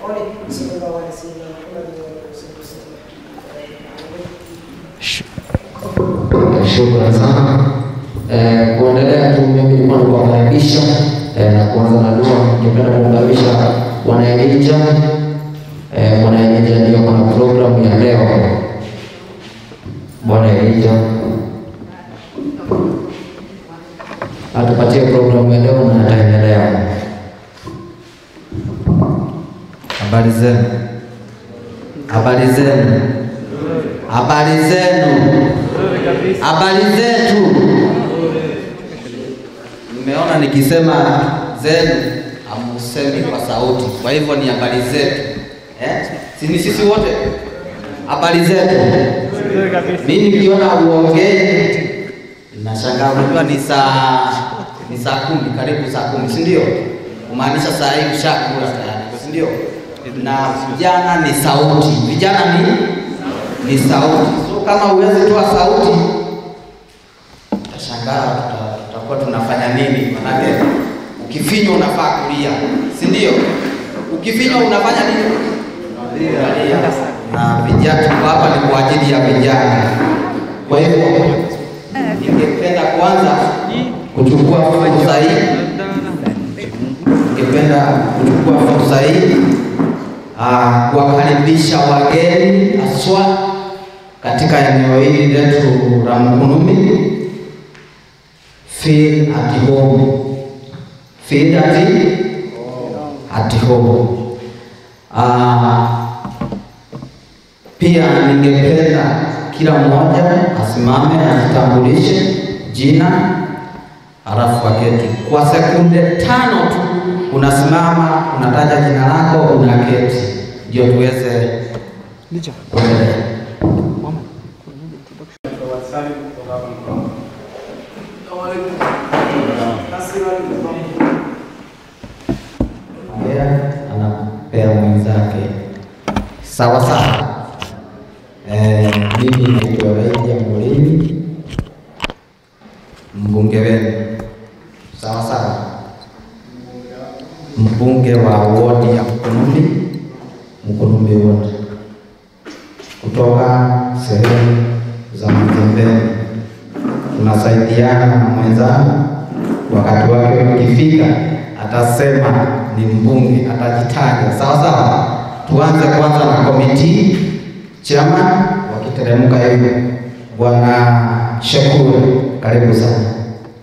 Shukrani sana. Eh, kuendelea tu mimi nilikuwa nikuwakaribisha eh, na kuanza na dua. Ningependa kumkaribisha Bwana Elija. Eh, Bwana Elija ndio kuna programu ya leo. Bwana Elija atupatie programu ya leo na ataendelea. Habari zenu, habari zenu, habari zenu, habari zetu. Mmeona nikisema zenu hamusemi kwa sauti, kwa hivyo ni habari zetu eh? Si ni sisi wote habari zetu. Mimi nikiona uongee nashangaa, unajua ni saa ni saa kumi, karibu saa kumi, si ndio? Kumaanisha saa hii ushakula tayari, si ndio? Na vijana ni sauti, vijana ni ni sauti. So kama huwezi toa sauti, utashangaa tuta- tutakuwa tunafanya nini? Manake ukifinywa unafaa kulia, si ndio? Ukifinywa unafanya nini? Unalia. Na vijana tuko hapa ni kwa ajili ya vijana. Kwa hivyo ningependa kwanza kuchukua fursa hii, ningependa kuchukua fursa hii ah, kuwakaribisha wageni haswa katika eneo hili letu la Mkunumi. Feel at home. Feel at, at home. Ah, pia ningependa kila mmoja asimame ajitambulishe jina, halafu aketi kwa sekunde tano tu. Unasimama, unataja jina lako, unaketi, ndio tuweze kuendelea. Ongea, anapea mwenzake sawa sawa. Eh, mimi naitwa Raija Mulimi, mbunge wenu sawa sawa, mbunge wa wodi ya Mkunumbi, Mkunumbi wote kutoka sehemu za Mazembeni. Tunasaidiana na mwenzangu, wakati wake ukifika atasema ni mbunge, atajitaja sawa sawa. Tuanze kwanza na komiti chama, wakiteremka hivyo. Bwana Shakuru, karibu sana.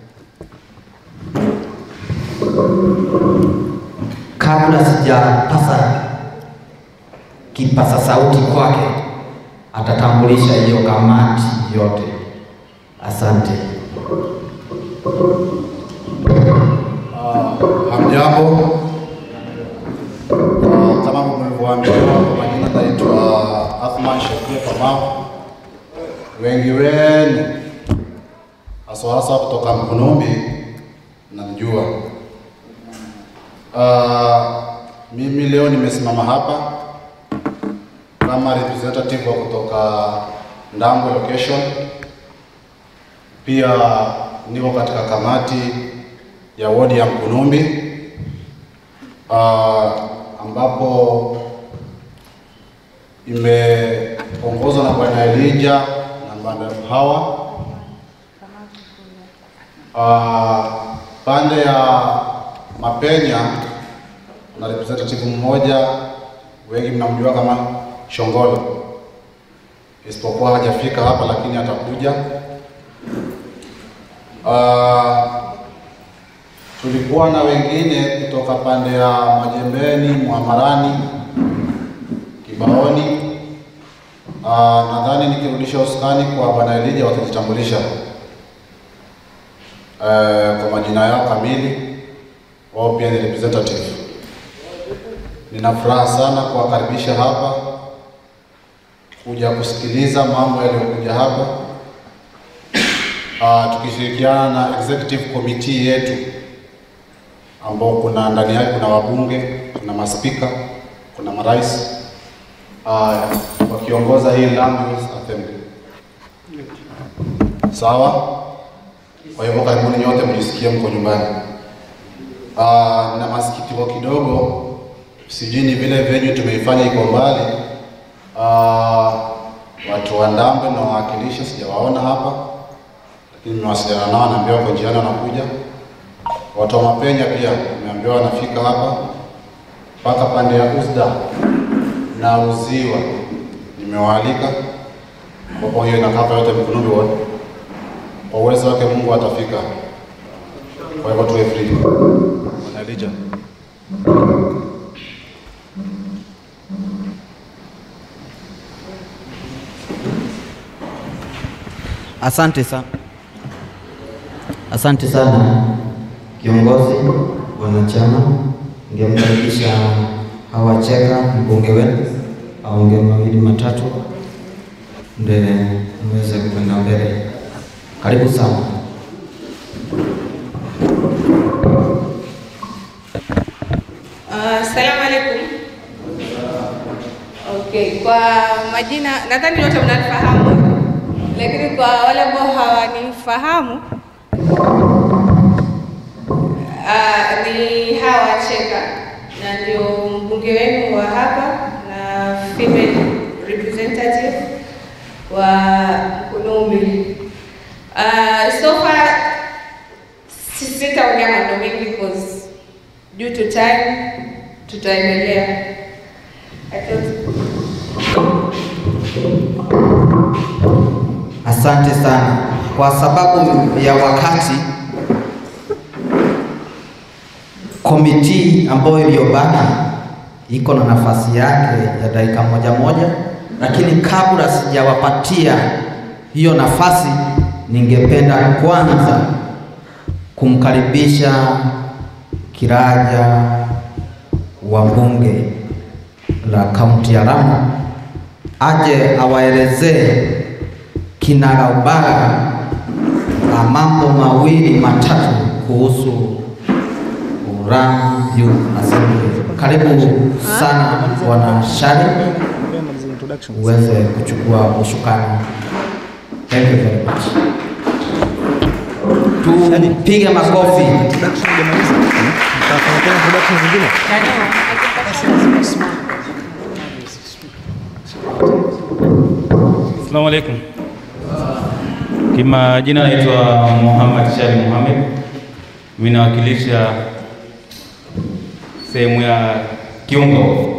Kabla sijapasa kipasa sauti kwake, atatambulisha hiyo kamati yote. Asante. Hamjambo. Ah, Kama mlivyoambiwa, kwa majina naitwa Athman Shakia Kamau. Wengi wenu haswa haswa kutoka Mkunumbi namjua. Ah, mimi leo nimesimama hapa kama representative wa kutoka Ndambwe location. Pia niko katika kamati ya wodi ya Mkunumbi uh, ambapo imeongozwa na Bwana Elijah na Mbanda Hawa. Uh, pande ya Mapenya na representative mmoja, wengi mnamjua kama Shongolo, isipokuwa hajafika hapa, lakini atakuja. Uh, tulikuwa na wengine kutoka pande ya Majembeni, Mwamarani, Kibaoni. Uh, nadhani nikirudisha usukani kwa Bwana Elijah watajitambulisha uh, kwa majina yao kamili, wao pia ni representative. Nina furaha sana kuwakaribisha hapa kuja kusikiliza mambo yaliyokuja hapa uh, tukishirikiana na executive committee yetu ambao kuna ndani yake kuna wabunge, kuna maspika, kuna marais uh, wakiongoza hii Land Use Assembly. Sawa. Kwa hivyo karibuni nyote, mjisikie mko nyumbani. Uh, na masikitiko kidogo sijui ni vile venue tumeifanya iko mbali. Ah, watu wa Ndambe na wawakilishi sijawaona hapa, lakini nimewasiliana nao, naambiwa wako njiani wanakuja. Watu wa Mapenya pia nimeambiwa wanafika hapa, mpaka pande ya Usda na Uziwa nimewaalika, ambapo hiyo inakapa yote Mkunumbi Ward. Kwa uwezo wake Mungu atafika. Kwa hivyo tuwe free. Bwana Elijah. Asante sana, asante sana kiongozi, wanachama. Ningemkaribisha Hawacheka, mbunge wenu, aongee mawili matatu, ndio mweze kwenda mbele. Karibu sana. Uh, Assalamu alaikum. Okay, kwa majina nadhani wote mnanifahamu, lakini kwa wale ambao hawanifahamu uh, ni Hawa Cheka na ndio mbunge wenu wa hapa na female representative wa Mkunumbi. Uh, so far si- sitaongea mambo mengi because due to time tutaendelea. I thought Asante sana. Kwa sababu ya wakati, komiti ambayo iliyobaki iko na nafasi yake ya dakika moja moja, lakini kabla sijawapatia hiyo nafasi, ningependa kwanza kumkaribisha kiraja wa bunge la kaunti ya Lamu aje awaelezee kinagaubaga na mambo mawili matatu kuhusu Lamu Youth Assembly. Karibu sana Bwana Shari, uweze kuchukua ushukani. Thank you very much. Tupige makofi. Assalamu alaikum. Kimajina naitwa Muhammad Shari Muhammad. Mimi nawakilisha sehemu ya Kiungo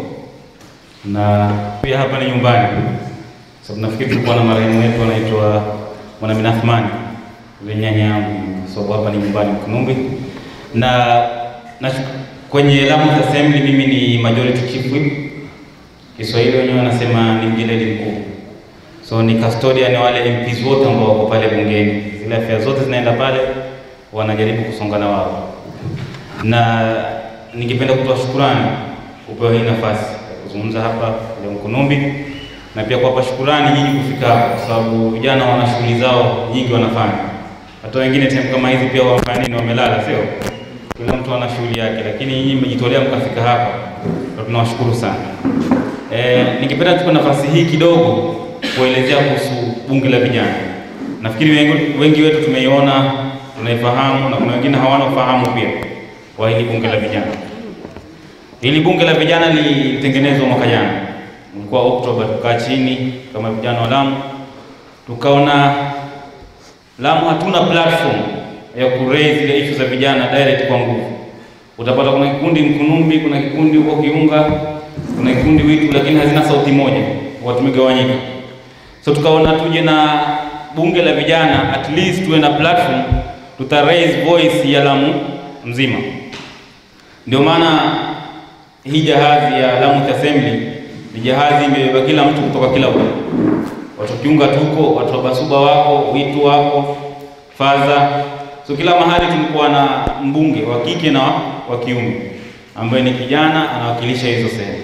na pia hapa ni nyumbani, sababu nafikiri tulikuwa na marehemu wetu anaitwa Mwanamin Athmani yule nyanya yangu, sababu hapa ni nyumbani Mkunumbi na, na kwenye Lamu Assembly mimi ni majority chief whip. Kiswahili wenyewe wanasema ni mjeledi mkuu so ni custodian wale MPs wote ambao wako pale bungeni, zile afya zote zinaenda pale, wanajaribu kusonga na wao, na ningependa kutoa shukurani kupewa hii nafasi ya kuzungumza hapa leo Mkunumbi, na pia kuwapa shukurani nyinyi kufika hapa, kwa sababu vijana wana shughuli zao nyingi wanafanya. Hata wengine time kama hizi pia wafanya nini, wamelala, sio? Kila mtu ana shughuli yake, lakini nyinyi mmejitolea mkafika hapa, na tunawashukuru sana. Eh, ningependa tupe nafasi hii kidogo kuelezea kuhusu bunge la vijana. Nafikiri wengi, wengi wetu tumeiona, tunaifahamu na kuna wengine hawana ufahamu pia wa hili bunge la vijana. Hili bunge la vijana lilitengenezwa mwaka jana, ulikuwa Oktoba. Tukaa chini kama vijana wa Lamu, tukaona Lamu hatuna platform ya kuraise zile issue za vijana direct kwa nguvu. Utapata kuna kikundi Mkunumbi, kuna kikundi huko Kiunga, kuna kikundi Witu, lakini hazina sauti moja, watu wamegawanyika. So tukaona tuje na bunge la vijana, at least tuwe na platform, tuta raise voice ya Lamu mzima. Ndio maana hii jahazi ya Lamu Youth Assembly ni jahazi imebeba kila mtu kutoka kila upande. Watu Kiunga tuko, watu wa Basuba wako, Witu wako, Faza. So kila mahali tulikuwa na mbunge wa kike na wa kiume ambaye ni kijana anawakilisha hizo sehemu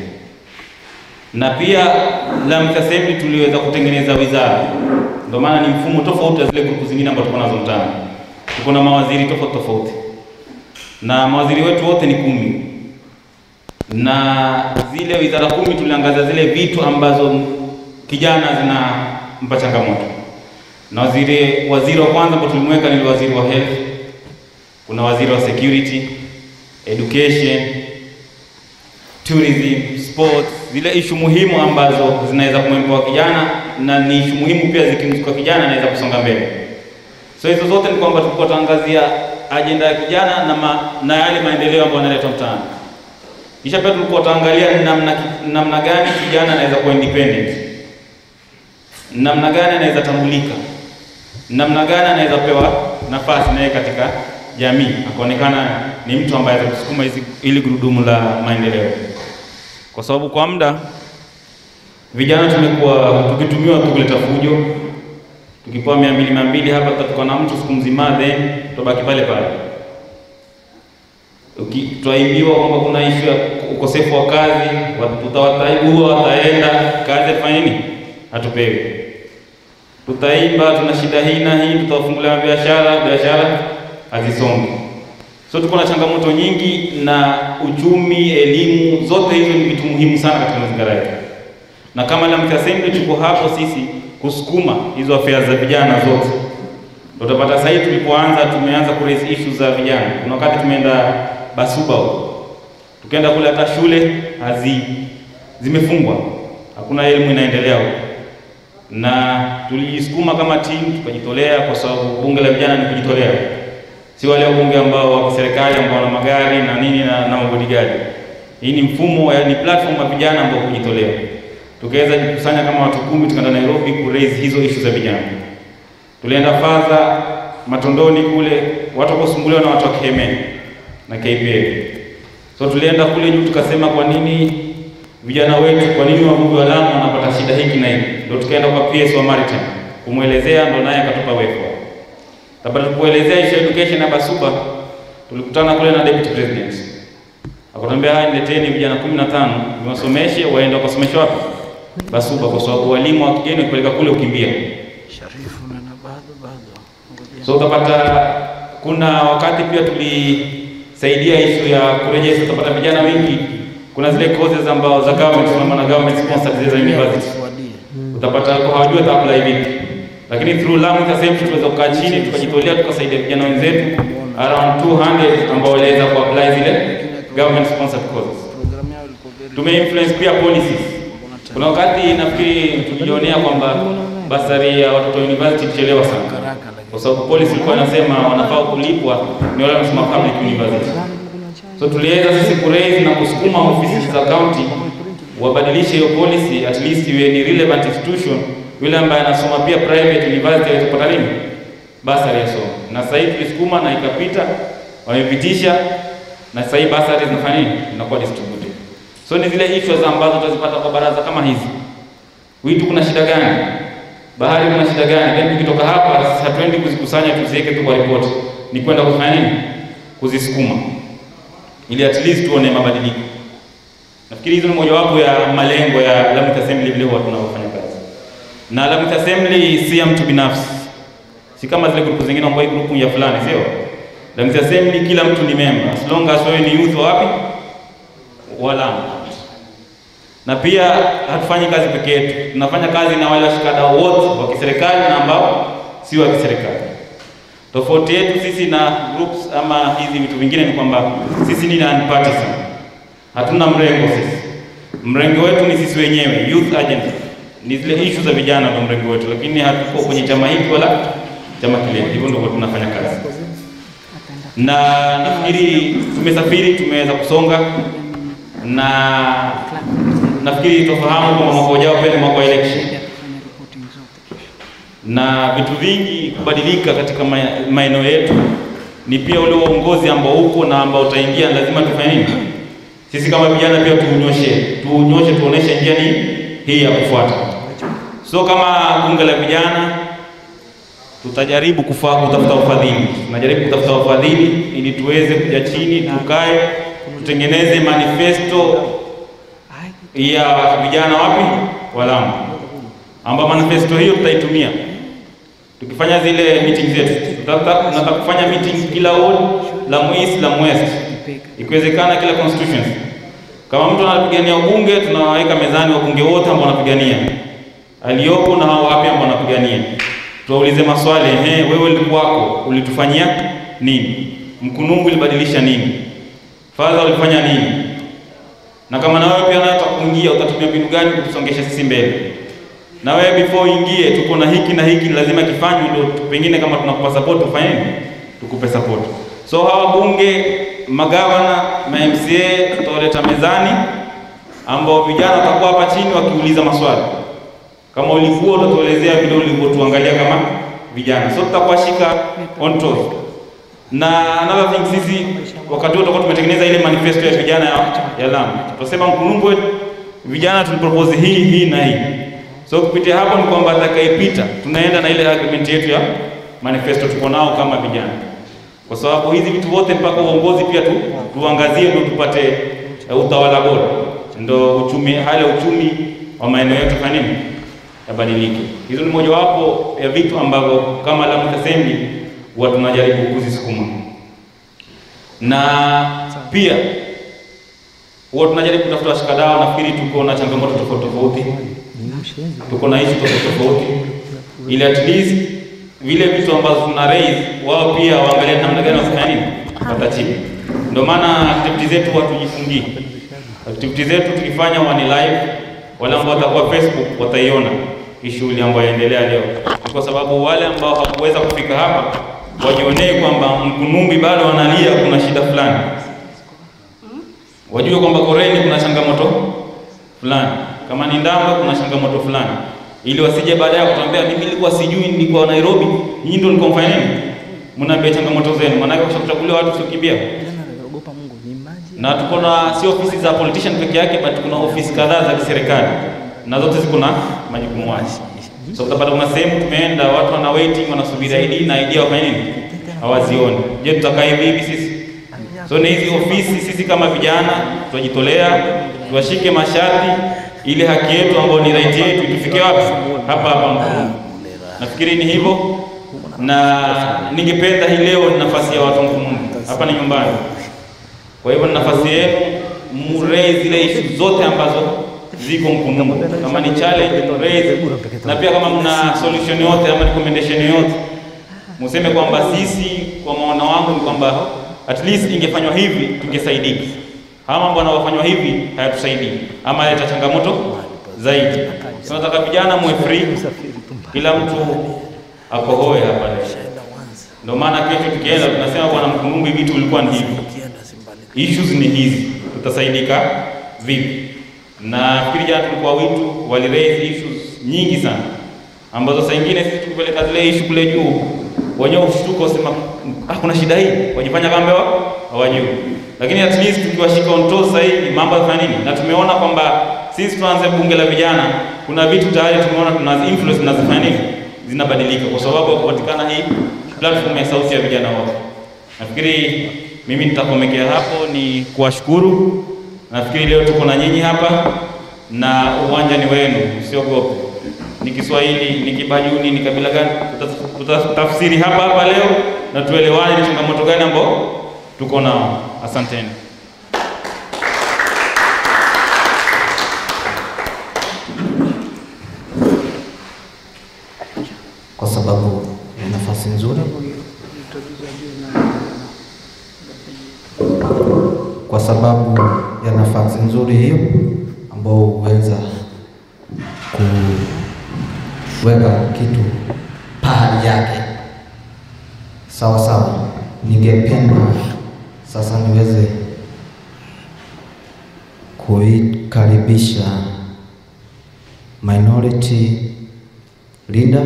na pia Lamu Youth Assembly tuliweza kutengeneza wizara. Ndio maana ni mfumo tofauti na zile grupu zingine ambazo tuko nazo mtaani. Tuko na mawaziri tofauti tofauti, na mawaziri wetu wote ni kumi, na zile wizara kumi tuliangazia zile vitu ambazo kijana zinampa changamoto. Na waziri waziri wa kwanza ambao tulimweka ni waziri wa health, kuna waziri wa security, education, tourism, sports, zile ishu muhimu ambazo zinaweza kumwempoa kijana na ni ishu muhimu pia zikimzuka kijana anaweza kusonga mbele. So hizo zote ni kwamba tulikuwa tuangazia ajenda ya kijana na, ma, na yale maendeleo ambayo yanaletwa mtaani. Kisha pia tulikuwa tuangalia namna, namna gani kijana anaweza kuwa independent, namna gani anaweza tambulika, namna gani anaweza pewa nafasi naye katika jamii, akaonekana ni mtu ambaye anaweza kusukuma hizi ili gurudumu la maendeleo, kwa sababu kwa muda vijana tumekuwa tukitumiwa tu kuleta fujo, tukipewa mia mbili mia mbili hapa tutatoka na mtu siku mzima, then tubaki pale pale twaimbiwa kwamba kuna ishu ya ukosefu wa kazi, tutawataibua, wataenda kazi afanya nini? Hatupewi. Tutaimba tuna shida hii na hii, tutawafungulia biashara, biashara hazisongi. So tuko na changamoto nyingi, na uchumi, elimu, zote hizo ni vitu muhimu sana katika mazingira yetu, na kama Lamki Assembly tuko hapo sisi kusukuma hizo afya za vijana zote. Ndio utapata sasa hivi tulipoanza, tumeanza ku raise issues za vijana. Kuna wakati tumeenda Basuba huko. Tukaenda kule hata shule hazi zimefungwa. Hakuna elimu inaendelea huko. Na tulijisukuma kama timu tukajitolea kwa sababu bunge la vijana ni kujitolea. Si wale wabunge ambao wa serikali ambao wana magari na nini na, na mabodigadi. Hii ni mfumo ni platform ya vijana ambao kujitolea. Tukaweza kukusanya kama watu kumi tukaenda Nairobi ku raise hizo issues za vijana. Tulienda fadha Matondoni kule watu wakosumbuliwa na watu wa Kihemeni na KPL. So tulienda kule juu tukasema, kwa nini vijana wetu, kwa nini wavuvi wa Lamu wanapata shida hiki na hiki? Ndio tukaenda kwa PS wa Maritime kumwelezea, ndo naye akatupa wefa. Tabata tukuelezea issue education ya Basuba, tulikutana kule na deputy president akatuambia, haya nileteni vijana 15 niwasomeshe, waende wakasomeshwa wapi? Basuba, kwa sababu walimu wa kigeni kupeleka kule ukimbia. So utapata kuna wakati pia tulisaidia ishu ya kurejesha, utapata vijana wengi, kuna zile courses ambao za government kama na government sponsored zile za university, utapata hawajui ata apply vipi, lakini through Lamki Assembly tuweza kukaa chini tukajitolea tukasaidia vijana wenzetu around 200 ambao waliweza ku apply zile government sponsored courses. Tume influence pia policies. Kuna wakati nafikiri tulijionea kwamba basari ya watoto university ichelewa sana kwa sababu policy ilikuwa inasema wanafaa kulipwa ni wale wanasoma public university. So tuliweza sisi kuraise na kusukuma ofisi za county wabadilishe hiyo policy, at least iwe ni relevant institution, yule ambaye anasoma pia private university aweze kupata nini basari ya somo. Na sasa hivi tulisukuma na ikapita, wamepitisha na sasa hivi basari zinafanya nini, zinakuwa distributed. So ni zile issues ambazo tutazipata kwa baraza kama hizi. Witu kuna shida gani? Bahari kuna shida gani? Then tukitoka hapa hatuendi kuzikusanya tuziweke tu kwa ripoti, ni kwenda kufanya nini? Kuzisukuma ili at least tuone mabadiliko. Nafikiri hizo ni mojawapo ya malengo ya Lamki Assembly vile huwa tunaofanya kazi. Na Lamki Assembly si ya mtu binafsi, si kama zile grupu zingine ambayo grupu ya fulani, sio? Lamki Assembly kila mtu ni member, as long as wewe ni youth wapi wala na pia hatufanyi kazi peke yetu, tunafanya kazi na wale washikadau wote wa kiserikali na ambao si wa kiserikali. Tofauti yetu sisi na groups ama hizi vitu vingine ni kwamba sisi ni non-partisan, hatuna mrengo sisi. Mrengo wetu ni sisi wenyewe, youth agenda, ni zile issue za vijana ndio mrengo wetu, lakini hatuko kwenye chama hiki wala chama kile. Hivyo ndio tunafanya kazi, na nafikiri tumesafiri, tumeweza kusonga na nafikiri tofahamu kwamba mwaka ujao pia ni mwaka wa election na vitu vingi kubadilika katika maeneo yetu, ni pia ule uongozi ambao uko na ambao utaingia, lazima tufanye nini? Sisi kama vijana pia tuunyoshe, tuunyoshe, tuoneshe njia ni hii ya kufuata. So kama bunge la vijana tutajaribu kufa, kutafuta ufadhili, tunajaribu kutafuta ufadhili ili tuweze kuja chini, tukae, tutengeneze manifesto ya vijana wapi wa Lamu, ambapo manifesto hiyo tutaitumia tukifanya zile meeting zetu. Tunataka kufanya meeting kila ward, Lamu East, Lamu West, ikiwezekana kila constituency. Kama mtu anapigania ubunge, tunawaweka mezani wabunge wote ambao wanapigania aliyopo na hao wapi ambao wanapigania, tuwaulize maswali. Ehe, wewe ulikuwako ulitufanyia nini? Mkunumbu ulibadilisha nini? Fadha ulifanya nini? na kama na wewe pia unataka kuingia, utatumia mbinu gani kutusongesha sisi mbele? Na wewe before uingie, tuko na hiki na hiki lazima kifanywe, ndio pengine kama tunakupa support ufanye nini? Tukupe support. So hawa bunge, magavana, ma MCA tutawaleta mezani, ambao vijana watakuwa hapa chini wakiuliza maswali. Kama ulikuwa utatuelezea vile ulivyotuangalia kama vijana, so tutakuwashika on toes. Na another thing, sisi wakati huo tutakuwa tumetengeneza ile manifesto ya vijana ya, ya Lamu. Tutasema Mkunumbwe vijana tulipropose hii hii na hii. So kupitia hapo ni kwamba atakayepita tunaenda na ile agreement yetu ya manifesto tuko nao kama vijana, kwa sababu hizi vitu vote mpaka uongozi pia tu, tuangazie ndio tupate uh, utawala bora, ndio uchumi, hali ya uchumi wa maeneo yetu fanya nini yabadilike. Hizo ni mojawapo ya vitu ambavyo kama Lamu Assembly huwa tunajaribu kuzisukuma, na pia huwa tunajaribu kutafuta washikadau. Nafikiri tuko na changamoto tofauti tofauti, tuko na issue tofauti tofauti, ili at least vile vitu ambazo tuna raise wao pia waangalie namna gani wafanya nini watachibu. Ndio maana activity zetu hatujifungii. Activity zetu tukifanya wani live, wale ambao watakuwa Facebook wataiona hii shughuli ambayo inaendelea leo, Ni kwa sababu wale ambao hawakuweza kufika hapa wajionee kwamba Mkunumbi bado wanalia, kuna shida fulani wajue kwamba Koreni kuna changamoto fulani, kama ni Ndamba kuna changamoto fulani, ili wasije baadaye kutuambia mimi nilikuwa sijui, nilikuwa Nairobi, nyinyi ndio mlikuwa mfanya nini, mnaambia changamoto zenu. Maana yake ukishakuchaguliwa watu usikimbia. Na tuko na si ofisi za politician peke yake, but kuna ofisi kadhaa za kiserikali na zote ziko na majukumu yake. So utapata kuna sehemu tumeenda, watu wana waiting, wanasubiri ID na ID wafanye nini, hawazioni. Je, tutakaa hivi hivi sisi? So ni hizi ofisi, sisi kama vijana tutajitolea, tuwashike masharti ili haki yetu ambayo ni right yetu itufike wapi? Hapa hapa Mkunumbi. Nafikiri ni hivyo, na ningependa hii leo ni nafasi ya watu Mkunumbi, hapa ni nyumbani. Kwa hivyo ni nafasi yenu muraise zile issue zote ambazo ziko Mkunumbi, kama ni challenge muraise, na pia kama mna solution yote ama recommendation yote museme kwamba sisi, kwa maono wangu ni kwamba at least ingefanywa hivi tungesaidika. Haya mambo yanayofanywa hivi hayatusaidii ama yaleta changamoto zaidi. Tunataka vijana muwe free, kila mtu akohoe hapa leo. Ndio maana kesho tukienda tunasema bwana Mkunumbi, vitu vilikuwa ni hivi, issues ni hizi, tutasaidika vipi? Na fikiri jana tulikuwa witu wali raise issues nyingi sana ambazo saa ingine sisi tukipeleka zile issue kule juu wenyewe ushtuko usema ah, kuna shida hii, wajifanya kama hawajui. Lakini at least tukiwashika on toes sasa hivi mambo yafanya nini, na tumeona kwamba sisi tuanze bunge la vijana, kuna vitu tayari tumeona tuna influence zinazofanya nini, zinabadilika kwa sababu ya kupatikana hii platform ya sauti ya vijana wote. Nafikiri mimi nitakomekea hapo, ni kuwashukuru. Nafikiri leo tuko na nyinyi hapa na uwanja ni wenu, usiogope ni Kiswahili, ni Kibajuni, ni kabila gani, tutatafsiri hapa hapa leo na tuelewane ni changamoto gani ambao tuko nao. Asanteni. kwa sababu ni nafasi nzuri, kwa sababu ya nafasi nzuri hiyo ambao huweza kuweka kitu pahali yake sawa sawa. Ningependa sasa niweze kuikaribisha minority leader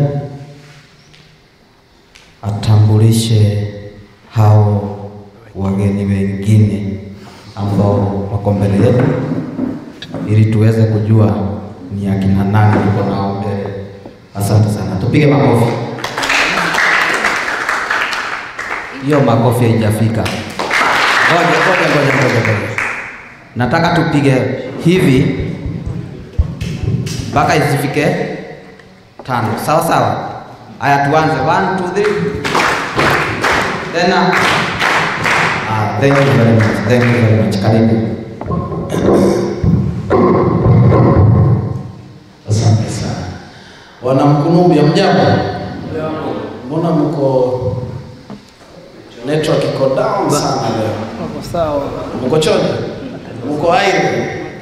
atambulishe hao wageni wengine ambao wako mbele yetu ili tuweze kujua ni akina nani tuko nao mbele. Asante sana, tupige makofi. Hiyo makofi haijafika. Ngoja ngoja ngoja ngoja ngoja, nataka tupige hivi mpaka isifike tano, sawa sawa. Haya, tuanze. One, two, three. Tena. Ah, thank you very much. Thank you very much. Karibu. Asante sana. Wana Mkunumbi, hamjambo? Mbona mko network iko down sana leo? Wako sawa. Mko chonjo? Mko aire?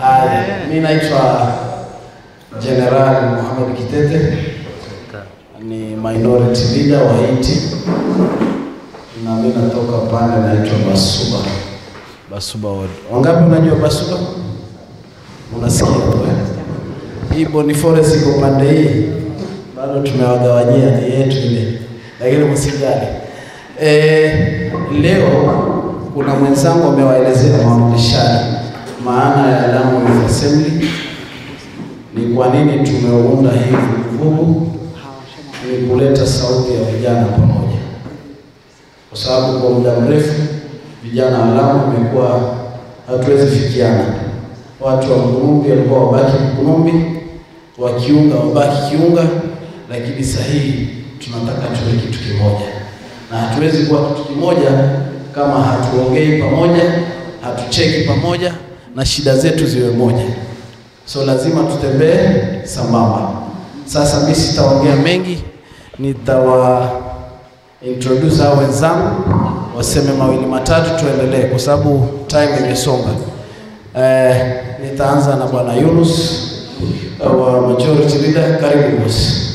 Haya, mi naitwa General Mohamed Kitete, ni minority leader wa Haiti na mi natoka pande naitwa Basuba, Basuba ward. Wangapi unajua Basuba? Unasikia tu eh? Hii Boni Forest iko pande hii, bado tumewagawanyia ni yetu ile, lakini msijali. Eh, leo kuna mwenzangu amewaelezea mawakilishani maana ya Lamu Youth Assembly, ni kwa nini tumeunda hii vuguvugu, ni kuleta sauti ya vijana pamoja, kwa sababu kwa muda mrefu vijana wa Lamu imekuwa hatuwezi fikiana. Watu wa Mkunumbi walikuwa wabaki Mkunumbi, wa Kiunga wabaki Kiunga, lakini sasa hii tunataka tuwe kitu kimoja, na hatuwezi kuwa kitu kimoja kama hatuongei pamoja, hatucheki pamoja na shida zetu ziwe moja. So lazima tutembee sambamba. Sasa mimi sitaongea mengi, nitawa introduce hao wenzangu waseme mawili matatu, tuendelee kwa sababu time imesonga. Eh, nitaanza na bwana Yunus wa majority leader. Karibu boss.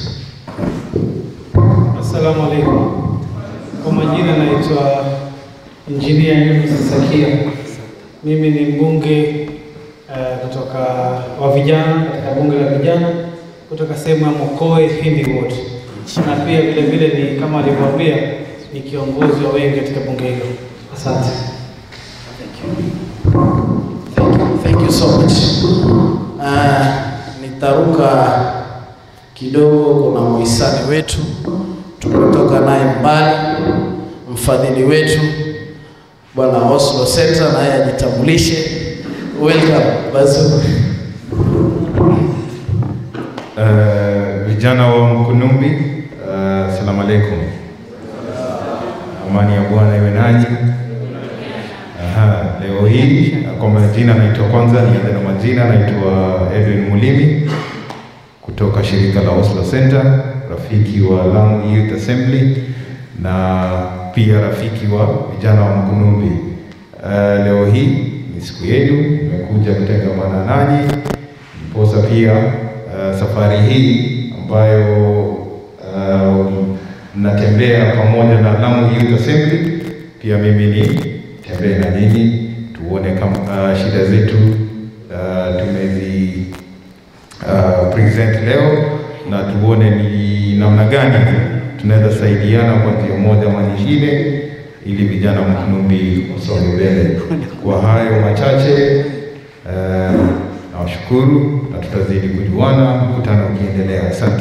Assalamu alaikum. Kwa majina naitwa Engineer Yunus Sakia. Mimi ni mbunge uh, kutoka wa vijana katika bunge la vijana kutoka sehemu ya Mokoe Hindi Ward, na pia vile vile ni kama alivyoambia ni kiongozi wa wengi katika bunge hilo. Asante. Thank you, thank you so much. Uh, nitaruka kidogo. Kuna muhisani wetu tumetoka naye mbali, mfadhili wetu bwana Oslo Center, naye ajitambulishe. Welcome Bazu. Uh, vijana wa Mkunumbi, uh, salamu alaikum. Amani ya Bwana iwe nanyi. Aha, leo hii kwa majina naitwa kwanza, nianze na majina, naitwa Edwin Mulimi kutoka shirika la Oslo Center, rafiki wa Lamu Youth Assembly na pia rafiki wa vijana wa Mkunumbi. Uh, leo hii ni siku yenu, nimekuja kutengamana nanyi posa pia uh, safari hii ambayo uh, mnatembea pamoja na Lamu Youth Assembly, pia mimi ni tembee na nyinyi tuone kama uh, shida zetu uh, tumezi uh, present leo na tuone ni namna gani tunaweza saidiana kwa njia moja ama nyingine ili vijana wa Mkunumbi usonge mbele. Kwa hayo machache uh, nawashukuru na tutazidi kujuana mkutano ukiendelea. Asante.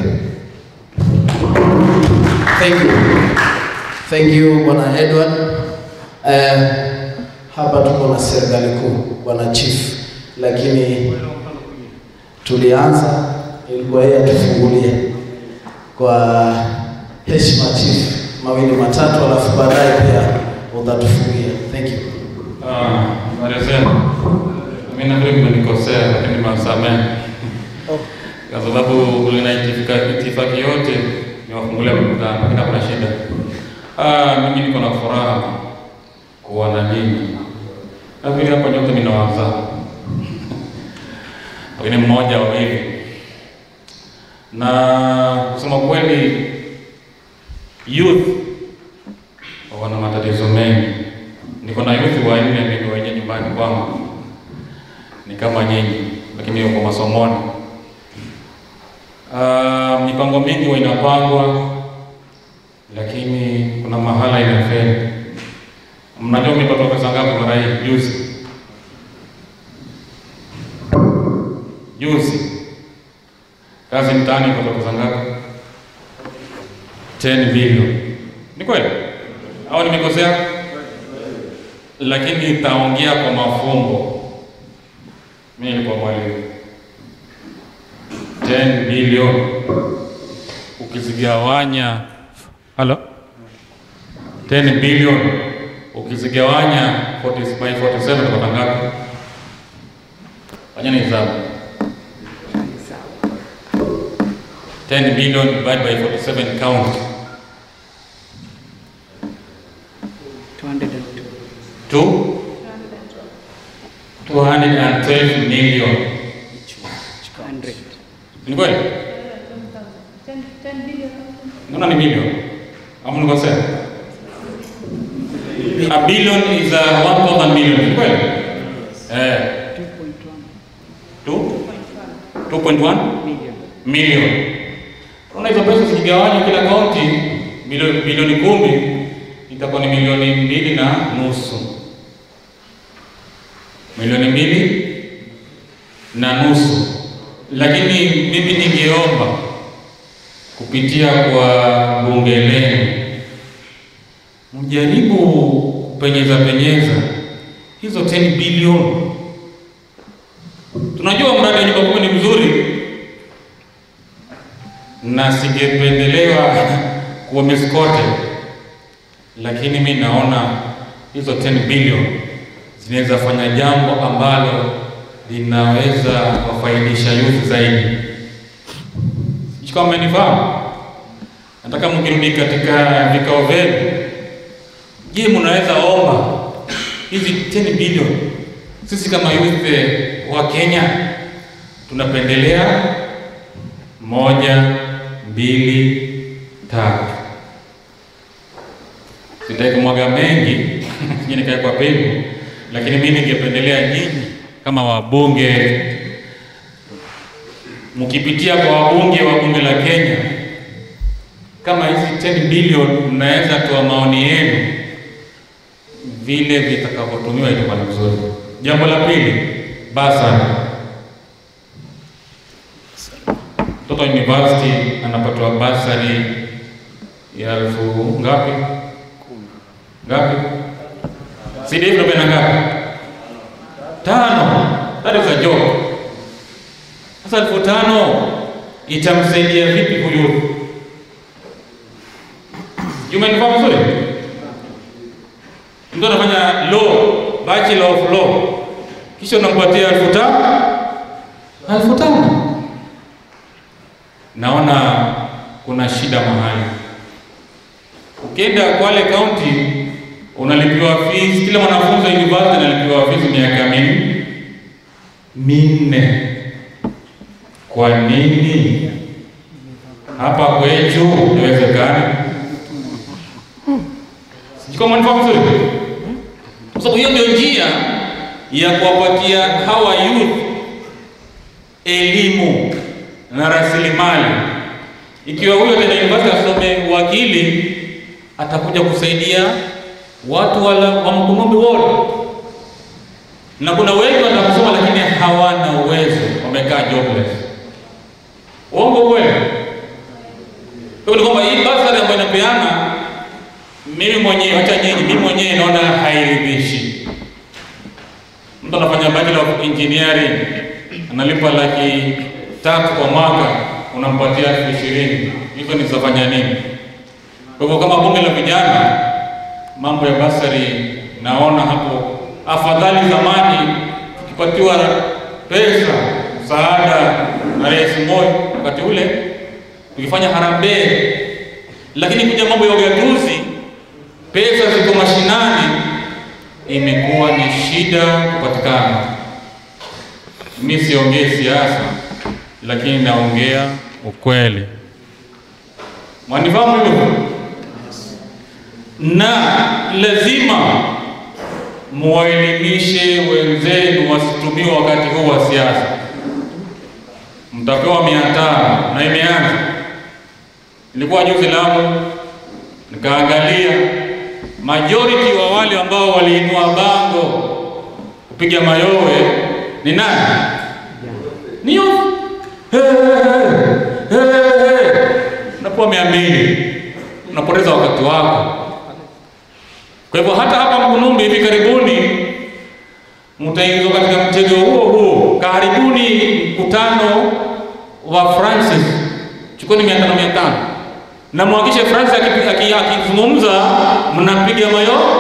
Thank you. Thank you Bwana Edward. Eh, hapa tuko na serikali kuu Bwana Chief, lakini tulianza ilikuwa yeye atufungulie kwa heshima Chief, mawili matatu, alafu baadaye pia utatufungia. Thank you. Ah, habari zenu. Mimi nafikiri mmenikosea lakini mnasamehe. Kwa sababu ulina itifaki itifaki yote niwafungulia mkutano lakini hakuna shida. Ah, mimi niko na furaha kuwa na nyinyi. Nafikiri hapa nyote ninawaza. Lakini mmoja wawili. Na kusema kweli youth wana matatizo mengi. Niko na youth wanne mimi wenye nyumbani kwangu, ni kama nyinyi, lakini yuko masomoni. Uh, mipango mingi huwa inapangwa, lakini kuna mahala inafeli. Mnajua mlipata pesa ngapi mara hii juzi? Juzi kazi mtaani ipata pesa ngapi? 10 bilioni. Ni kweli au nimekosea? Lakini itaongea kwa mafumbo. Mimi nilikuwa mwalimu. 10 bilioni ukizigawanya, halo, 10 bilioni ukizigawanya 40 by 47 utapata ngapi? Fanyeni hesabu. 10 billion divided by 47 count. 2 212 212 million. Ni kweli? Naona ni milioni. Ama nikosea? A billion is a 1000 million. Ni kweli? Eh. 2 2.1 million. Unaona hizo pesa zikigawanywa kila kaunti bilioni bilioni kumi itakuwa ni milioni mbili na nusu. Milioni mbili na nusu. Lakini mimi ningeomba kupitia kwa bunge lenu mjaribu kupenyeza penyeza hizo 10 bilioni. Tunajua mradi wa nyumba kumi ni mzuri, na singependelewa kuwa miskote, lakini mi naona hizo 10 bilioni zinaweza fanya jambo ambalo linaweza wafaidisha youth zaidi. Sijui kama mmenifahamu. Nataka mkirudi katika vikao vyenu, je, mnaweza omba hizi 10 bilioni? Sisi kama youth wa Kenya tunapendelea moja, mbili, tatu. Sitaki kumwaga mengi sije nikae kwa pengo, lakini mimi ningependelea nyinyi kama wabunge mkipitia kwa wabunge wa bunge la Kenya, kama hizi 10 bilioni mnaweza toa maoni yenu vile vitakavyotumiwa itakuwa ni vizuri. Jambo la pili, basari. Mtoto wa university anapatiwa basari ya elfu ngapi? Ngapi? CDF ndio ngapi? Tano. That is a joke. Sasa elfu tano itamsaidia vipi huyu? Umenifahamu vizuri? Mtu anafanya law, bachelor of law, kisha unampatia elfu tano elfu tano Naona kuna shida mahali. Ukienda Kwale County unalipiwa fees, kila mwanafunzi wa university analipiwa fees miaka minne minne. Kwa nini hapa kwetu haiwezekani? Sijui kama mnifahamu vizuri, kwa sababu hiyo ndio njia ya kuwapatia hawa youth elimu na rasilimali. Ikiwa huyo tena university asome wakili, atakuja kusaidia watu wala wa Mkunumbi wote, na kuna wengi watakusoma lakini hawana uwezo, wamekaa jobless. Uongo kweli? Kwa ni kwamba hii basari ambayo inapeana, mimi mwenyewe, acha nyinyi, mimi mwenyewe naona hairidhishi. Mtu anafanya bachelor of engineering analipa laki tatu kwa mwaka, unampatia elfu ishirini. Hivyo nitafanya nini? Kwa hivyo kama bunge la vijana, mambo ya basari naona hapo afadhali zamani tukipatiwa pesa msaada na Rais Moi wakati ule tukifanya harambee, lakini kuja mambo ya ugatuzi, pesa ziko mashinani, imekuwa ni shida kupatikana. Mimi siongee siasa, lakini naongea ukweli. Mwanifahamu hivyo? Na lazima muwaelimishe wenzenu wasitumiwe wakati huu wa siasa. Mtapewa mia tano na imeanza. Nilikuwa juzi Lamu, nikaangalia majority wa wale ambao waliinua bango kupiga mayowe ni nani? Ni youth. Hey, hey, hey. Unapewa mia mbili, unapoteza wakati wako. Kwa hivyo hata hapa Mkunumbi hivi karibuni mtaingizwa katika mtego huo huo. Karibuni mkutano wa Francis, chukuni mia tano mia tano na mhakikishe Francis akizungumza mnapiga mayo.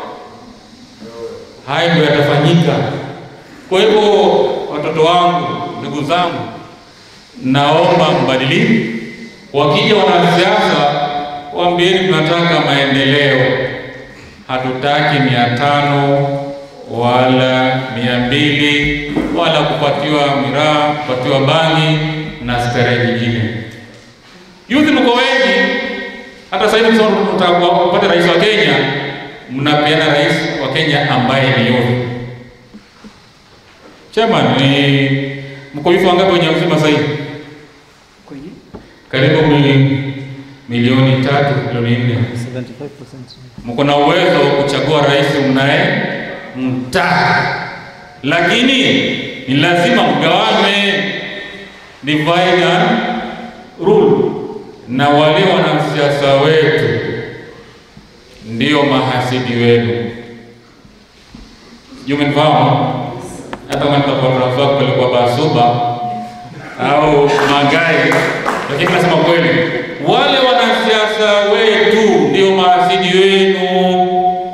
Haya ndio yatafanyika. Kwa hivyo watoto wangu, ndugu zangu, naomba mbadilike. Wakija wanasiasa, waambieni tunataka maendeleo, hatutaki mia tano wala mia mbili wala kupatiwa miraa, kupatiwa bangi na starehe nyingine. Youth mko wengi, hata sasa hivi msema mtaka kupata rais wa Kenya, mnapeana rais wa Kenya ambaye ni youth. Chairman, ni mko youth wangapi wenye uzima sasa hivi? Karibu mili- milioni tatu, milioni nne. Mko na uwezo wa kuchagua rais mnaye mtaka, lakini ni lazima mgawane, divide and rule, na wale wanasiasa wetu ndio mahasidi wenu. Sijui umenifahamu? Hata kama nitakuwa tunafaa kupelekwa Basuba au Magai, lakini nasema kweli, wale wanasiasa wetu ndio mahasidi wenu.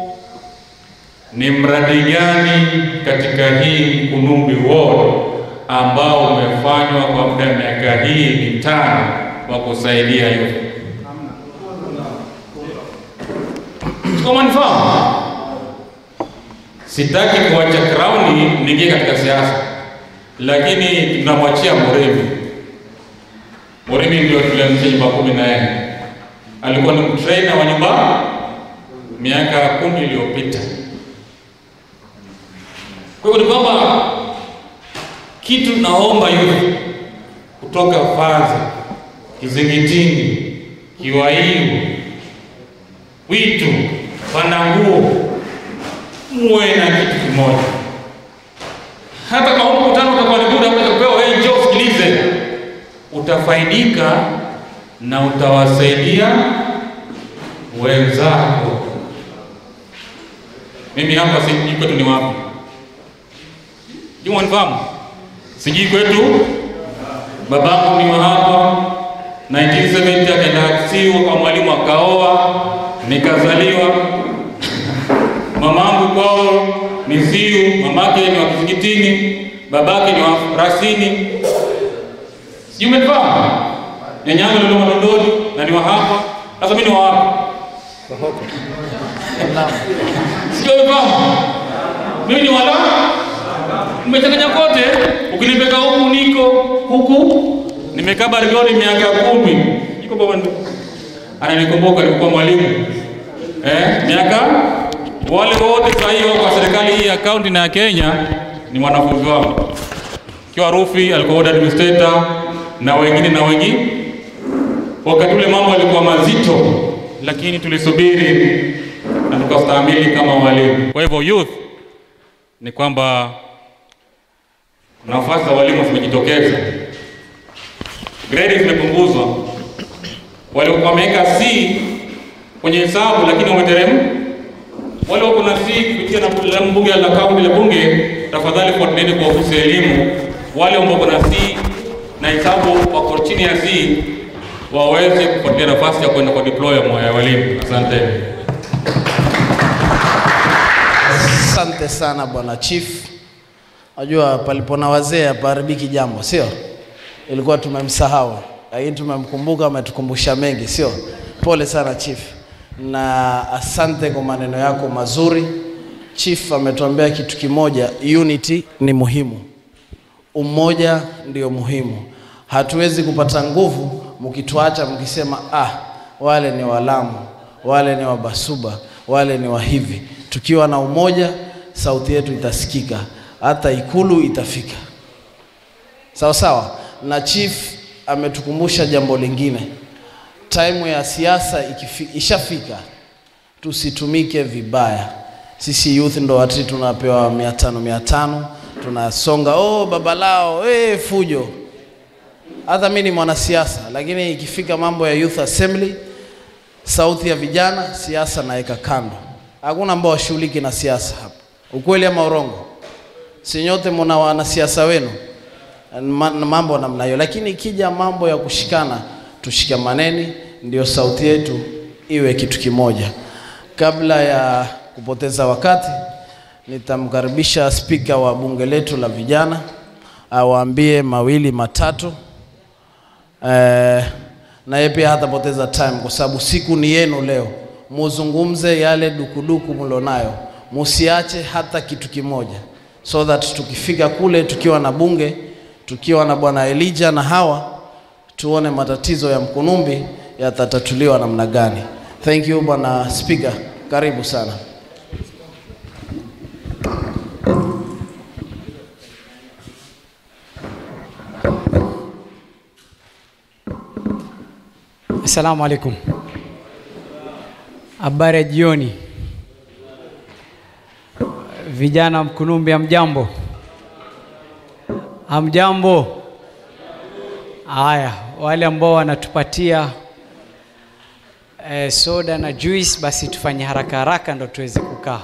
Ni mradi gani katika hii Mkunumbi Ward ambao umefanywa kwa muda wa miaka hii mitano wa kusaidia hiyo? Kama nifahamu, sitaki kuacha crown niingie katika siasa, lakini tunamwachia Muremi. Muremi ndio tulianzisha nyumba kumi na yeye alikuwa ni trainer wa nyumba miaka kumi iliyopita. Kwa hivyo ni kwamba kitu naomba yule kutoka Faza, Kizingitini, Kiwaiu, Witu, Pananguo, muwe na kitu kimoja. Hata kama huu mkutano utakuwa ni muda wa kupewa, wewe njoo usikilize, utafaidika na utawasaidia wenzako. Mimi hapa sijui kwetu ni wapi, juma nifahamu, sijui kwetu. Babangu ni wa hapa 1970 akaenda Siu kwa mwalimu akaoa, nikazaliwa. Mamangu kwao ni Siu, mamake ni wa Kizingitini, babake ni wa Rasini. Sijui umenifahamu? Nyanyangu ni wa Dodoni na ni wa hapa. Sasa mimi ni wa wapi? Sijui umenifahamu? Mimi ni wala umechanganya kote, ukinipeka huku niko huku, nimekaa Barioni miaka kumi, iko baba ndo ananikumbuka, nilikuwa mwalimu eh, miaka wale wote sasa hivi kwa serikali hii ya kaunti na ya Kenya ni wanafunzi wangu. Kiwa Rufi alikuwa ward administrator na wengine na wengine. Wakati ule mambo yalikuwa mazito, lakini tulisubiri na tukastahimili kama walimu. Kwa hivyo youth ni kwamba nafasi za walimu zimejitokeza, grade zimepunguzwa. Walikuwa wameweka C kwenye hesabu, lakini wameteremka. Wale wako na C kupitia na mbunge la kaunti la bunge, tafadhali fuatilieni kwa ofisi ya elimu. Wale ambao wako na C na hesabu wako chini ya C waweze kufuatilia nafasi ya kwenda kwa deploy ya walimu. Asante. Asante sana bwana chief. Najua palipo na wazee hapaharibiki jambo, sio? Ilikuwa tumemsahau, lakini tumemkumbuka, ametukumbusha mengi, sio? Pole sana chief, na asante kwa maneno yako mazuri. Chief ametuambia kitu kimoja, unity ni muhimu, umoja ndio muhimu. Hatuwezi kupata nguvu mkituacha mkisema, ah, wale ni Walamu, wale ni Wabasuba, wale ni wa hivi. Tukiwa na umoja, sauti yetu itasikika, hata ikulu itafika. Sawa sawa. Na chief ametukumbusha jambo lingine, time ya siasa ikifi- ishafika, tusitumike vibaya. Sisi youth ndo wati tunapewa mia tano mia tano tunasonga, oh baba lao, eh fujo. Hata mimi ni mwanasiasa, lakini ikifika mambo ya youth assembly, sauti ya vijana, siasa naweka kando. Hakuna ambao washughuliki na siasa hapa, ukweli ama urongo? Si nyote mna wanasiasa wenu Ma- na mambo namna hiyo, lakini ikija mambo ya kushikana, tushikamaneni, ndio sauti yetu iwe kitu kimoja. Kabla ya kupoteza wakati, nitamkaribisha spika wa bunge letu la vijana awaambie mawili matatu eh, na yeye pia hatapoteza time kwa sababu siku ni yenu leo, muzungumze yale dukuduku mlionayo, musiache hata kitu kimoja, so that tukifika kule tukiwa na bunge, tukiwa na bwana Elijah na hawa, tuone matatizo ya Mkunumbi yatatatuliwa namna gani. Thank you bwana Speaker, karibu sana. Assalamu alaikum. Habari ya jioni. Vijana wa Mkunumbi, hamjambo? Hamjambo? Haya, wale ambao wanatupatia eh, soda na juice, basi tufanye haraka haraka ndo tuweze kukaa.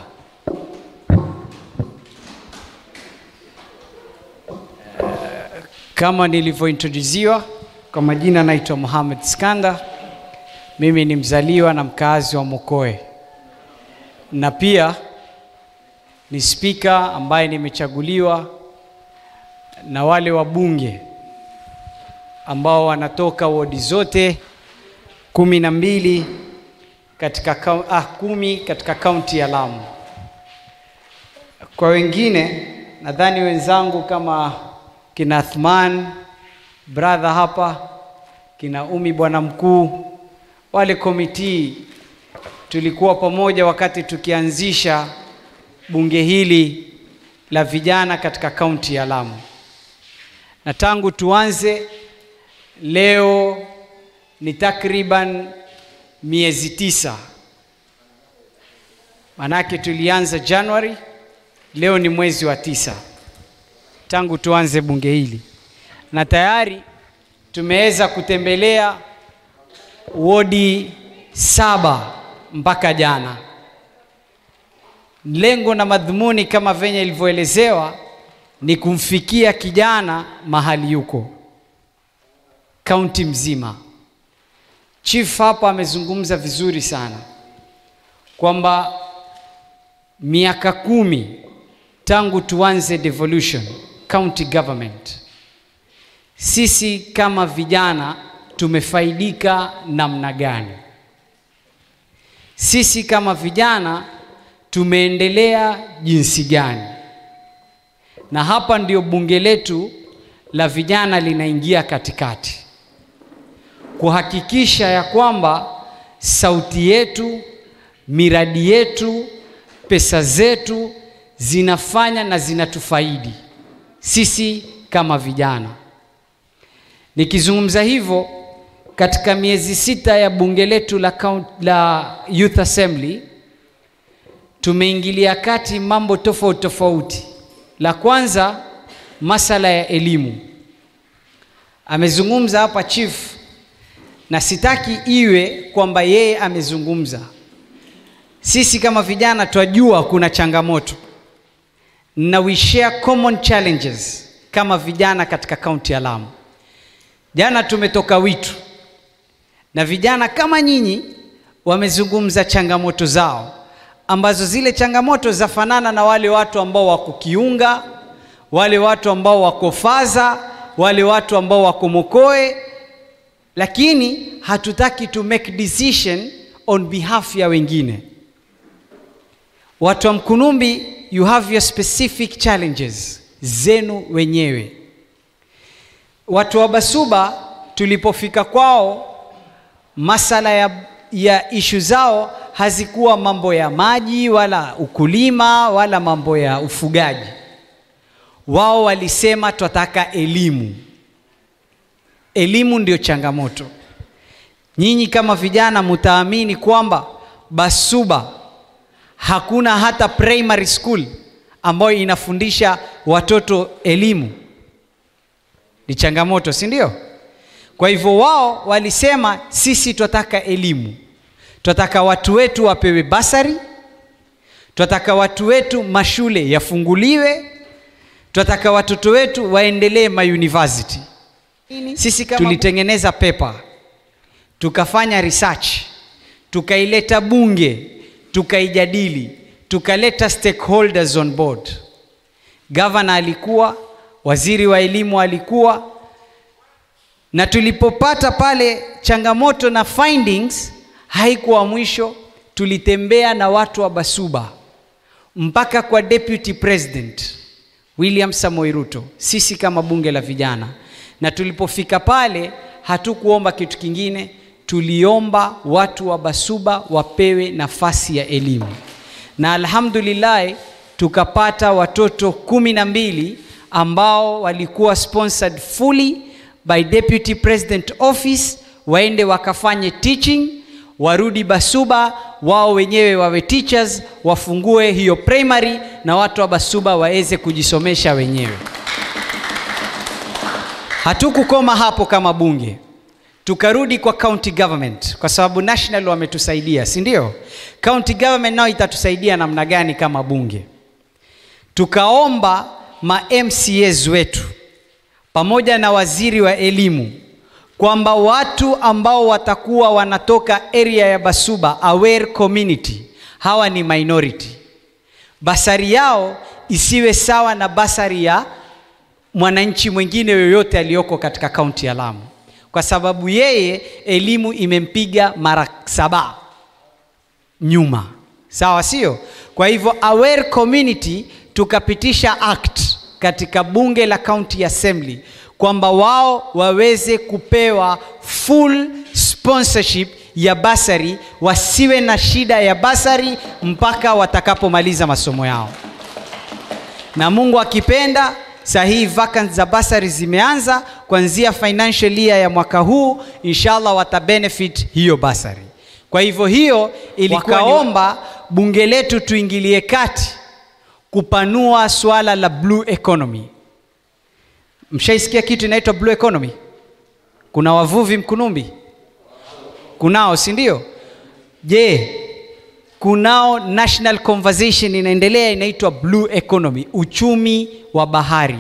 Eh, Kama nilivyointroduziwa kwa majina, naitwa Mohamed Skanda. Mimi ni mzaliwa na mkazi wa Mokoe na pia ni spika ambaye nimechaguliwa na wale wabunge ambao wanatoka wodi zote kumi na mbili katika kau- ah, kumi katika kaunti ya Lamu. Kwa wengine nadhani wenzangu kama kina Athman brother hapa, kina Umi bwana mkuu, wale komiti tulikuwa pamoja wakati tukianzisha bunge hili la vijana katika kaunti ya Lamu, na tangu tuanze leo ni takriban miezi tisa, manake tulianza Januari, leo ni mwezi wa tisa tangu tuanze bunge hili, na tayari tumeweza kutembelea wodi saba mpaka jana. Lengo na madhumuni kama venye ilivyoelezewa ni kumfikia kijana mahali yuko kaunti mzima. Chief hapa amezungumza vizuri sana kwamba miaka kumi tangu tuanze devolution county government, sisi kama vijana tumefaidika namna gani? Sisi kama vijana tumeendelea jinsi gani? Na hapa ndio bunge letu la vijana linaingia katikati kuhakikisha ya kwamba sauti yetu, miradi yetu, pesa zetu zinafanya na zinatufaidi sisi kama vijana. Nikizungumza hivyo, katika miezi sita ya bunge letu la, count, la Youth Assembly tumeingilia kati mambo tofauti tofauti. La kwanza, masala ya elimu. Amezungumza hapa chief, na sitaki iwe kwamba yeye amezungumza. Sisi kama vijana twajua kuna changamoto na we share common challenges kama vijana katika kaunti ya Lamu. Jana tumetoka Witu na vijana kama nyinyi wamezungumza changamoto zao ambazo zile changamoto zafanana na wale watu ambao wako Kiunga, wale watu ambao wako Faza, wale watu ambao wako Mokoe, lakini hatutaki to make decision on behalf ya wengine. Watu wa Mkunumbi, you have your specific challenges zenu wenyewe. Watu wa Basuba tulipofika kwao, masala ya, ya ishu zao hazikuwa mambo ya maji wala ukulima wala mambo ya ufugaji. Wao walisema twataka elimu. Elimu ndio changamoto. Nyinyi kama vijana mutaamini kwamba Basuba hakuna hata primary school ambayo inafundisha watoto elimu. Ni changamoto, si ndio? Kwa hivyo wao walisema sisi twataka elimu, twataka watu wetu wapewe basari, twataka watu wetu mashule yafunguliwe, twataka watoto wetu waendelee mauniversity. Sisi kama tulitengeneza paper, tukafanya research, tukaileta bunge, tukaijadili, tukaleta stakeholders on board. Gavana alikuwa, waziri wa elimu alikuwa, na tulipopata pale changamoto na findings, haikuwa mwisho. Tulitembea na watu wa Basuba mpaka kwa deputy president William Samoei Ruto, sisi kama bunge la vijana, na tulipofika pale hatukuomba kitu kingine, tuliomba watu wa Basuba wapewe nafasi ya elimu, na alhamdulillah tukapata watoto kumi na mbili ambao walikuwa sponsored fully by deputy president office, waende wakafanye teaching, warudi Basuba wao wenyewe wawe teachers, wafungue hiyo primary na watu wa Basuba waweze kujisomesha wenyewe. Hatukukoma hapo kama bunge, tukarudi kwa county government kwa sababu national wametusaidia, si ndio? County government nao itatusaidia namna gani kama bunge? Tukaomba ma MCAs wetu pamoja na waziri wa elimu kwamba watu ambao watakuwa wanatoka area ya Basuba aware community, hawa ni minority, basari yao isiwe sawa na basari ya mwananchi mwingine yoyote aliyoko katika kaunti ya Lamu, kwa sababu yeye elimu imempiga mara saba nyuma, sawa sio? Kwa hivyo aware community, tukapitisha act katika bunge la county assembly kwamba wao waweze kupewa full sponsorship ya basari, wasiwe na shida ya basari mpaka watakapomaliza masomo yao. Na Mungu akipenda, saa hii vacant za basari zimeanza kuanzia financial year ya mwaka huu, inshallah watabenefit hiyo basari. Kwa hivyo hiyo ilikuwa wakaomba bunge letu tuingilie kati kupanua swala la blue economy. Mshaisikia kitu inaitwa blue economy? Kuna wavuvi Mkunumbi, kunao si ndio? Je, kunao national conversation inaendelea inaitwa blue economy, uchumi wa bahari,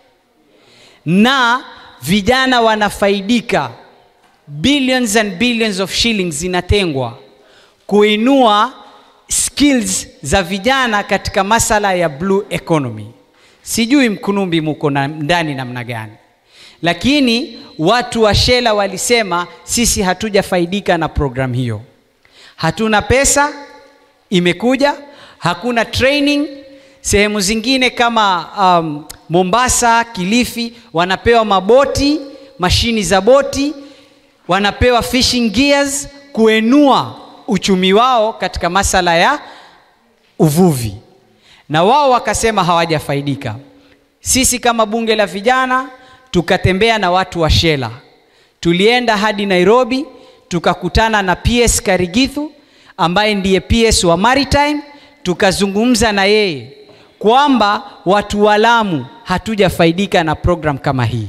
na vijana wanafaidika, billions and billions of shillings zinatengwa kuinua skills za vijana katika masala ya blue economy. Sijui Mkunumbi muko na ndani namna gani, lakini watu wa Shela walisema sisi hatujafaidika na program hiyo, hatuna pesa imekuja, hakuna training. Sehemu zingine kama um, Mombasa, Kilifi wanapewa maboti, mashini za boti, wanapewa fishing gears kuenua uchumi wao katika masala ya uvuvi na wao wakasema hawajafaidika. Sisi kama bunge la vijana tukatembea na watu wa Shela, tulienda hadi Nairobi, tukakutana na PS Karigithu ambaye ndiye PS wa Maritime, tukazungumza na yeye kwamba watu wa Lamu hatujafaidika na program kama hii.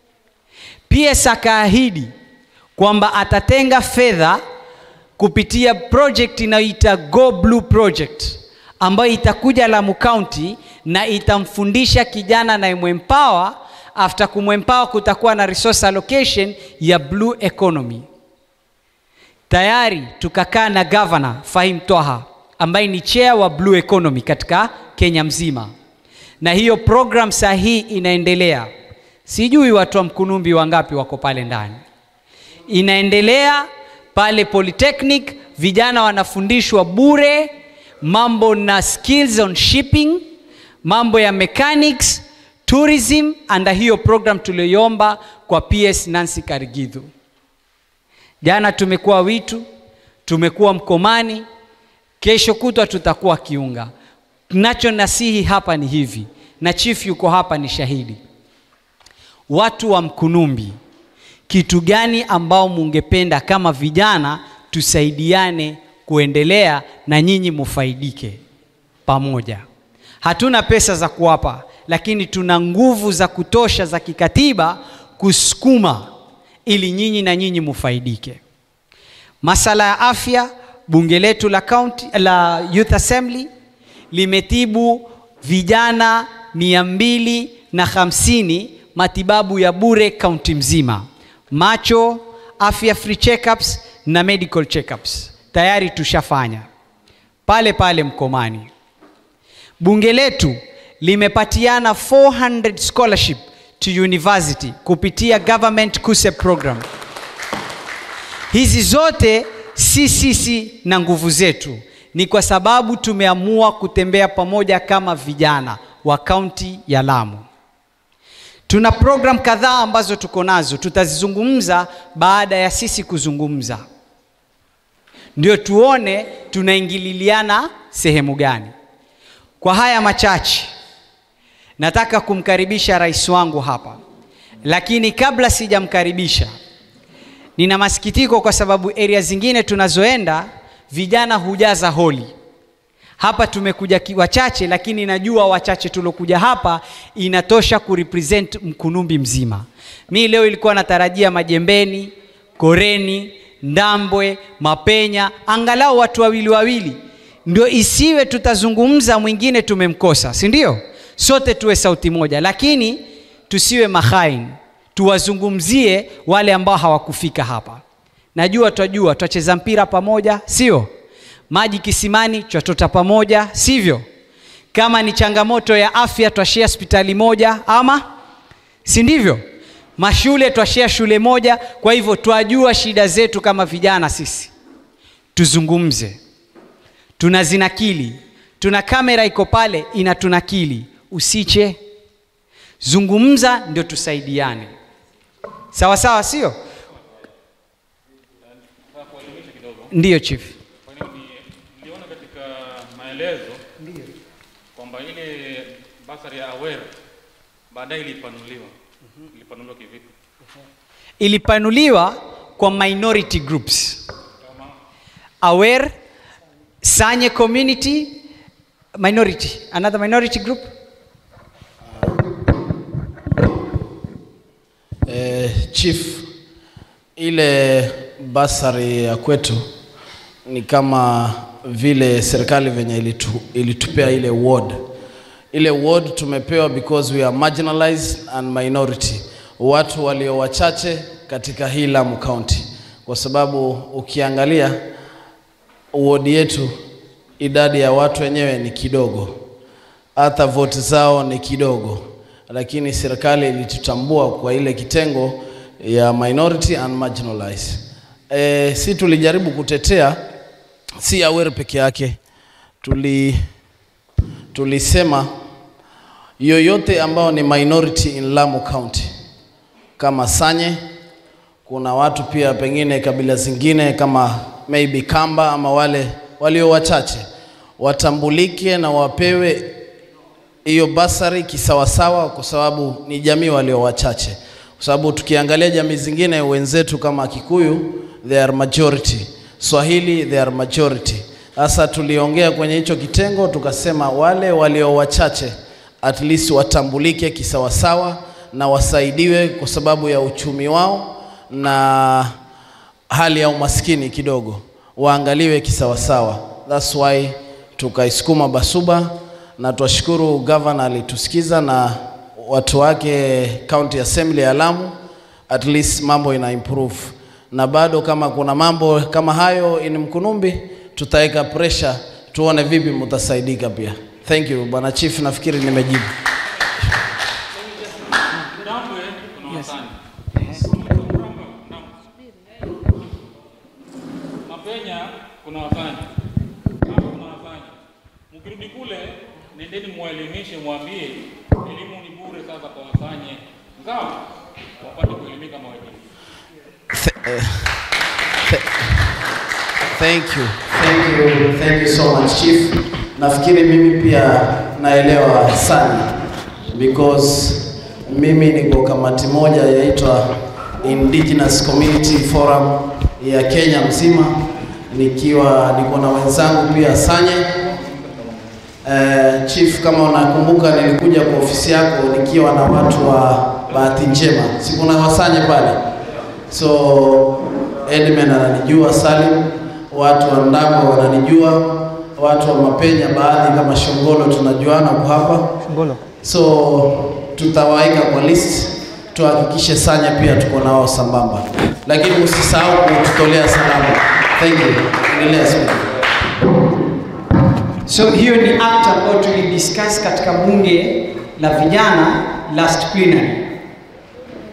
PS akaahidi kwamba atatenga fedha kupitia project inayoita Go Blue Project ambayo itakuja Lamu County na itamfundisha kijana na imwempower. After kumwempower, kutakuwa na resource allocation ya blue economy. Tayari tukakaa na governor Fahim Twaha ambaye ni chair wa blue economy katika Kenya mzima, na hiyo program saa hii inaendelea. Sijui watu wa Mkunumbi wangapi wako pale ndani. Inaendelea pale Polytechnic, vijana wanafundishwa bure mambo na skills on shipping, mambo ya mechanics, tourism, anda hiyo program tuliyoomba kwa PS Nancy Karigithu. Jana tumekuwa Witu, tumekuwa Mkomani, kesho kutwa tutakuwa Kiunga. Nacho nasihi hapa ni hivi, na chief yuko hapa ni shahidi. Watu wa Mkunumbi, kitu gani ambao mungependa kama vijana tusaidiane kuendelea na nyinyi mufaidike pamoja. Hatuna pesa za kuwapa, lakini tuna nguvu za kutosha za kikatiba kusukuma ili nyinyi na nyinyi mufaidike. Masala ya afya, bunge letu la county, la Youth Assembly limetibu vijana mia mbili na hamsini matibabu ya bure kaunti mzima, macho, afya free checkups na medical checkups tayari tushafanya pale pale Mkomani. Bunge letu limepatiana 400 scholarship to university kupitia government KUSSEP program. Hizi zote si sisi na nguvu zetu, ni kwa sababu tumeamua kutembea pamoja kama vijana wa kaunti ya Lamu. Tuna program kadhaa ambazo tuko nazo, tutazizungumza baada ya sisi kuzungumza, ndio tuone tunaingililiana sehemu gani. Kwa haya machache, nataka kumkaribisha rais wangu hapa, lakini kabla sijamkaribisha, nina masikitiko kwa sababu area zingine tunazoenda vijana hujaza holi. Hapa tumekuja ki- wachache, lakini najua wachache tuliokuja hapa inatosha kurepresent Mkunumbi mzima. Mi leo ilikuwa natarajia Majembeni, Koreni, Ndambwe, Mapenya, angalau watu wawili wawili, ndio isiwe tutazungumza mwingine tumemkosa, si ndio? Sote tuwe sauti moja, lakini tusiwe mahain, tuwazungumzie wale ambao hawakufika hapa. Najua twajua twacheza mpira pamoja, sio? Maji kisimani twatota pamoja, sivyo? Kama ni changamoto ya afya twashia hospitali moja, ama si ndivyo? Mashule twashia shule moja. Kwa hivyo twajua shida zetu kama vijana sisi, tuzungumze. Tunazinakili, tuna kamera iko pale inatunakili, usiche, zungumza, ndio tusaidiane, sawa sawa, sio? Ndiyo chief. Kwa hiyo ni- niliona katika maelezo kwamba ile basari ya aware baadaye ilipanuliwa. Ilipanuliwa kivipi? ilipanuliwa kwa minority groups aware sanye community minority another minority group Eh, chief, ile basari ya kwetu ni kama vile serikali venye ilitu, ilitupea ile ward. Ile ward tumepewa because we are marginalized and minority, watu walio wachache katika hii Lamu County, kwa sababu ukiangalia ward yetu idadi ya watu wenyewe ni kidogo, hata vote zao ni kidogo, lakini serikali ilitutambua kwa ile kitengo ya minority and marginalized. E, si tulijaribu kutetea si Awere peke yake, tuli tulisema yoyote ambao ni minority in Lamu County kama Sanye, kuna watu pia pengine kabila zingine kama maybe Kamba ama wale walio wachache watambulike na wapewe hiyo basari kisawasawa, kwa sababu ni jamii walio wachache, kwa sababu tukiangalia jamii zingine wenzetu kama Kikuyu they are majority, Swahili they are majority. Sasa tuliongea kwenye hicho kitengo tukasema wale walio wachache at least watambulike kisawasawa na wasaidiwe kwa sababu ya uchumi wao na hali ya umaskini kidogo, waangaliwe kisawasawa. That's why tukaisukuma Basuba na twashukuru governor alitusikiza na watu wake county assembly ya Lamu, at least mambo ina improve, na bado kama kuna mambo kama hayo in Mkunumbi tutaweka pressure tuone vipi mtasaidika pia. Thank you bwana chief, nafikiri nimejibu. Ndambwe kuna wasani. Mapenya kuna wasani. Hapa kuna wasani. Mkirudi kule, nendeni mwelimishe, mwambie elimu ni bure sasa kwa wasanye. Sawa? Wapate kuelimika kama wengine. Thank you. Thank you. Thank you so much chief. Nafikiri mimi pia naelewa sana because mimi niko kamati moja yaitwa Indigenous Community Forum ya Kenya mzima, nikiwa niko na wenzangu pia Sanye. Uh, chief, kama unakumbuka, nilikuja kwa ofisi yako nikiwa na watu wa bahati njema, si kuna wasanye pale, so Edmund ananijua, Salim, watu wa Ndamba wananijua, watu wa Mapenya baadhi kama Shongolo tunajuana kwa hapa Shongolo. so tutawaeka kwa list, tuhakikishe Sanya pia tuko nao sambamba, lakini usisahau kututolea salamu. Thank you. Endelea speaker. so hiyo ni act ambayo tulidiscuss katika bunge la vijana last plenary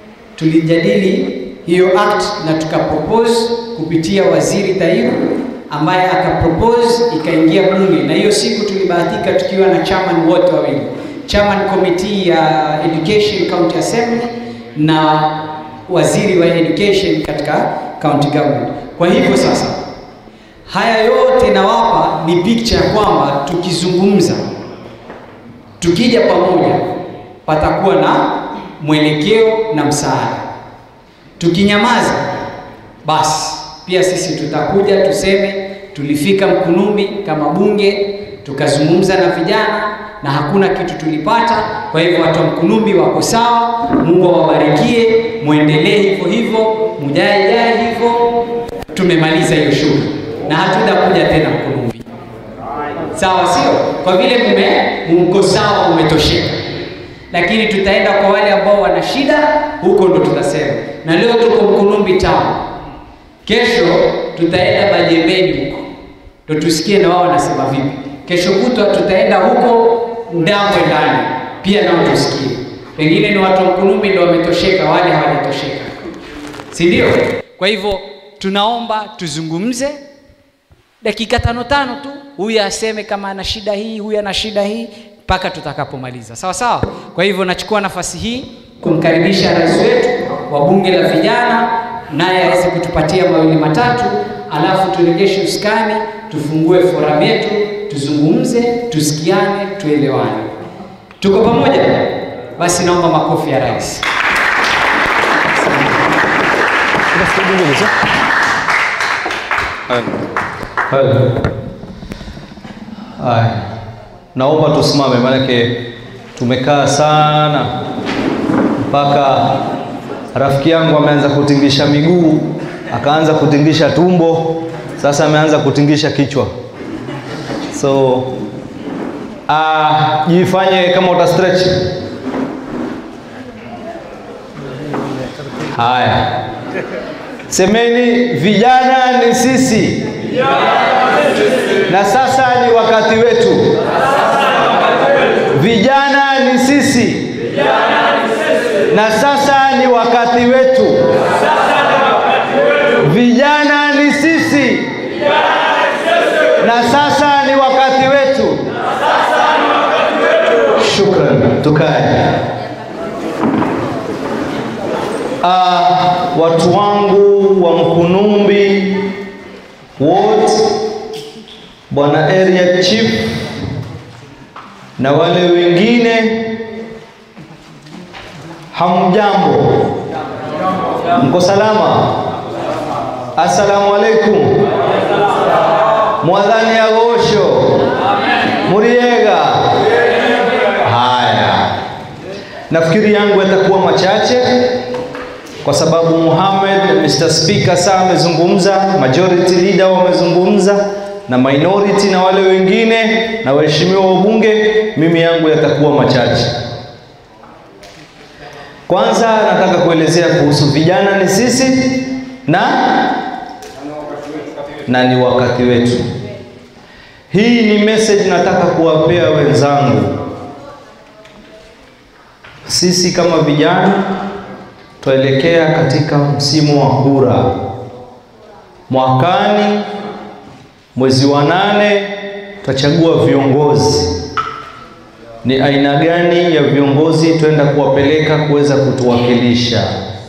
tulijadili hiyo act na tukapropose kupitia waziri Taibu ambaye akapropose ikaingia bunge, na hiyo siku tulibahatika tukiwa na chairman wote wawili, chairman committee ya education county assembly na waziri wa education katika county government. Kwa hivyo sasa haya yote nawapa ni picture ya kwamba tukizungumza, tukija pamoja, patakuwa na mwelekeo na msaada. Tukinyamaza, basi pia sisi tutakuja tuseme tulifika Mkunumbi kama bunge tukazungumza na vijana na hakuna kitu tulipata. Kwa hivyo watu wa Mkunumbi wako sawa, Mungu awabarikie, muendelee hivyo hivyo, mujae jae hivyo. Tumemaliza hiyo shughuli na hatutakuja tena Mkunumbi, sawa? Sio kwa vile mume mko sawa, umetosheka, lakini tutaenda kwa wale ambao wana shida, huko ndo tutasema. Na leo tuko Mkunumbi town, kesho tutaenda Bajembeni huko ndo tusikie na wao wanasema vipi. Kesho kutwa tutaenda huko Ndambwe ndani pia nao tusikie, pengine ni watu wa Mkunumbi ndo wametosheka, wale hawajatosheka, si ndio? Kwa hivyo tunaomba tuzungumze dakika tano tano tu, huyu aseme kama ana shida hii, huyu ana shida hii, mpaka tutakapomaliza, sawa sawa. Kwa hivyo nachukua nafasi hii kumkaribisha rais wetu wa bunge la vijana, naye aweze kutupatia mawili matatu, alafu turegeshe uskani, tufungue forum yetu, tuzungumze, tusikiane, tuelewane. Tuko pamoja? Basi naomba makofi ya rais. Haya, naomba tusimame, maanake tumekaa sana mpaka rafiki yangu ameanza kutingisha miguu, akaanza kutingisha tumbo, sasa ameanza kutingisha kichwa. So ah, jifanye kama uta stretch. Haya, semeni vijana ni sisi na sasa ni wakati wetu. Vijana ni sisi na sasa ni wakati wetu. Vijana ni sisi na sasa ni wakati wetu. Shukran, tukae. Ah, watu wangu wa Mkunumbi wote, bwana area chief na wale wengine, hamjambo? Mko salama? Assalamu alaikum. Mwadhani agosho muriega. Haya, nafikiri yangu yatakuwa machache kwa sababu Muhammad Mr. Speaker saa amezungumza, majority leader wamezungumza na minority na wale wengine na waheshimiwa wabunge, mimi yangu yatakuwa machache. Kwanza nataka kuelezea kuhusu vijana ni sisi na na ni wakati wetu. Hii ni message nataka kuwapea wenzangu. Sisi kama vijana twaelekea katika msimu wa kura. Mwakani mwezi wa nane tutachagua viongozi. Ni aina gani ya viongozi twenda kuwapeleka kuweza kutuwakilisha?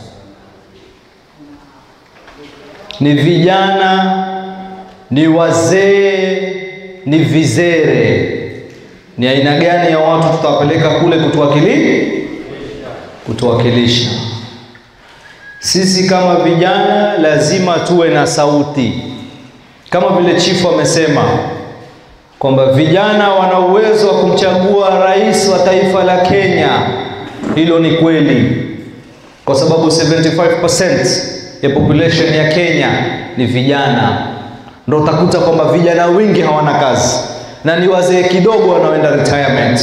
Ni vijana, ni wazee, ni vizere? Ni aina gani ya watu tutawapeleka kule kutuwakilisha? Kutuwakilisha. Sisi kama vijana lazima tuwe na sauti, kama vile chifu amesema kwamba vijana wana uwezo wa kumchagua rais wa taifa la Kenya. Hilo ni kweli, kwa sababu 75% ya population ya Kenya ni vijana. Ndio utakuta kwamba vijana wengi hawana kazi na ni wazee kidogo wanaoenda retirement.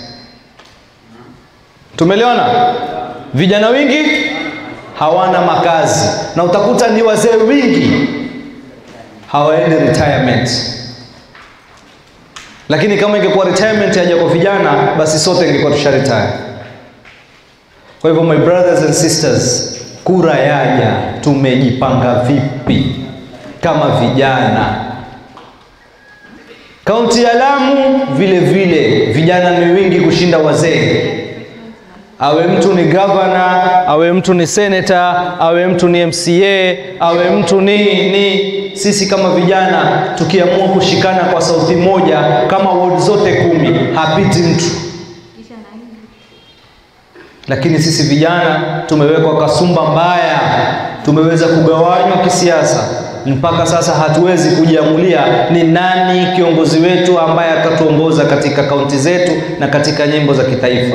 Tumeliona vijana wengi hawana makazi na utakuta ni wazee wengi hawaendi retirement. Lakini kama ingekuwa retirement haja kwa vijana, basi sote ingekuwa tusha retire. Kwa hivyo my brothers and sisters, kura yaja, tumejipanga vipi kama vijana Kaunti ya Lamu vile vile vijana ni wingi kushinda wazee. Awe mtu ni gavana, awe mtu ni senator, awe mtu ni MCA, awe mtu ni ni sisi kama vijana tukiamua kushikana kwa sauti moja kama ward zote kumi, hapiti mtu. Lakini sisi vijana tumewekwa kasumba mbaya, tumeweza kugawanywa kisiasa mpaka sasa hatuwezi kujiamulia ni nani kiongozi wetu ambaye atatuongoza katika kaunti zetu na katika nyimbo za kitaifa.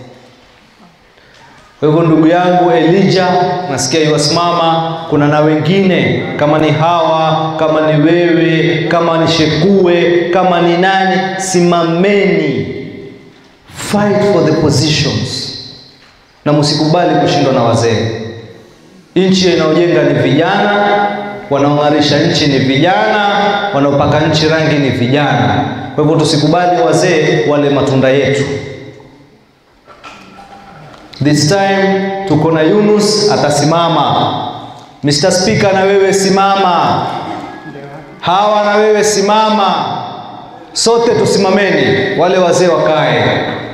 Kwa hivyo ndugu yangu Elijah, nasikia yuwasimama, kuna na wengine kama ni hawa, kama ni wewe, kama ni Shekue, kama ni nani, simameni, fight for the positions na msikubali kushindwa na wazee. Nchi inayojenga ni vijana, wanaong'arisha nchi ni vijana, wanaopaka nchi rangi ni vijana. Kwa hivyo tusikubali wazee wale matunda yetu. This time tuko na Yunus atasimama. Mr. Speaker, na wewe simama. Hawa na wewe simama. Sote tusimameni, wale wazee wakae.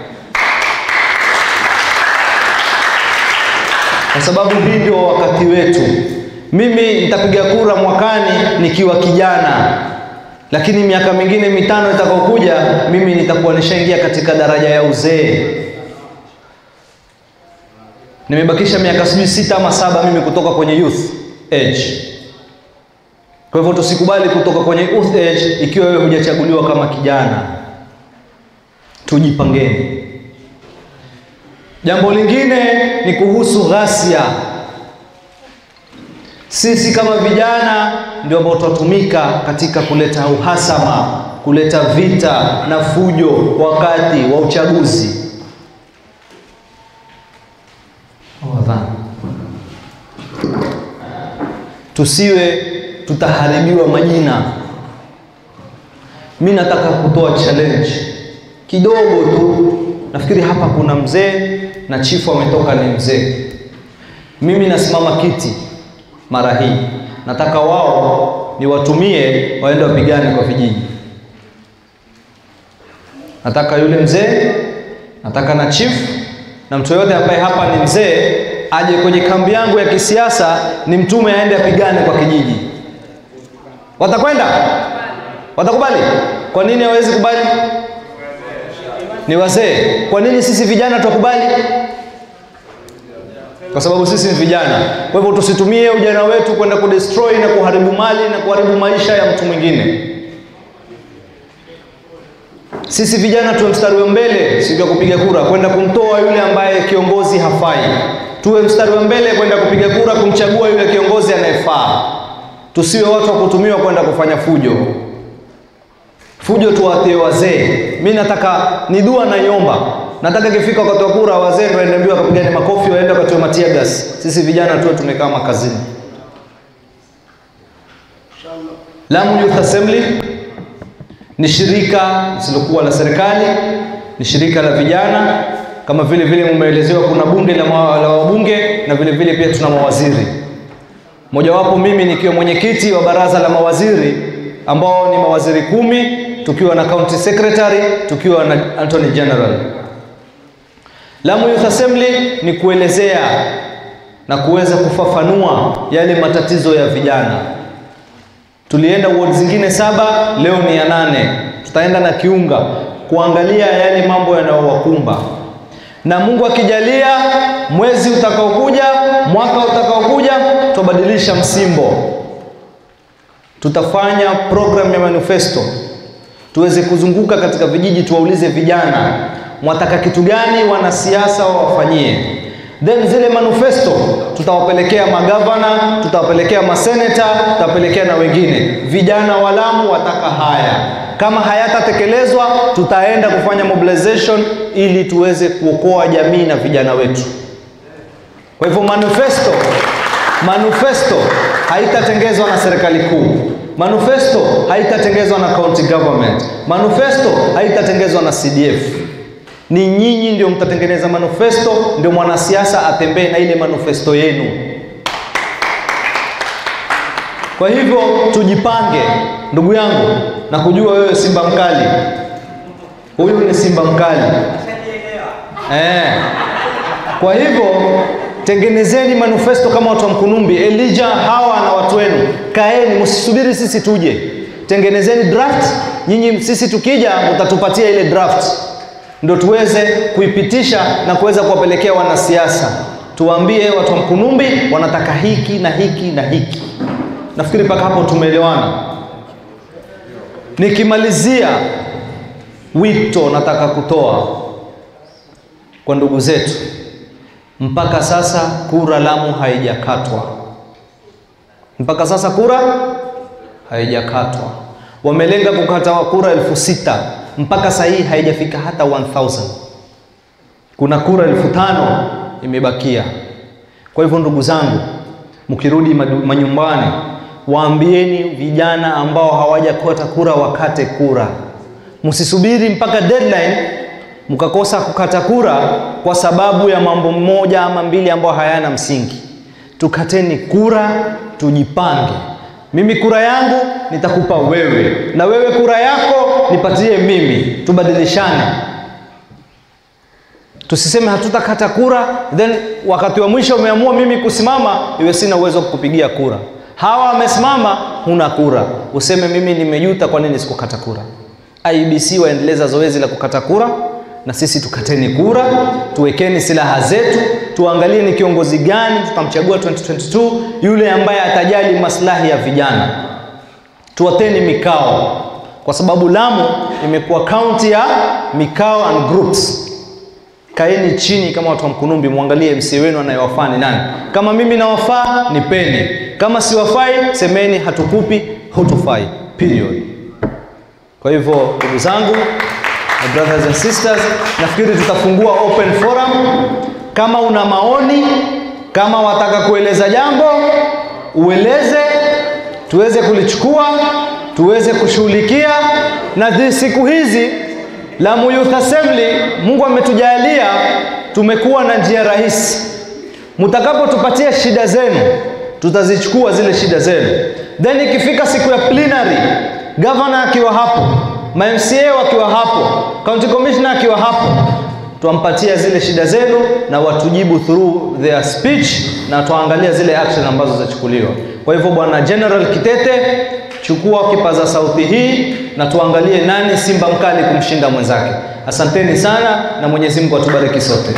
Kwa sababu hii ndio wakati wetu. Mimi nitapiga kura mwakani nikiwa kijana, lakini miaka mingine mitano itakayokuja mimi nitakuwa nishaingia katika daraja ya uzee. Nimebakisha miaka sijui sita ama saba mimi kutoka kwenye youth age. Kwa hivyo tusikubali kutoka kwenye youth age ikiwa wewe hujachaguliwa kama kijana. Tujipangeni. Jambo lingine ni kuhusu ghasia. Sisi kama vijana ndio ambao tutatumika katika kuleta uhasama, kuleta vita na fujo wakati wa uchaguzi. Wadhani tusiwe tutaharibiwa majina. Mi nataka kutoa challenge kidogo tu. Nafikiri hapa kuna mzee na chifu ametoka ni mzee. Mimi nasimama kiti mara hii, nataka wao niwatumie waende wapigane kwa vijiji. Nataka yule mzee, nataka na chief na mtu yoyote ambaye hapa ni mzee aje kwenye kambi yangu ya kisiasa, ni mtume aende apigane kwa kijiji. Watakwenda? Watakubali? Kwa nini hawezi kubali? Ni wazee. Kwa nini sisi vijana tukubali? Kwa sababu sisi ni vijana. Kwa hivyo tusitumie ujana wetu kwenda kudestroy na kuharibu mali na kuharibu maisha ya mtu mwingine. Sisi vijana tuwe mstari wa mbele siku ya kupiga kura, kwenda kumtoa yule ambaye kiongozi hafai. Tuwe mstari wa mbele kwenda kupiga kura, kumchagua yule kiongozi anayefaa. Tusiwe watu wa kutumiwa kwenda kufanya fujo. Fujo tuwatie wazee. Mi nataka ni dua naiomba, nataka ikifika wakati wa kura, wazee ndio waende mbio wakapigane makofi, waende wakatiwe matia gas. Sisi vijana tuwe tumekaa makazini. Lamu Youth Assembly ni shirika lisilokuwa la serikali, ni shirika la vijana. Kama vile vile mumeelezewa, kuna bunge la, ma, la wabunge na vile vile pia tuna mawaziri. Mojawapo mimi nikiwa mwenyekiti wa baraza la mawaziri ambao ni mawaziri kumi, tukiwa na county secretary, tukiwa na Attorney General. Lamu Youth Assembly ni kuelezea na kuweza kufafanua yale matatizo ya vijana. Tulienda ward zingine saba, leo ni ya nane. Tutaenda na Kiunga kuangalia yale mambo yanayowakumba, na Mungu akijalia, mwezi utakaokuja, mwaka utakaokuja, tutabadilisha msimbo. Tutafanya program ya manifesto, tuweze kuzunguka katika vijiji, tuwaulize vijana, mwataka kitu gani wanasiasa wawafanyie then zile manifesto tutawapelekea magavana, tutawapelekea maseneta, tutawapelekea na wengine. Vijana wa Lamu wataka haya, kama hayatatekelezwa tutaenda kufanya mobilization ili tuweze kuokoa jamii na vijana wetu. Kwa hivyo manifesto, manifesto haitatengezwa na serikali kuu, manifesto haitatengezwa na county government, manifesto haitatengezwa na CDF ni nyinyi ndio mtatengeneza manifesto, ndio mwanasiasa atembee na ile manifesto yenu. Kwa hivyo tujipange, ndugu yangu, na kujua wewe simba mkali, huyu ni simba mkali eh. Kwa hivyo tengenezeni manifesto kama watu wa Mkunumbi, Elijah, hawa na watu wenu, kaeni, msisubiri sisi tuje, tengenezeni draft. Nyinyi sisi tukija, mtatupatia ile draft, ndo tuweze kuipitisha na kuweza kuwapelekea wanasiasa, tuwaambie watu wa Mkunumbi wanataka hiki na hiki na hiki. Nafikiri mpaka hapo tumeelewana. Nikimalizia, wito nataka kutoa kwa ndugu zetu mpaka sasa kura Lamu haijakatwa. Mpaka sasa kura haijakatwa. Wamelenga kukata kura elfu sita mpaka saa hii haijafika hata 1000. Kuna kura elfu tano imebakia. Kwa hivyo ndugu zangu, mkirudi madu- manyumbani, waambieni vijana ambao hawajakata kura wakate kura. Msisubiri mpaka deadline mkakosa kukata kura kwa sababu ya mambo moja ama mbili ambayo hayana msingi. Tukateni kura, tujipange. Mimi kura yangu nitakupa wewe, na wewe kura yako nipatie mimi, tubadilishane. Tusiseme hatutakata kura, then wakati wa mwisho umeamua mimi kusimama, iwe sina uwezo wa kukupigia kura. Hawa wamesimama, huna kura, useme mimi nimejuta, kwa nini sikukata kura. IBC waendeleza zoezi la kukata kura, na sisi tukateni kura, tuwekeni silaha zetu, tuangalie ni kiongozi gani tutamchagua 2022, yule ambaye atajali maslahi ya vijana. Tuwateni mikao, kwa sababu Lamu imekuwa kaunti ya mikao and groups. Kaeni chini kama watu wa Mkunumbi, mwangalie MC wenu anayewafaa ni nani. Kama mimi nawafaa, nipeni. Kama siwafai, semeni hatukupi, hutufai. Period. Kwa hivyo ndugu zangu, my brothers and sisters, nafikiri tutafungua open forum. Kama una maoni, kama wataka kueleza jambo, ueleze, tuweze kulichukua, tuweze kushughulikia. Na zi- siku hizi Lamu Youth Assembly, Mungu ametujalia, tumekuwa na njia rahisi. Mtakapotupatia shida zenu, tutazichukua zile shida zenu, then ikifika siku ya plenary, governor akiwa hapo, ma MCA wakiwa hapo, county commissioner akiwa hapo, twampatia zile shida zenu na watujibu through their speech, na tuangalia zile action ambazo zitachukuliwa. Kwa hivyo, bwana General Kitete, chukua kipaza sauti hii na tuangalie nani simba mkali kumshinda mwenzake. Asanteni sana na Mwenyezi Mungu atubariki sote.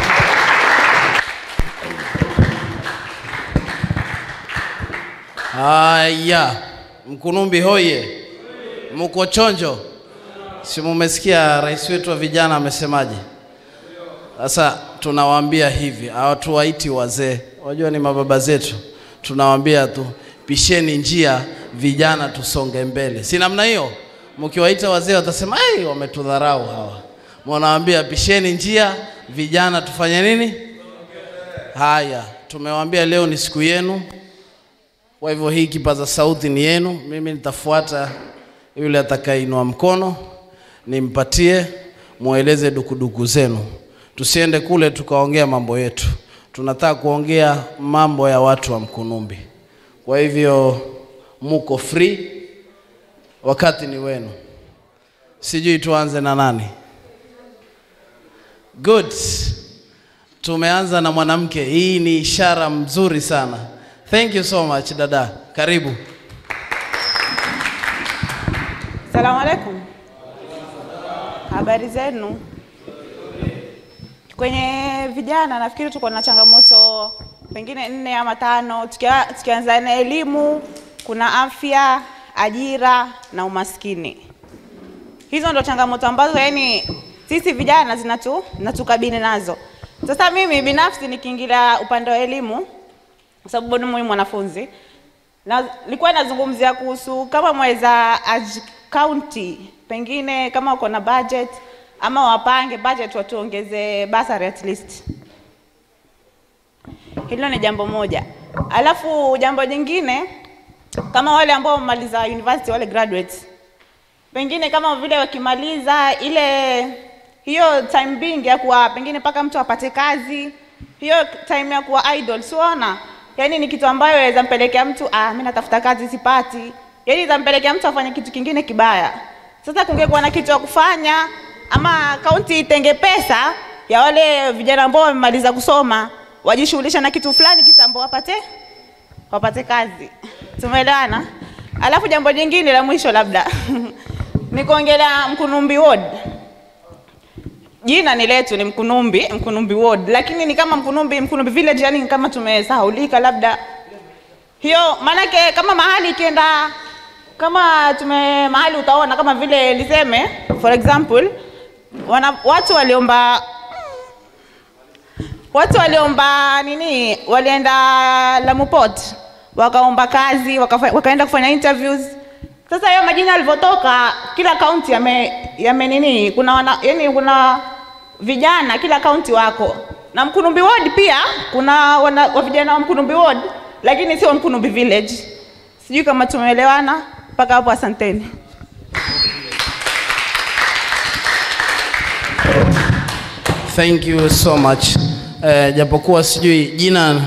Haya, Mkunumbi hoye, muko chonjo? Si mumesikia rais wetu wa vijana amesemaje? Sasa tunawaambia hivi, hawatuwaiti wazee, wajua ni mababa zetu, tunawaambia tu pisheni njia, vijana tusonge mbele, si namna hiyo? Mkiwaita wazee watasema ai, wametudharau hawa. Mnawaambia pisheni njia, vijana tufanye nini? Haya, tumewaambia leo ni siku yenu, kwa hivyo hii kipaza sauti ni yenu. Mimi nitafuata yule atakayeinua mkono, nimpatie, mueleze dukuduku zenu. Tusiende kule tukaongea mambo yetu, tunataka kuongea mambo ya watu wa Mkunumbi. Kwa hivyo muko free, wakati ni wenu. Sijui tuanze na nani? Good. Tumeanza na mwanamke. Hii ni ishara mzuri sana. Thank you so much dada. Karibu. Salamu alaikum. Habari zenu? Kwenye vijana nafikiri tuko na changamoto pengine nne ama tano, tukia, tukianza na elimu, kuna afya, ajira na umaskini. Hizo ndo changamoto ambazo yani sisi vijana zinatu natukabili nazo. Sasa mimi binafsi nikiingilia upande wa elimu, kwa sababu bado mimi mwanafunzi, na nilikuwa nazungumzia kuhusu kama mweza aj county pengine kama uko na budget ama wapange budget watuongeze basari at least. Hilo ni jambo moja. Alafu jambo jingine kama wale ambao wamaliza university wale graduates pengine kama vile wakimaliza ile hiyo time being ya kuwa pengine mpaka mtu apate kazi, hiyo time ya kuwa idle, siona yaani ni kitu ambayo inaweza mpelekea mtu ah, mimi natafuta kazi sipati, yaani itampelekea mtu afanye kitu kingine kibaya. Sasa kungekuwa na kitu cha kufanya ama kaunti itenge pesa ya wale vijana ambao wamemaliza kusoma wajishughulisha na kitu fulani kitambo wapate wapate kazi. Tumeelewana? Alafu jambo jingine la mwisho labda ni kuongelea Mkunumbi Ward. Jina ni letu ni Mkunumbi, Mkunumbi Ward, lakini ni kama Mkunumbi, Mkunumbi Village, yani kama tumesahaulika labda hiyo. Maanake kama mahali ikienda kama tume mahali utaona kama vile liseme for example wana, watu waliomba watu waliomba nini, walienda Lamu Port wakaomba kazi wakafa, wakaenda kufanya interviews. Sasa hiyo majina yalivyotoka, kila kaunti yame, yame nini, kuna wana, yani kuna vijana kila kaunti wako na Mkunumbi Ward pia kuna wana, wa vijana wa Mkunumbi Ward, lakini sio Mkunumbi Village. Sijui kama tumeelewana mpaka hapo. Asanteni. Thank you so much. Eh, japokuwa sijui jina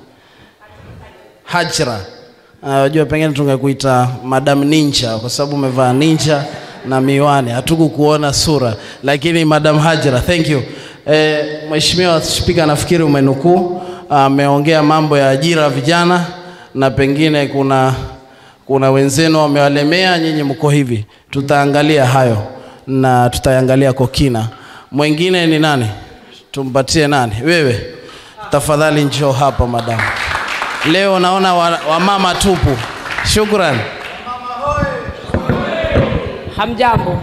Hajra. Unajua uh, pengine tungekuita Madam Ninja kwa sababu umevaa ninja na miwani, hatukukuona sura, lakini Madam Hajra, thank you. Eh, Mheshimiwa Spika, nafikiri umenukuu, ameongea uh, mambo ya ajira vijana na pengine kuna kuna wenzenu wamewalemea, nyinyi mko hivi. Tutaangalia hayo na tutaangalia kwa kina. Mwingine ni nani? Tumpatie nani? Wewe tafadhali, njoo hapa madam. Leo naona wamama wa tupu. Shukran. Hamjambo.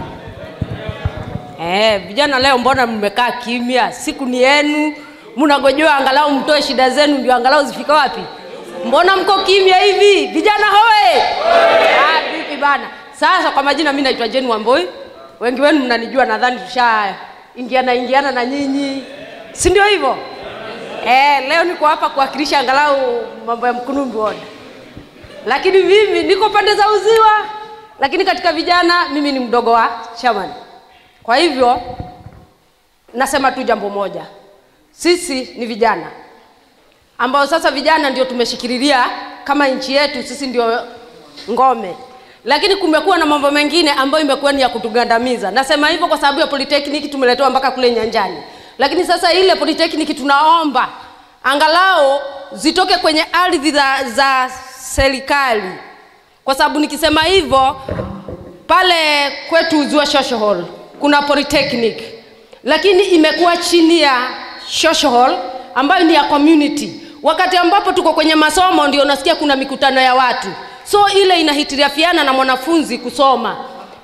Eh, vijana leo mbona mmekaa kimya? Siku ni yenu, mnagojewa angalau mtoe shida zenu ndio angalau zifika wapi? Mbona mko kimya hivi? Vijana hoe! Ah, vipi bana? Sasa kwa majina mimi naitwa Jane Wamboi. Wengi wenu mnanijua nadhani tusha ingiana ingiana na nyinyi. Si ndio hivyo? Eh, leo niko hapa kuwakilisha angalau mambo ya Mkunumbi Ward. Lakini mimi niko pande za Uziwa, lakini katika vijana mimi ni mdogo wa chairman. Kwa hivyo nasema tu jambo moja, sisi ni vijana ambao sasa vijana ndio tumeshikililia kama nchi yetu, sisi ndio ngome, lakini kumekuwa na mambo mengine ambayo imekuwa ni ya kutugandamiza. Nasema hivyo kwa sababu ya polytechnic tumeletewa mpaka kule nyanjani, lakini sasa ile polytechnic tunaomba angalau zitoke kwenye ardhi za, za serikali, kwa sababu nikisema hivyo pale kwetu Uziwa Social Hall kuna polytechnic, lakini imekuwa chini ya social hall ambayo ni ya community. Wakati ambapo tuko kwenye masomo ndio unasikia kuna mikutano ya watu, so ile inahitirafiana na mwanafunzi kusoma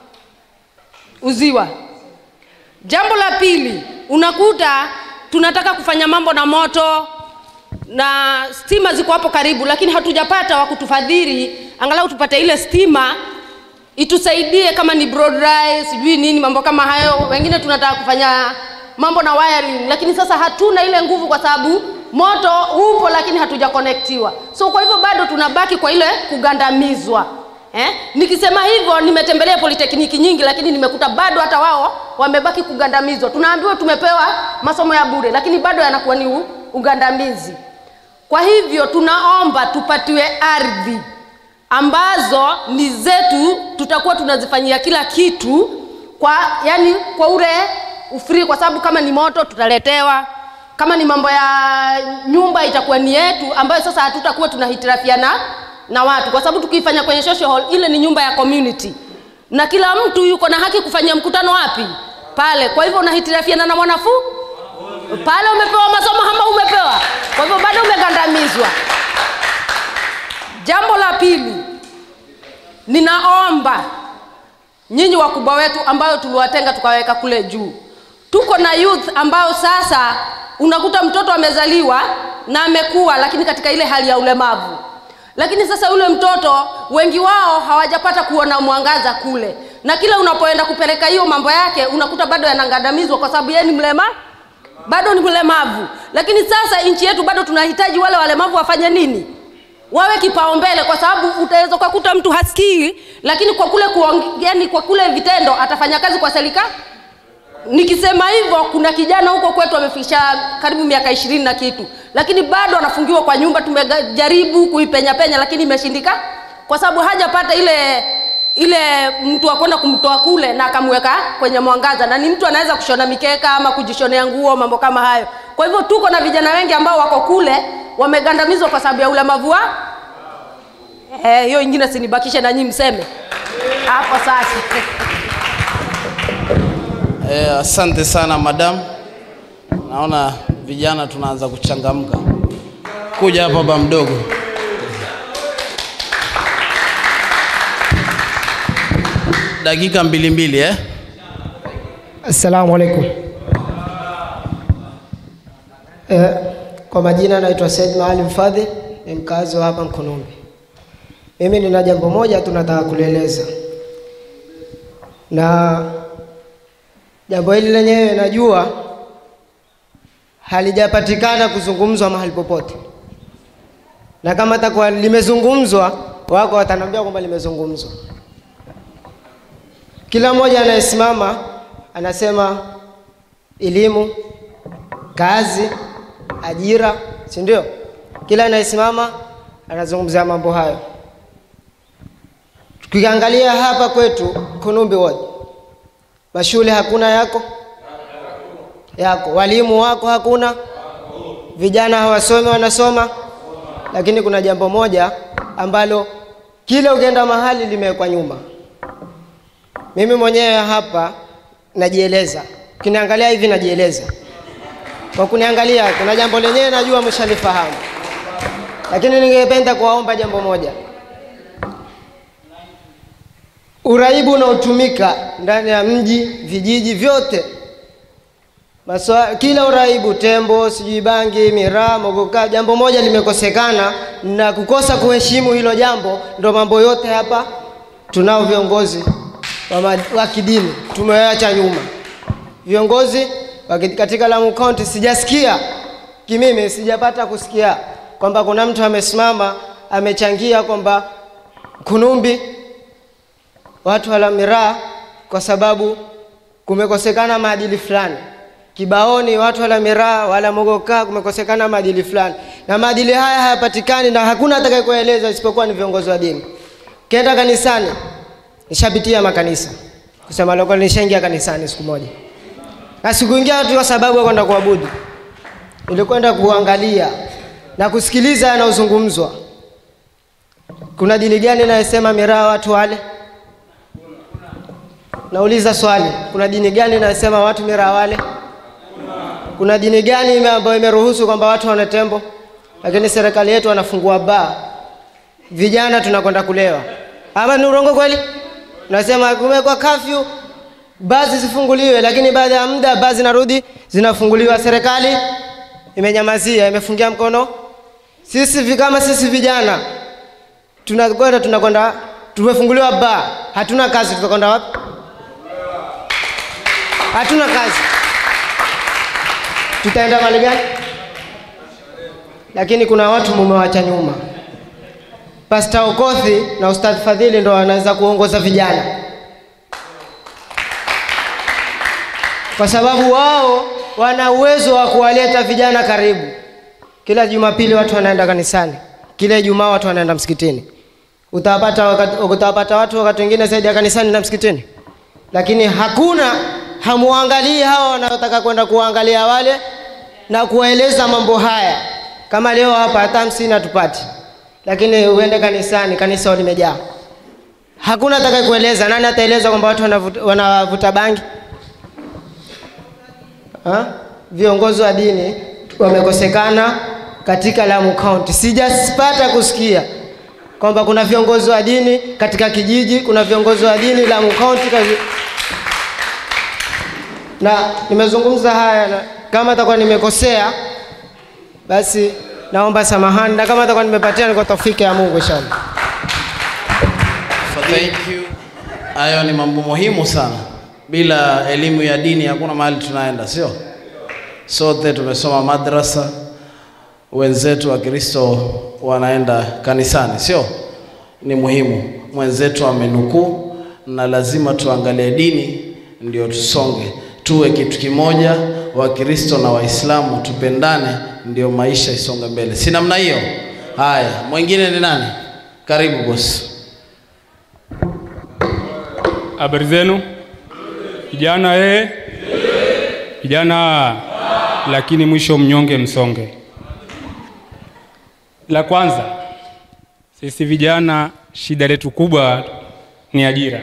Uziwa. Jambo la pili, unakuta tunataka kufanya mambo na moto na stima ziko hapo karibu, lakini hatujapata wa kutufadhili angalau tupate ile stima itusaidie kama ni broad rise sijui nini mambo kama hayo. Wengine tunataka kufanya mambo na wiring, lakini sasa hatuna ile nguvu kwa sababu moto upo, lakini hatujakonektiwa. So kwa hivyo bado tunabaki kwa ile kugandamizwa. Eh? Nikisema hivyo nimetembelea politekniki nyingi, lakini nimekuta bado hata wao wamebaki kugandamizwa. Tunaambiwa tumepewa masomo ya bure, lakini bado yanakuwa ni u- ugandamizi. Kwa hivyo tunaomba tupatiwe ardhi ambazo ni zetu, tutakuwa tunazifanyia kila kitu kwa yani kwa ule ufree, kwa sababu kama ni moto tutaletewa, kama ni mambo ya nyumba itakuwa ni yetu, ambayo sasa hatutakuwa tunahitirafiana na watu, kwa sababu tukiifanya kwenye social hall, ile ni nyumba ya community na kila mtu yuko na haki kufanyia mkutano wapi pale. Kwa hivyo unahitirafiana na mwanafu pale, umepewa masomo ama umepewa, kwa hivyo bado umegandamizwa. Jambo la pili, ninaomba nyinyi wakubwa wetu ambayo tuliwatenga tukaweka kule juu, tuko na youth ambao sasa unakuta mtoto amezaliwa na amekuwa, lakini katika ile hali ya ulemavu, lakini sasa yule mtoto wengi wao hawajapata kuona mwangaza kule, na kila unapoenda kupeleka hiyo mambo yake unakuta bado yanangandamizwa kwa sababu yeye ni mlema bado ni mlemavu. Lakini sasa nchi yetu bado tunahitaji wale walemavu wafanye nini? wawe kipaumbele, kwa sababu utaweza ukakuta mtu hasikii, lakini kwa kule kuong, yani kwa kule vitendo atafanya kazi kwa serikali nikisema hivyo kuna kijana huko kwetu amefikisha karibu miaka ishirini na kitu lakini bado anafungiwa kwa nyumba tumejaribu kuipenya penya lakini imeshindika kwa sababu hajapata ile ile mtu wa kwenda kumtoa kule na akamweka kwenye mwangaza na ni mtu anaweza kushona mikeka ama kujishonea nguo mambo kama hayo kwa hivyo tuko na vijana wengi ambao wako kule wamegandamizwa kwa sababu ya ulemavu wa Eh, hiyo ingine sinibakishe na nyinyi mseme hapo sasa Eh, asante sana madam. Naona vijana tunaanza kuchangamka. Kuja hapa baba mdogo. Dakika mbili mbili eh? Assalamu alaikum. Eh, kwa majina naitwa Said Maalim Fadhil, ni mkazi wa hapa Mkunumbi. Mimi nina jambo moja tu nataka kulieleza, na jambo hili lenyewe najua halijapatikana kuzungumzwa mahali popote, na kama takuwa limezungumzwa, wako wataniambia kwamba limezungumzwa. Kila mmoja anayesimama anasema elimu, kazi, ajira, si ndio? Kila anayesimama anazungumzia mambo hayo. Tukiangalia hapa kwetu Kunumbi Ward, mashule hakuna yako yako, walimu wako hakuna, vijana hawasomi wanasoma, lakini kuna jambo moja ambalo kila ukienda mahali limewekwa nyuma. Mimi mwenyewe hapa najieleza, ukiniangalia hivi najieleza. Kwa kuniangalia, kuna jambo lenyewe najua mshalifahamu, lakini ningependa kuwaomba jambo moja. Uraibu unaotumika ndani ya mji, vijiji vyote, Maswa, kila uraibu, tembo, sijui bangi, miraa, mogoka, jambo moja limekosekana na kukosa kuheshimu hilo jambo, ndo mambo yote hapa tunao viongozi wa, ma- wa kidini tumewacha nyuma. Viongozi wa ki- katika Lamu County sijasikia kimimi, sijapata kusikia kwamba kuna mtu amesimama amechangia kwamba Kunumbi watu wala miraa kwa sababu kumekosekana maadili fulani. Kibaoni watu wala miraa wala mogoka, kumekosekana maadili fulani, na maadili haya hayapatikani na hakuna atakayekueleza isipokuwa ni viongozi wa dini. Kenda kanisani, nishapitia makanisa kusema loko, nishaingia kanisani siku moja, na sikuingia tu kwa sababu ya kwenda kuabudu, nilikwenda kuangalia na kusikiliza yanayozungumzwa. Kuna dini gani inayosema miraa watu wale? Nauliza swali, kuna dini gani inayosema watu miraa wale? Kuna dini gani ime- ambayo imeruhusu kwamba watu wane tembo? Lakini serikali yetu wanafungua baa, vijana tunakwenda kulewa. Ama ni urongo kweli? Nasema kumekuwa kafyu, baa zisifunguliwe, lakini baada ya muda baa zinarudi zinafunguliwa. Serikali imenyamazia, imefungia mkono. Sisi vi- kama sisi vijana tunakwenda tunakwenda, tumefunguliwa baa, hatuna kazi, tutakwenda wapi? Hatuna kazi, tutaenda mali gani? Lakini kuna watu mumewacha nyuma. Pasta Okothi na Ustadh Fadhili ndo wanaweza kuongoza vijana, kwa sababu wao wana uwezo wa kuwaleta vijana karibu. Kila Jumapili watu wanaenda kanisani, kila Ijumaa watu wanaenda msikitini. Utawapata wakati, utawapata watu wakati wengine zaidi ya kanisani na msikitini, lakini hakuna hamuangalii hawa wanaotaka kwenda kuangalia wale na kuwaeleza mambo haya. Kama leo hapa hata hamsini hatupati, lakini uende kanisani, kanisa limejaa. Hakuna atakaye kueleza. Nani ataeleza kwamba watu wanavuta, wanavuta bangi ha? Viongozi wa dini wamekosekana katika Lamu County. Sijapata kusikia kwamba kuna viongozi wa dini katika kijiji, kuna viongozi wa dini Lamu County kazi... na nimezungumza haya na kama atakuwa nimekosea basi naomba samahani, na kama atakuwa nimepatia ni kwa taufiki ya Mungu inshallah. Thank you. Hayo ni mambo muhimu sana. Bila elimu ya dini hakuna mahali tunaenda, sio? Sote tumesoma madrasa, wenzetu wa Kristo wanaenda kanisani, sio? Ni muhimu. Mwenzetu amenukuu, na lazima tuangalie dini ndio tusonge. tuwe kitu kimoja, Wakristo na Waislamu tupendane, ndio maisha isonge mbele. Si namna hiyo? Haya, mwingine ni nani? Karibu bosi. Habari zenu vijana eh? Vijana lakini mwisho mnyonge msonge. La kwanza, sisi vijana shida letu kubwa ni ajira,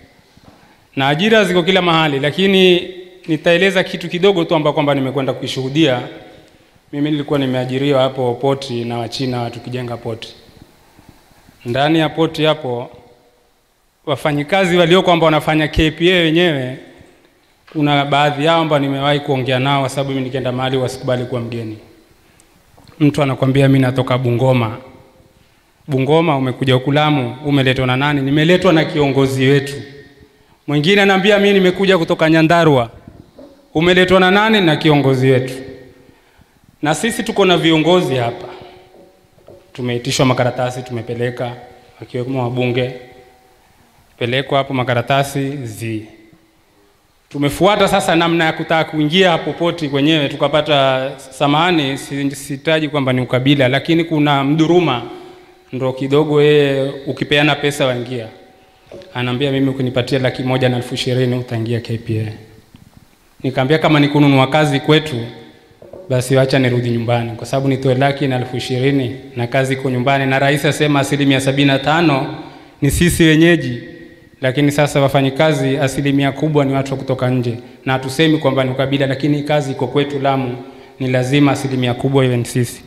na ajira ziko kila mahali, lakini nitaeleza kitu kidogo tu ambao kwamba nimekwenda kuishuhudia. Mimi nilikuwa nimeajiriwa hapo poti na Wachina tukijenga poti. Ndani ya poti hapo wafanyikazi walio kwamba wanafanya KPA wenyewe, kuna baadhi yao ambao nimewahi kuongea nao, kwa sababu mimi nikienda mahali wasikubali kuwa mgeni. Mtu anakwambia mimi natoka Bungoma. Bungoma umekuja huku Lamu, umeletwa na nani? Nimeletwa na kiongozi wetu. Mwingine anaambia mimi nimekuja kutoka Nyandarua. Umeletwa na nani? Na kiongozi wetu. Na sisi tuko na viongozi hapa, tumeitishwa makaratasi, tumepeleka wakiwemo wabunge, pelekwa hapo makaratasi zi tumefuata sasa namna ya kutaka kuingia hapo poti kwenyewe, tukapata samahani, si- sihitaji kwamba ni ukabila, lakini kuna mduruma ndo kidogo yeye ukipeana pesa waingia, anaambia mimi ukinipatia laki moja na elfu ishirini utaingia KPA. Nikaambia kama ni kununua kazi kwetu, basi wacha nirudi nyumbani, kwa sababu nitoe laki na elfu ishirini na kazi iko nyumbani, na rais asema asilimia sabini na tano ni sisi wenyeji, lakini sasa wafanyikazi asilimia kubwa ni watu wa kutoka nje, na hatusemi kwamba ni ukabila, lakini kazi iko kwetu Lamu, ni lazima asilimia kubwa iwe ni sisi.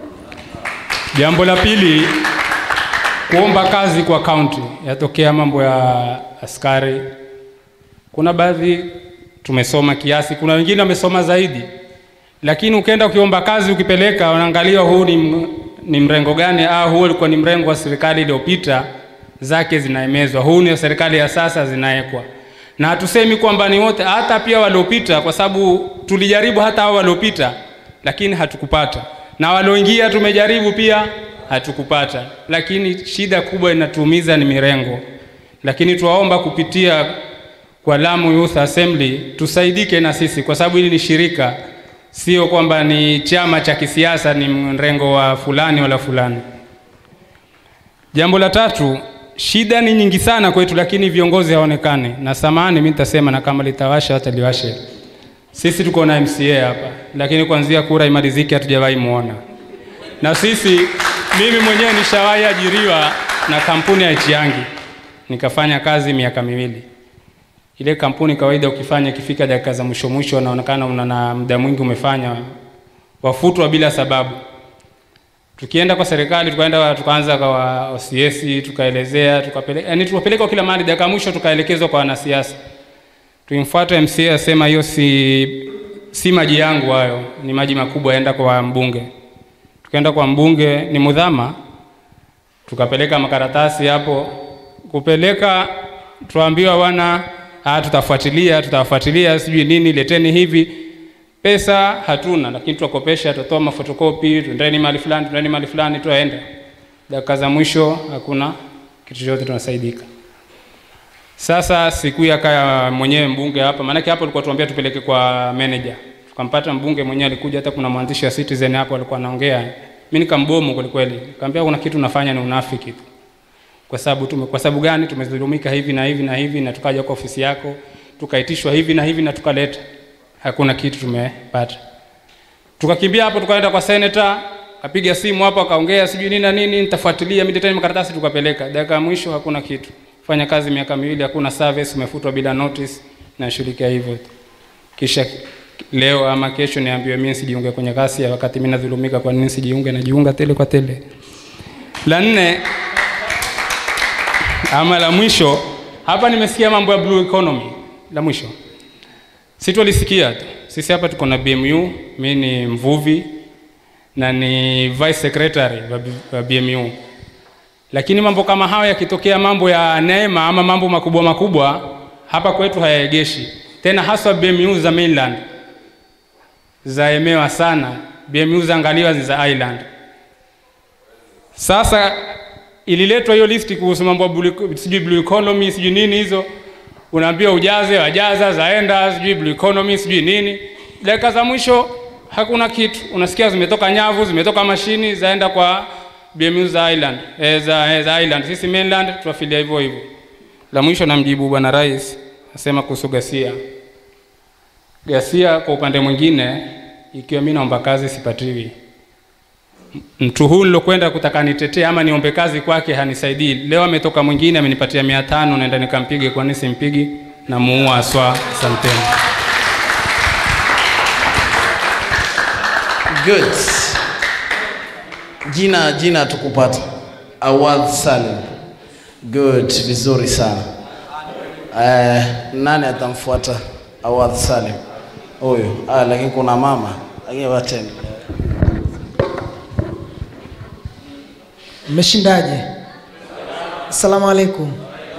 Jambo la pili, kuomba kazi kwa kaunti, yatokea mambo ya askari. Kuna baadhi tumesoma kiasi, kuna wengine wamesoma zaidi, lakini ukienda ukiomba kazi ukipeleka, wanaangalia huu ni, m- ni mrengo gani, au huu ulikuwa ni mrengo wa serikali iliyopita, zake zinaemezwa, huu ni wa serikali ya sasa zinawekwa. Na hatusemi kwamba ni wote, hata pia waliopita, kwa sababu tulijaribu hata hao waliopita, lakini hatukupata, na walioingia tumejaribu pia hatukupata, lakini shida kubwa inatuumiza ni mirengo. Lakini tuwaomba kupitia kwa Lamu Youth Assembly tusaidike na sisi, kwa sababu hili ni shirika, sio kwamba ni chama cha kisiasa, ni mrengo wa fulani wala fulani. Jambo la tatu, shida ni nyingi sana kwetu, lakini viongozi hawaonekani. Na samahani, mimi nitasema na kama litawasha hata liwashe. Sisi tuko na MCA hapa, lakini kuanzia kura imalizike hatujawahi muona. Na sisi, mimi mwenyewe nishawahi ajiriwa na kampuni ya Chiangi, nikafanya kazi miaka miwili. Ile kampuni kawaida, ukifanya ikifika dakika za mwisho mwisho, unaonekana una na muda mwingi umefanya, wafutwa bila sababu. Tukienda kwa serikali, tukaenda tukaanza kwa OCS, tukaelezea, tukapeleka, yani tukapelekwa kila mahali, dakika ya mwisho tukaelekezwa kwa wanasiasa. Tuimfuate MCA asema hiyo si si maji yangu hayo, ni maji makubwa, enda kwa mbunge. Tukaenda kwa mbunge, ni mudhama, tukapeleka makaratasi hapo, kupeleka tuambiwa bwana, ah, tutafuatilia tutawafuatilia, sijui nini, leteni hivi pesa hatuna, lakini tuwakopesha, tutatoa mafotokopi, tuendeni mahali fulani, tuendeni mahali fulani, tuaenda. Dakika za mwisho hakuna kitu chochote, tunasaidika. Sasa siku ya kaya mwenyewe mbunge hapa, maanake hapo alikuwa tuambia tupeleke kwa manager, tukampata mbunge mwenyewe, alikuja. Hata kuna mwandishi wa Citizen hapo alikuwa anaongea, mimi nikambomu kweli kweli, nikamwambia kuna kitu unafanya ni unafiki tu. Kwa sababu tume, kwa sababu gani? Tumedhulumika hivi na hivi na hivi, na tukaja kwa ofisi yako tukaitishwa hivi na hivi na tukaleta hakuna kitu tumepata. Tukakimbia hapo tukaenda kwa senator, kapiga simu hapo akaongea sijui nini na nini, nitafuatilia mimi tena makaratasi tukapeleka. Dakika ya mwisho hakuna kitu. Fanya kazi miaka miwili hakuna service, umefutwa bila notice na shirika hivyo tu. Kisha leo ama kesho niambiwe mimi sijiunge kwenye kasi ya wakati mimi nadhulumika, kwa nini sijiunge? Najiunga tele kwa tele. La nne ama la mwisho hapa nimesikia mambo ya blue economy. La mwisho si tulisikia tu. Sisi hapa tuko na BMU, mimi ni mvuvi na ni vice secretary wa B- wa BMU. Lakini mambo kama hayo yakitokea, mambo ya neema ama mambo makubwa makubwa, hapa kwetu hayaegeshi tena, haswa BMU za mainland zaemewa sana. BMU za angaliwa ni za island. Sasa ililetwa hiyo listi kuhusu mambo ya blue, sijui blue economy sijui nini hizo unaambia ujaze, wajaza, zaenda, sijui blue economy, sijui nini. Dakika za mwisho hakuna kitu, unasikia zimetoka nyavu, zimetoka mashini, zaenda kwa BMU za Island, eh, za, eh, za Island. Sisi mainland tunafilia hivyo hivyo. La mwisho namjibu bwana rais, asema kuhusu ghasia. Ghasia kwa upande mwingine, ikiwa mimi naomba kazi sipatiwi, mtu huyu nilokwenda kutaka nitetee ama niombe kazi kwake hanisaidii. Leo ametoka mwingine amenipatia mia tano, naenda nikampige, kwani simpigi? Namuua aswa. Asanteni. Good. Jina jina tukupata. Awad Salim. Good, vizuri sana. Eh, nani atamfuata Awad Salim? Huyu. Ah, lakini kuna mama. Lakini wateni. Mmeshindaje? Asalamu alaikum.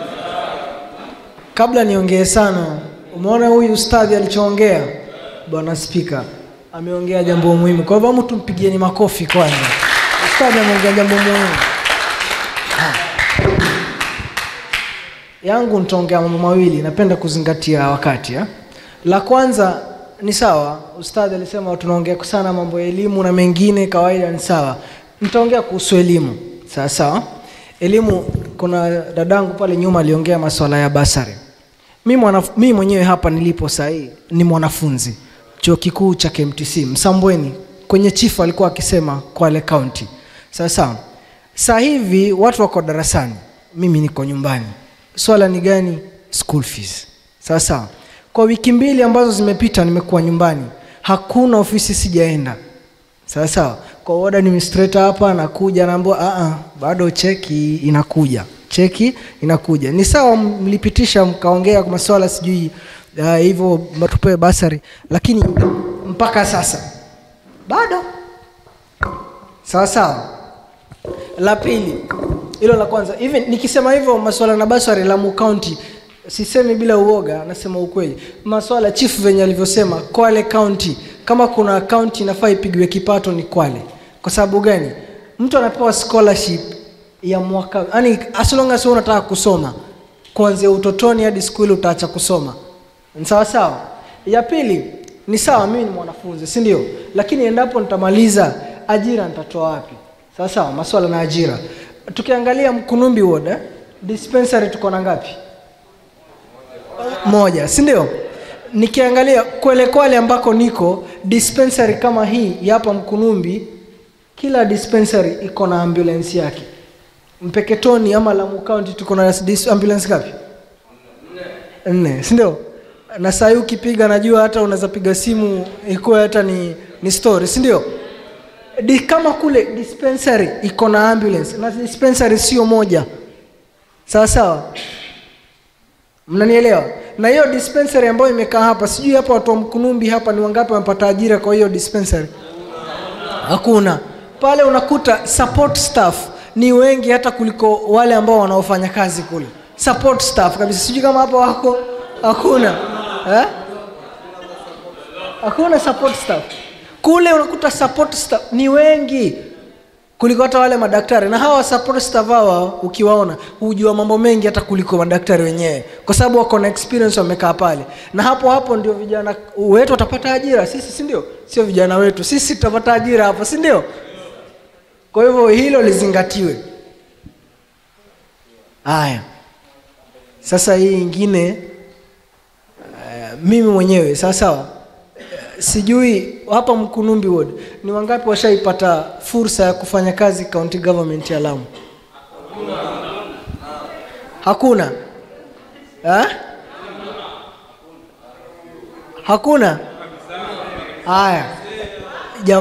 Kabla niongee sana, umeona huyu ustadhi alichoongea, bwana spika ameongea jambo muhimu. Kwa hivyo mtu mpigieni makofi kwanza. Ustadhi ameongea jambo muhimu. Ha. Yangu nitaongea mambo mawili, napenda kuzingatia wakati ha? La kwanza ni sawa, ustadhi alisema tunaongea sana mambo ya elimu na mengine kawaida ni sawa. Nitaongea kuhusu elimu. Sawa sawa. Elimu, kuna dadangu pale nyuma aliongea masuala ya basari. Mimi mwanaf- mimi mwenyewe hapa nilipo sahii ni mwanafunzi chuo kikuu cha KMTC Msambweni, kwenye chifu alikuwa akisema Kwale County. Sawa sawa. Sasa hivi watu wako darasani, mimi niko nyumbani. Swala ni gani? School fees. Sawa sawa. Kwa wiki mbili ambazo zimepita nimekuwa nyumbani, hakuna ofisi sijaenda. Sawa sawa. Kwa ward administrator hapa anakuja anaambiwa a a bado cheki inakuja. Cheki inakuja. Ni sawa mlipitisha mkaongea kwa masuala sijui uh, hivyo matupe basari lakini mpaka sasa bado sawa sawa. La pili hilo la kwanza, hivi nikisema hivyo masuala na basari Lamu County sisemi bila uoga, nasema ukweli. Masuala chief venye alivyosema Kwale County, kama kuna county inafaa ipigwe kipato ni Kwale. Kwa sababu gani? Mtu anapewa scholarship ya mwaka, yani as long as wewe unataka kusoma kuanzia utotoni hadi skuli utaacha kusoma, ni sawa sawa. Ya pili ni sawa, mimi ni mwanafunzi, si ndio? Lakini endapo nitamaliza, ajira nitatoa wapi? Sawa sawa, masuala na ajira. Tukiangalia Mkunumbi ward eh, dispensary tuko na ngapi? moja si ndio nikiangalia kwele kwale ambako niko dispensary kama hii ya hapa mkunumbi kila dispensary iko na ambulance yake mpeketoni ama lamu county tuko na dis- ambulance ngapi nne si ndio na saa hii ukipiga najua hata unaweza piga simu ikuwe hata ni, ni story si ndio Di, kama kule dispensary iko na ambulance na dispensary sio moja sawa sawa mnanielewa na hiyo dispensary ambayo imekaa hapa sijui hapa watu wa mkunumbi hapa ni wangapi wamepata ajira kwa hiyo dispensary hakuna pale unakuta support staff ni wengi hata kuliko wale ambao wanaofanya kazi kule support staff kabisa sijui kama hapa wako hakuna eh? hakuna support staff kule unakuta support staff ni wengi kuliko hata wale madaktari na hawa support staff hawa ukiwaona hujua mambo mengi hata kuliko madaktari wenyewe kwa sababu wako na experience wamekaa pale na hapo hapo ndio vijana wetu watapata ajira sisi si ndio sio vijana wetu sisi tutapata ajira hapo si ndio kwa hivyo hilo lizingatiwe haya sasa hii ingine uh, mimi mwenyewe sawa sawa sijui hapa Mkunumbi ward ni wangapi washaipata fursa ya kufanya kazi county government ya Lamu? Hakuna ha? Hakuna. Haya, Jam...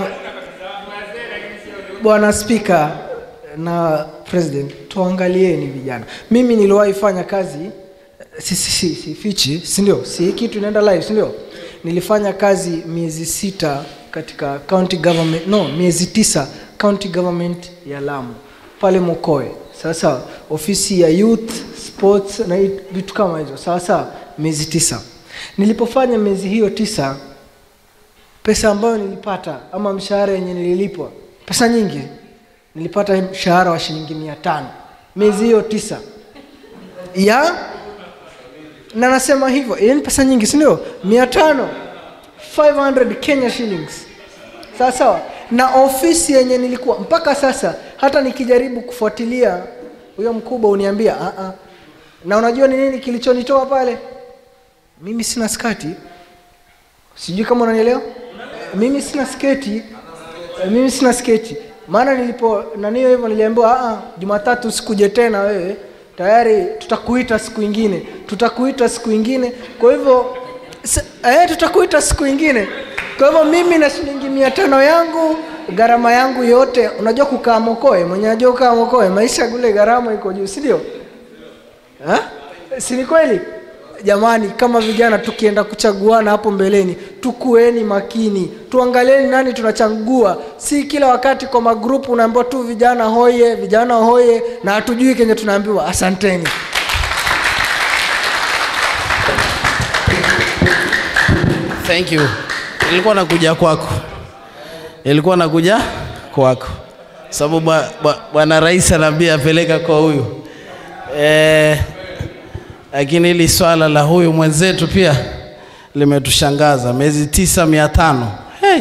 Bwana Spika na President, tuangalieni vijana. Mimi niliwahi fanya kazi si, si, si, si fichi, si ndio? Si hii kitu inaenda live, si ndio? nilifanya kazi miezi sita katika county government no miezi tisa county government ya Lamu pale Mokoe sawa sawa ofisi ya youth sports na vitu kama hizo sawa sawa miezi tisa nilipofanya miezi hiyo tisa pesa ambayo nilipata ama mshahara yenye nililipwa pesa nyingi nilipata mshahara wa shilingi mia tano miezi hiyo tisa ya na nasema hivyo hiyo ni pesa nyingi si ndio mia tano 500 kenya shillings sawa sawa na ofisi yenye nilikuwa mpaka sasa hata nikijaribu kufuatilia huyo mkubwa uniambia "Ah, ah." na unajua ni nini kilichonitoa pale mimi sina skati sijui kama unanielewa mimi sina sketi Eh, mimi sina sketi maana nilipo nanio hivyo niliambiwa "Ah, ah, jumatatu sikuje tena wewe tayari tutakuita siku ingine tutakuita siku ingine kwa hivyo s- eh, tutakuita siku ingine kwa hivyo mimi na shilingi mia tano yangu gharama yangu yote unajua kukaa mokoe mwenye ajua kukaa mokoe maisha kule gharama iko juu si ndio Ha? si ni kweli jamani kama vijana tukienda kuchaguana hapo mbeleni tukueni makini tuangalieni nani tunachagua si kila wakati kwa magrupu unaambiwa tu vijana hoye vijana hoye na hatujui kenye tunaambiwa asanteni Thank you. Ilikuwa nakuja kwako, ilikuwa nakuja kwako, sababu bwa- bwa- bwana rais anaambia apeleka kwa huyu eh, lakini hili swala la huyu mwenzetu pia limetushangaza, miezi tisa mia tano hey.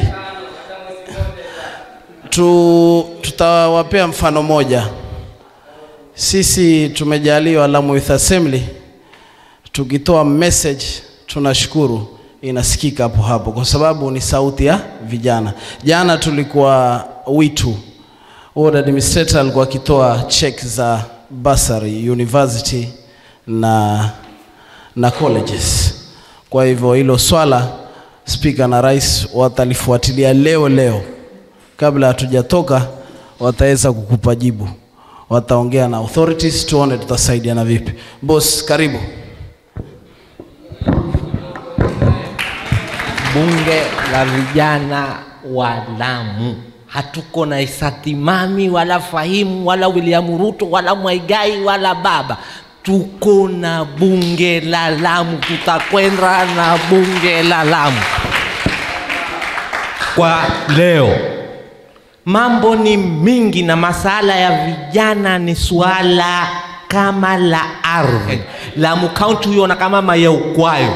Tu, tutawapea mfano moja. Sisi tumejaliwa Lamu Youth Assembly tukitoa message tunashukuru inasikika hapo hapo kwa sababu ni sauti ya vijana. Jana tulikuwa Witu, ward administrator alikuwa akitoa check za bursary university na na colleges. Kwa hivyo hilo swala spika na rais watalifuatilia leo leo, kabla hatujatoka wataweza kukupa jibu, wataongea na authorities, tuone tutasaidiana vipi. Boss, karibu. bunge la vijana wa Lamu. Hatuko na Isati Mami wala Fahimu wala William Ruto wala Mwaigai wala baba, tuko na bunge la Lamu. Tutakwenda na bunge la Lamu kwa leo. Mambo ni mingi na masala ya vijana ni suala kama la ardhi. Lamu County huiona kama mayeukwayo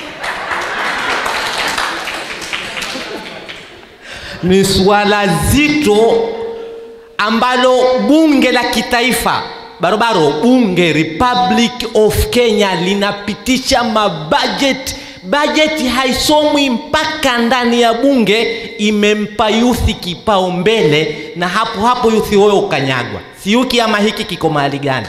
ni suala zito ambalo bunge la kitaifa barobaro bunge republic of kenya linapitisha mabajeti bajeti haisomwi mpaka ndani ya bunge imempa yuthi kipaumbele na hapo hapo yuthi huyo ukanyagwa siuki ama hiki kiko mahali gani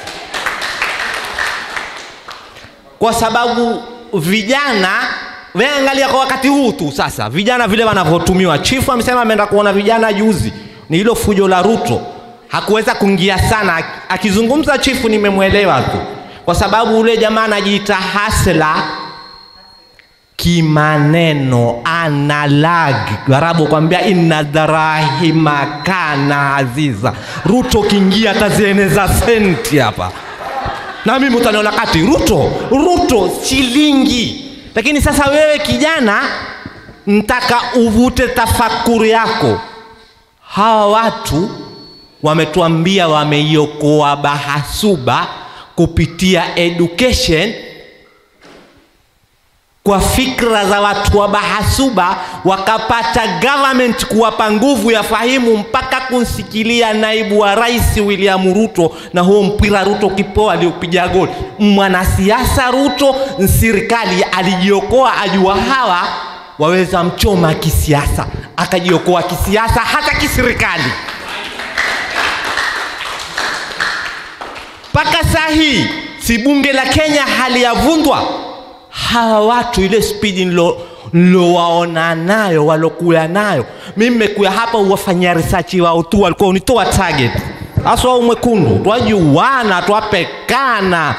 kwa sababu vijana weangalia kwa wakati huu tu sasa vijana vile wanavyotumiwa chifu amesema ameenda kuona vijana juzi ni hilo fujo la ruto hakuweza kuingia sana akizungumza chifu nimemwelewa tu kwa sababu ule jamaa anajiita hasla kimaneno analag garabu kwambia inna darahima kana aziza ruto kiingia atazieneza senti hapa na mimi utaniona kati ruto ruto shilingi lakini sasa wewe kijana ntaka uvute tafakuri yako hawa watu wametuambia wameiokoa bahasuba kupitia education kwa fikra za watu wa bahasuba wakapata government kuwapa nguvu ya fahimu mpaka kunsikilia naibu wa rais William Ruto na huo mpira Ruto kipoa aliopiga goli. Mwanasiasa Ruto, serikali alijiokoa, ajua hawa waweza mchoma kisiasa, akajiokoa kisiasa hata kiserikali. Mpaka saa hii si bunge la Kenya haliyavundwa hawa watu ile spidi nilo nilowaona nayo walokuya nayo mimi nimekuya hapa uwafanyia research wao tu walikuwa unitoa target hasa wao mwekundu twajuana twapekana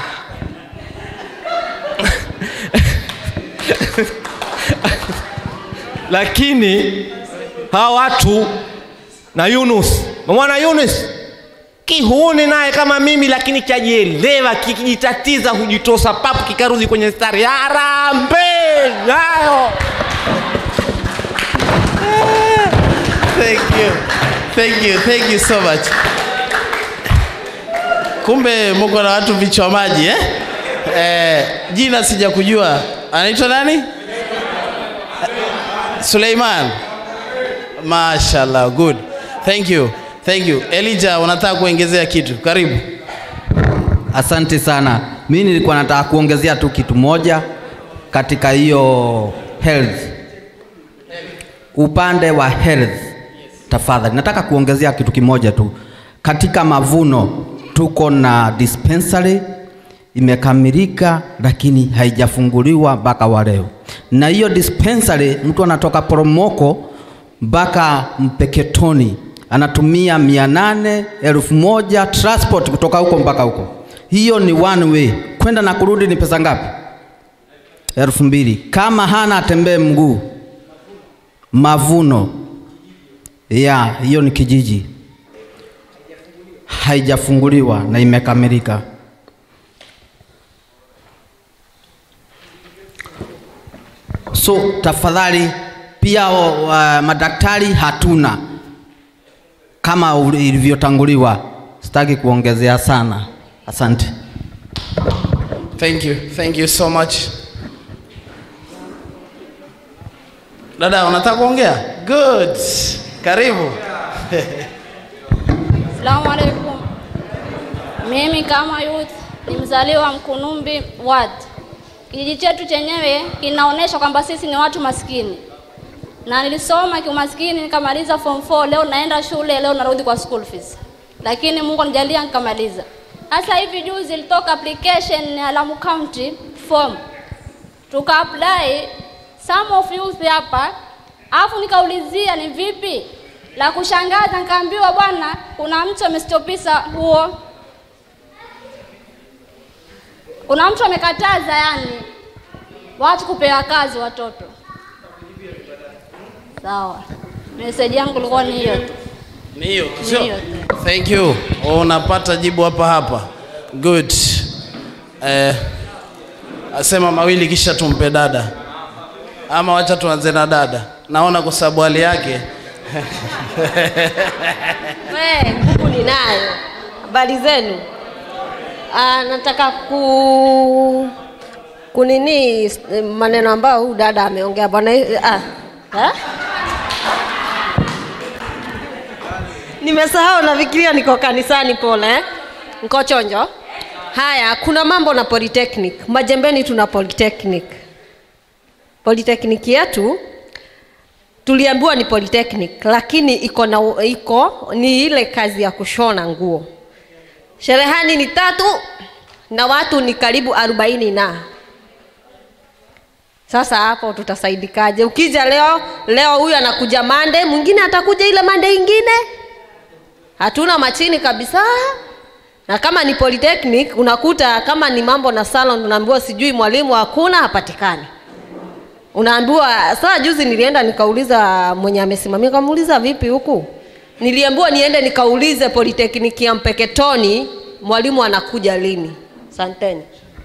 lakini hawa watu na Yunus mwana Yunus kihuni naye kama mimi lakini chajielewa kikijitatiza hujitosa papu kikarudi kwenye stari harambe nayo Thank you. Thank you. Thank you so much. Kumbe mko na watu vichwa maji eh? eh, jina sija kujua anaitwa nani suleiman mashallah good thank you thank you elija unataka kuongezea kitu karibu Asante sana. Mi nilikuwa nataka kuongezea tu kitu moja katika hiyo health, upande wa health. Tafadhali, nataka kuongezea kitu kimoja tu. Katika mavuno tuko na dispensary imekamilika, lakini haijafunguliwa mpaka wa leo, na hiyo dispensary mtu anatoka Poromoko mpaka Mpeketoni anatumia mia nane elfu moja transport kutoka huko mpaka huko. Hiyo ni one way, kwenda na kurudi ni pesa ngapi? elfu mbili. Kama hana atembee mguu. Mavuno ya hiyo ni kijiji, haijafunguliwa na imekamilika. So tafadhali, pia uh, madaktari hatuna kama ilivyotanguliwa. Sitaki kuongezea sana. Asante. thank you thank you so much dada unataka kuongea good karibu Salamu alaikum. Mimi kama youth ni mzaliwa Mkunumbi ward. Kijiji chetu chenyewe kinaonyesha kwamba sisi ni watu maskini, na nilisoma kiumaskini nikamaliza form 4. Leo naenda shule, leo narudi kwa school fees, lakini Mungu anijalia nikamaliza. Sasa hivi juzi ilitoka application ya Lamu County form, tuka apply some of youth hapa, afu nikaulizia ni vipi la kushangaza nikaambiwa bwana kuna mtu amestopisa huo kuna mtu amekataza yani watu kupewa kazi watoto sawa meseji yangu ilikuwa ni hiyo tu ni hiyo Ni sio hiyo tu. thank you unapata jibu hapa hapa good eh, asema mawili kisha tumpe dada ama wacha tuanze na dada naona kwa sababu hali yake We, nguvu ninayo. Habari zenu? Ah, nataka ku kunini s- maneno ambayo huyu dada ameongea bwana. Ah, eh? Nimesahau, nafikiria niko kanisani. Pole eh? Niko chonjo. Haya, kuna mambo na polytechnic. Majembeni tuna polytechnic. Polytechnic yetu tuliambiwa ni polytechnic lakini iko na iko ni ile kazi ya kushona nguo sherehani ni tatu na watu ni karibu arobaini na sasa hapo tutasaidikaje ukija leo leo huyu anakuja mande mwingine atakuja ile mande ingine hatuna machini kabisa na kama ni polytechnic unakuta kama ni mambo na salon unaambiwa sijui mwalimu hakuna hapatikani unaambiwa saa juzi nilienda nikauliza mwenye amesimamia kamuuliza vipi huku niliambiwa niende nikaulize politekniki ya mpeketoni mwalimu anakuja lini santeni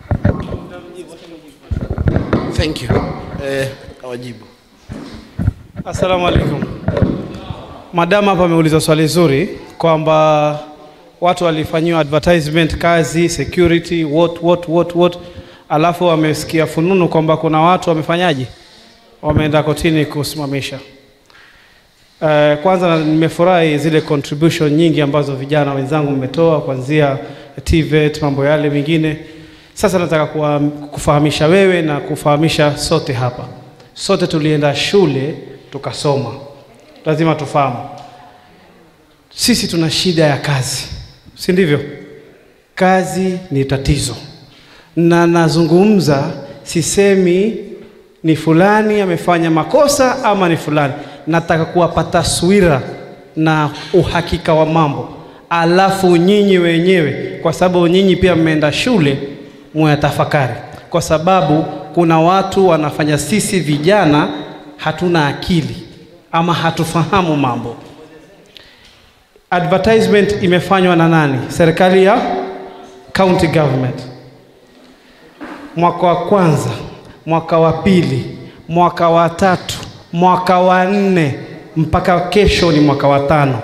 thank you eh, awajibu Assalamu alaikum. Madam hapa ameuliza swali zuri kwamba watu walifanyiwa advertisement kazi, security, what, what, what, what, alafu wamesikia fununu kwamba kuna watu wamefanyaje, wameenda kotini kusimamisha. Uh, kwanza na- nimefurahi zile contribution nyingi ambazo vijana wenzangu mmetoa kuanzia TVET, mambo yale mengine. Sasa nataka kuwa, kufahamisha wewe na kufahamisha sote hapa, sote tulienda shule tukasoma, lazima tufahamu sisi tuna shida ya kazi, si ndivyo? Kazi ni tatizo, na nazungumza, sisemi ni fulani amefanya makosa ama ni fulani. Nataka kuwapa taswira na uhakika wa mambo, alafu nyinyi wenyewe, kwa sababu nyinyi pia mmeenda shule, muyatafakari, kwa sababu kuna watu wanafanya sisi vijana hatuna akili ama hatufahamu mambo. Advertisement imefanywa na nani? Serikali ya county government. Mwaka wa kwanza, mwaka wa pili, mwaka wa tatu, mwaka wa nne mpaka kesho ni mwaka wa tano.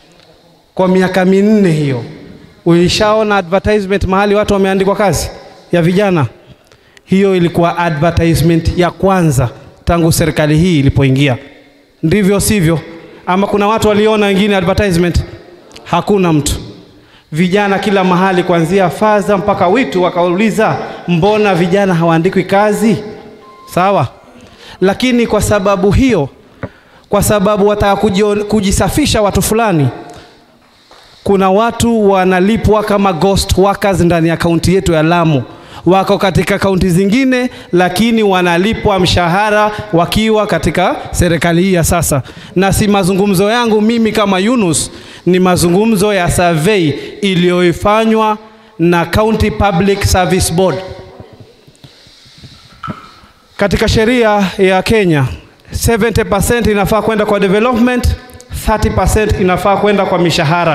Kwa miaka minne hiyo, ulishaona advertisement mahali watu wameandikwa kazi? ya vijana, hiyo ilikuwa advertisement ya kwanza tangu serikali hii ilipoingia. Ndivyo sivyo? Ama kuna watu waliona wengine advertisement? Hakuna mtu. Vijana kila mahali, kuanzia Faza mpaka Witu, wakauliza mbona vijana hawaandikwi kazi? Sawa, lakini kwa sababu hiyo, kwa sababu wataka kujio- kujisafisha watu fulani, kuna watu wanalipwa kama ghost workers ndani ya kaunti yetu ya Lamu. Wako katika kaunti zingine, lakini wanalipwa mshahara wakiwa katika serikali hii ya sasa. Na si mazungumzo yangu mimi kama Yunus, ni mazungumzo ya survey iliyoifanywa na County Public Service Board. Katika sheria ya Kenya 70% inafaa kwenda kwa development, 30% inafaa kwenda kwa mishahara.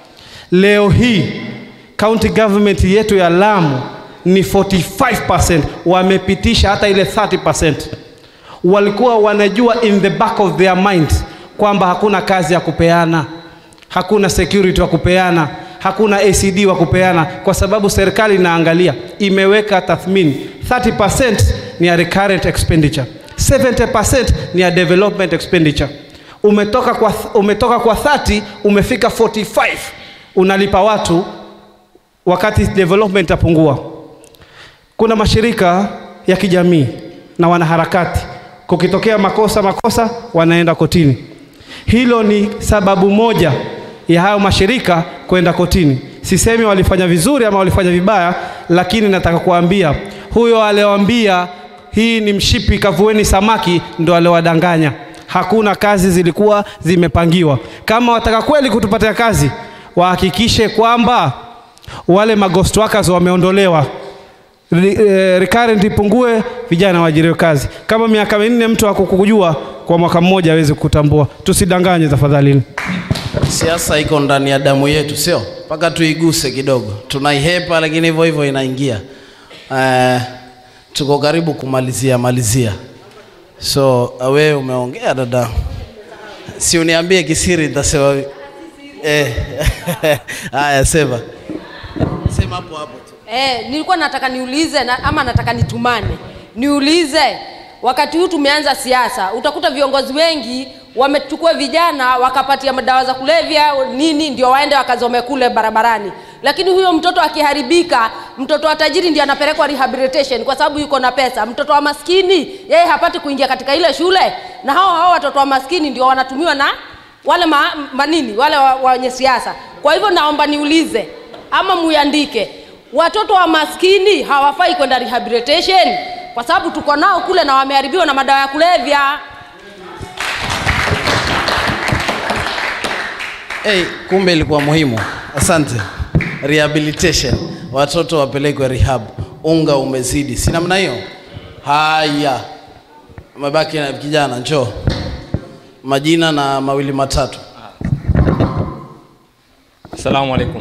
Leo hii county government yetu ya Lamu ni 45%, wamepitisha hata ile 30%. Walikuwa wanajua in the back of their mind kwamba hakuna kazi ya kupeana, hakuna security wa kupeana, hakuna ACD wa kupeana, kwa sababu serikali inaangalia, imeweka tathmini 30% ni ya recurrent expenditure, 70% ni ya development expenditure. Umetoka kwa, umetoka kwa 30 umefika 45 unalipa watu wakati development itapungua. Kuna mashirika ya kijamii na wanaharakati, kukitokea makosa makosa wanaenda kotini. Hilo ni sababu moja ya hayo mashirika kwenda kotini. Sisemi walifanya vizuri ama walifanya vibaya, lakini nataka kuambia huyo aliyoambia hii ni mshipi, kavueni samaki, ndo aliowadanganya. Hakuna kazi zilikuwa zimepangiwa. Kama wataka kweli kutupatia kazi, wahakikishe kwamba wale maghost workers wameondolewa, Re, eh, recurrent ipungue, vijana waajiriwe kazi. Kama miaka minne mtu hakukujua, kwa mwaka mmoja aweze kukutambua. Tusidanganye tafadhalini. Siasa iko ndani ya damu yetu, sio mpaka tuiguse kidogo. Tunaihepa, lakini hivyo hivyo inaingia. Uh, tuko karibu kumalizia malizia, so uh, wewe umeongea dada, si uniambie kisiri, nitasema vi- eh. Haya, sema sema hapo hapo tu. Eh, nilikuwa nataka niulize na, ama nataka nitumane niulize, wakati huu tumeanza siasa, utakuta viongozi wengi wamechukua vijana wakapatia madawa za kulevya nini, ndio waende wakazome kule barabarani, lakini huyo mtoto akiharibika, mtoto wa tajiri ndio anapelekwa rehabilitation kwa sababu yuko na pesa. Mtoto wa maskini yeye hapati kuingia katika ile shule, na hao hao watoto wa maskini ndio wanatumiwa na wale ma, manini wale wa- wenye siasa. Kwa hivyo naomba niulize ama muiandike, watoto wa maskini hawafai kwenda rehabilitation kwa sababu tuko nao kule na wameharibiwa na madawa ya kulevya. Hey, kumbe ilikuwa muhimu. Asante. Rehabilitation, watoto wapelekwe rehab. Unga umezidi, si namna hiyo? Haya, umebaki na kijana, njoo. Majina na mawili matatu. Assalamu alaikum.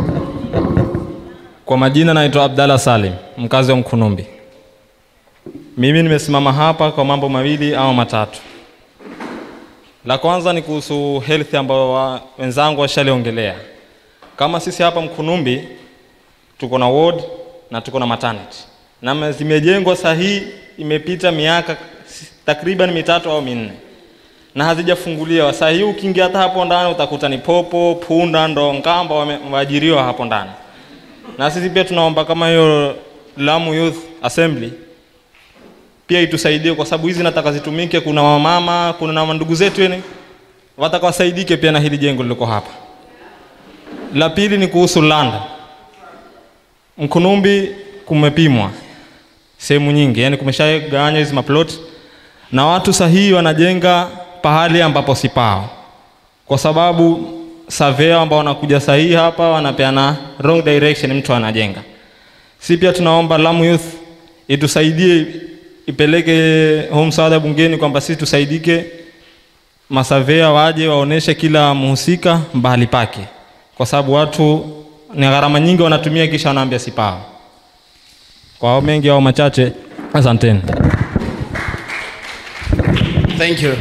Kwa majina naitwa Abdalla Salim, mkazi wa Mkunumbi. Mimi nimesimama hapa kwa mambo mawili au matatu. La kwanza ni kuhusu health ambayo wa, wenzangu washaliongelea. Kama sisi hapa Mkunumbi tuko na ward na tuko na maternity na zimejengwa sahihi, imepita miaka si- takriban mitatu au minne na hazijafunguliwa. Saa hii ukiingia hata hapo ndani utakuta ni popo, punda, ndo ngamba wame- wameajiriwa hapo ndani. Na sisi pia tunaomba kama hiyo Lamu Youth Assembly pia itusaidie, kwa sababu hizi nataka zitumike. Kuna wamama, kuna na ndugu zetu yani wataka wasaidike pia na hili jengo liliko hapa. La pili ni kuhusu land. Mkunumbi kumepimwa sehemu nyingi, yani kumeshagawanywa hizi maplot na watu sahihi wanajenga pahali ambapo si pao, kwa sababu surveyor ambao wanakuja sahihi hapa wanapeana wrong direction, mtu anajenga. Si pia tunaomba Lamu Youth itusaidie ipeleke huu msaada bungeni kwamba sisi tusaidike, masavea waje waoneshe kila mhusika mbali pake, kwa sababu watu ni gharama nyingi wanatumia, kisha wanaambia si pao. Kwa hao mengi au machache, asanteni. Thank you.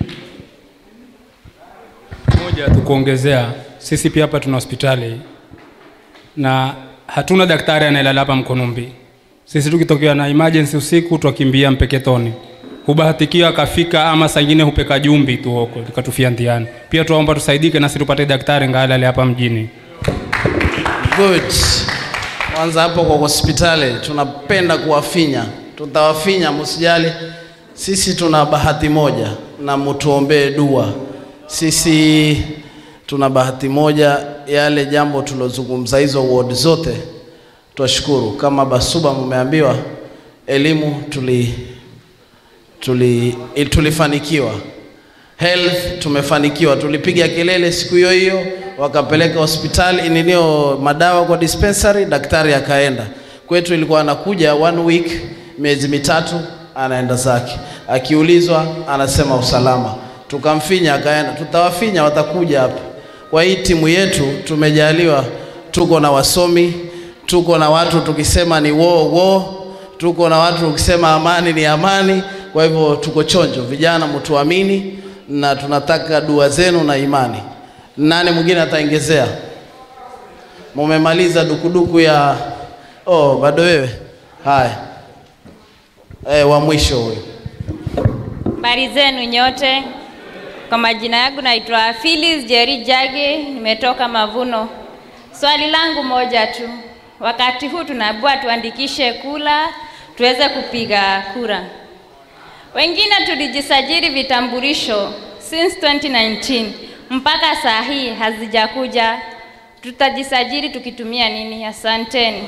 moja tu kuongezea, sisi pia hapa tuna hospitali na hatuna daktari anayelala hapa Mkunumbi. Sisi tukitokea na emergency usiku twakimbia Mpeketoni, hubahatikiwa akafika, ama saa ingine hupeka jumbi tu huko tukatufia ntiani. Pia tuomba tusaidike nasi tupate daktari ngalale hapa mjini. Good. Kwanza hapo kwa hospitali tunapenda kuwafinya, tutawafinya, msijali. Sisi tuna bahati moja na mtuombee dua. Sisi tuna bahati moja, yale jambo tulozungumza hizo ward zote, twashukuru. Kama Basuba mmeambiwa elimu tuli, tuli, il- tulifanikiwa health tumefanikiwa, tulipiga kelele siku hiyo hiyo, wakapeleka hospitali ninio madawa kwa dispensary, daktari akaenda kwetu. Ilikuwa anakuja one week, miezi mitatu, anaenda zake, akiulizwa anasema usalama. Tukamfinya akaenda, tutawafinya, watakuja hapa. Kwa hii timu yetu tumejaliwa, tuko na wasomi, tuko na watu tukisema ni wo wo, tuko na watu tukisema amani ni amani. Kwa hivyo tuko chonjo, vijana, mtuamini na tunataka dua zenu na imani. Nani mwingine ataongezea? Mumemaliza dukuduku ya oh, bado wewe? Haya, eh, wa mwisho huyu. Habari zenu nyote. Kwa majina yangu naitwa Phyllis Jerry Jage, nimetoka Mavuno. Swali langu moja tu, wakati huu tunaambiwa tuandikishe kula tuweze kupiga kura. Wengine tulijisajili vitambulisho since 2019 mpaka saa hii hazijakuja. Tutajisajili tukitumia nini? Asanteni.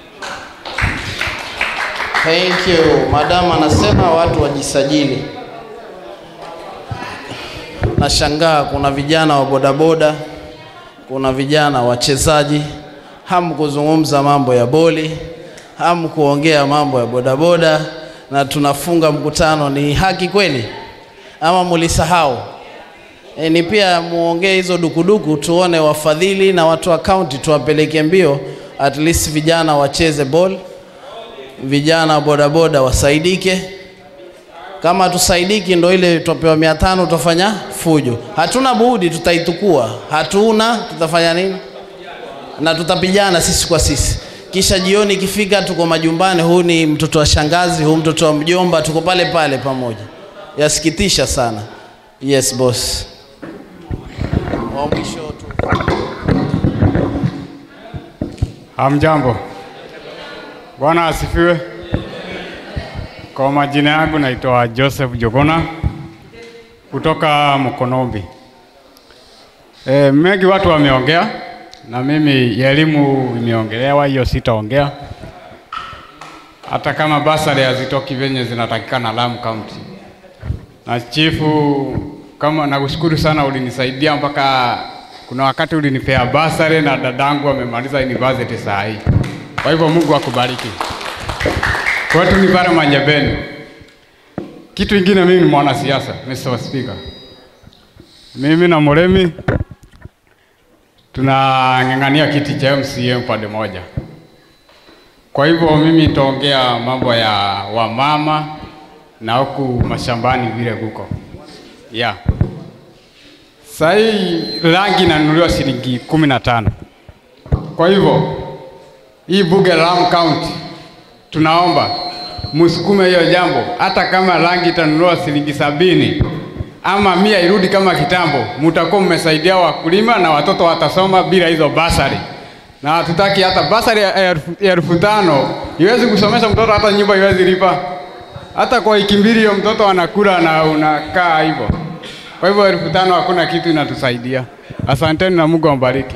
Thank you. Madam anasema watu wajisajili. Nashangaa kuna vijana wa bodaboda, kuna vijana wachezaji, hamu kuzungumza mambo ya boli, hamu kuongea mambo ya bodaboda, na tunafunga mkutano. Ni haki kweli ama mulisahau? E, ni pia muongee hizo dukuduku, tuone wafadhili na watu wa kaunti tuwapeleke mbio, at least vijana wacheze ball vijana wa bodaboda wasaidike. Kama tusaidiki, ndo ile tutapewa mia tano, tutafanya fujo. Hatuna budi, tutaitukua. Hatuna, tutafanya nini? Na tutapigana sisi kwa sisi, kisha jioni ikifika, tuko majumbani. Huu ni mtoto wa shangazi, huu mtoto wa mjomba, tuko pale pale pamoja. Yasikitisha sana. Yes boss. Wa mwisho tu. Hamjambo. Bwana asifiwe. Kwa majina yangu naitwa Joseph Jogona kutoka Mkonombi. E, mengi watu wameongea na mimi elimu imeongelewa, hiyo sitaongea, hata kama basari hazitoki venye zinatakikana Lamu County. Na chifu, kama nakushukuru sana, ulinisaidia mpaka kuna wakati ulinipea basari na dadangu amemaliza university saa hii. Kwa hivyo Mungu akubariki. Kwetu ni pale Manyebeni. Kitu ingine, mimi ni mwanasiasa, Mr. Speaker. Mimi na Muremi tunang'ang'ania kiti cha MCA upande moja. Kwa hivyo mimi nitaongea mambo ya wamama na huku mashambani vile kuko yeah. Saa hii rangi inanunuliwa shilingi kumi na tano. Kwa hivyo hii bunge la Lamu County tunaomba msukume hiyo jambo, hata kama rangi itanunuliwa shilingi sabini ama mia irudi kama kitambo, mutakuwa mmesaidia wakulima na watoto watasoma bila hizo basari, na hatutaki hata basari ya elfu- ya elfu tano iwezi kusomesha mtoto, hata nyumba iwezi lipa, hata kwa wiki mbili hiyo mtoto anakula na unakaa hivyo. Kwa hivyo elfu tano hakuna kitu inatusaidia. Asanteni na Mungu ambariki.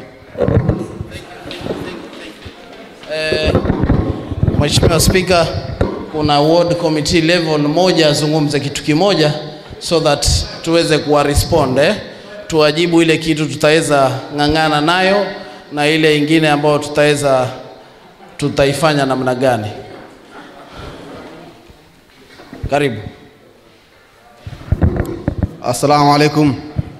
Eh, Mheshimiwa Spika, kuna ward committee level moja azungumze kitu kimoja so that tuweze kuwa respond eh? Tuwajibu ile kitu tutaweza ng'ang'ana nayo na ile ingine ambayo tutaweza tutaifanya namna gani. Karibu. Assalamu alaikum.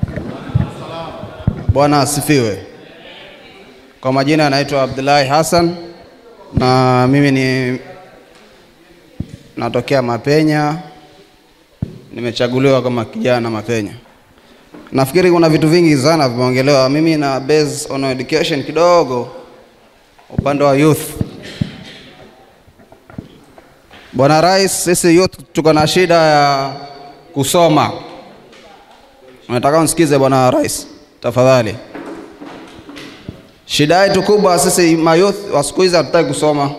Bwana asifiwe. Kwa majina anaitwa Abdullahi Hassan na mimi ni natokea Mapenya, nimechaguliwa kama kijana Mapenya. Nafikiri kuna vitu vingi sana vimeongelewa. Mimi na base on education kidogo, upande wa youth. Bwana Rais, sisi youth tuko na shida ya kusoma. Nataka unisikize Bwana Rais, tafadhali. Shida yetu kubwa sisi mayouth wa siku hizi hatutaki kusoma,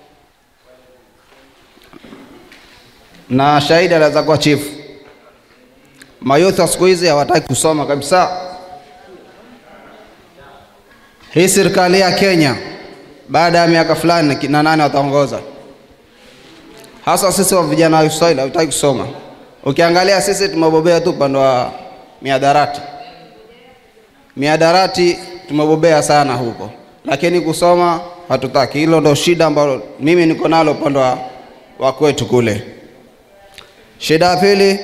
na shahidi anaweza kuwa chief. Mayouth wa siku hizi hawataki kusoma kabisa. Hii serikali ya Kenya baada ya miaka fulani kina nane wataongoza, hasa sisi wa vijana wa Kiswahili hatutaki kusoma. Ukiangalia sisi tumebobea tu upande wa miadarati, miadarati tumebobea sana huko, lakini kusoma hatutaki. Hilo ndo shida ambalo mimi niko nalo upande wa, wa kwetu kule. Shida ya pili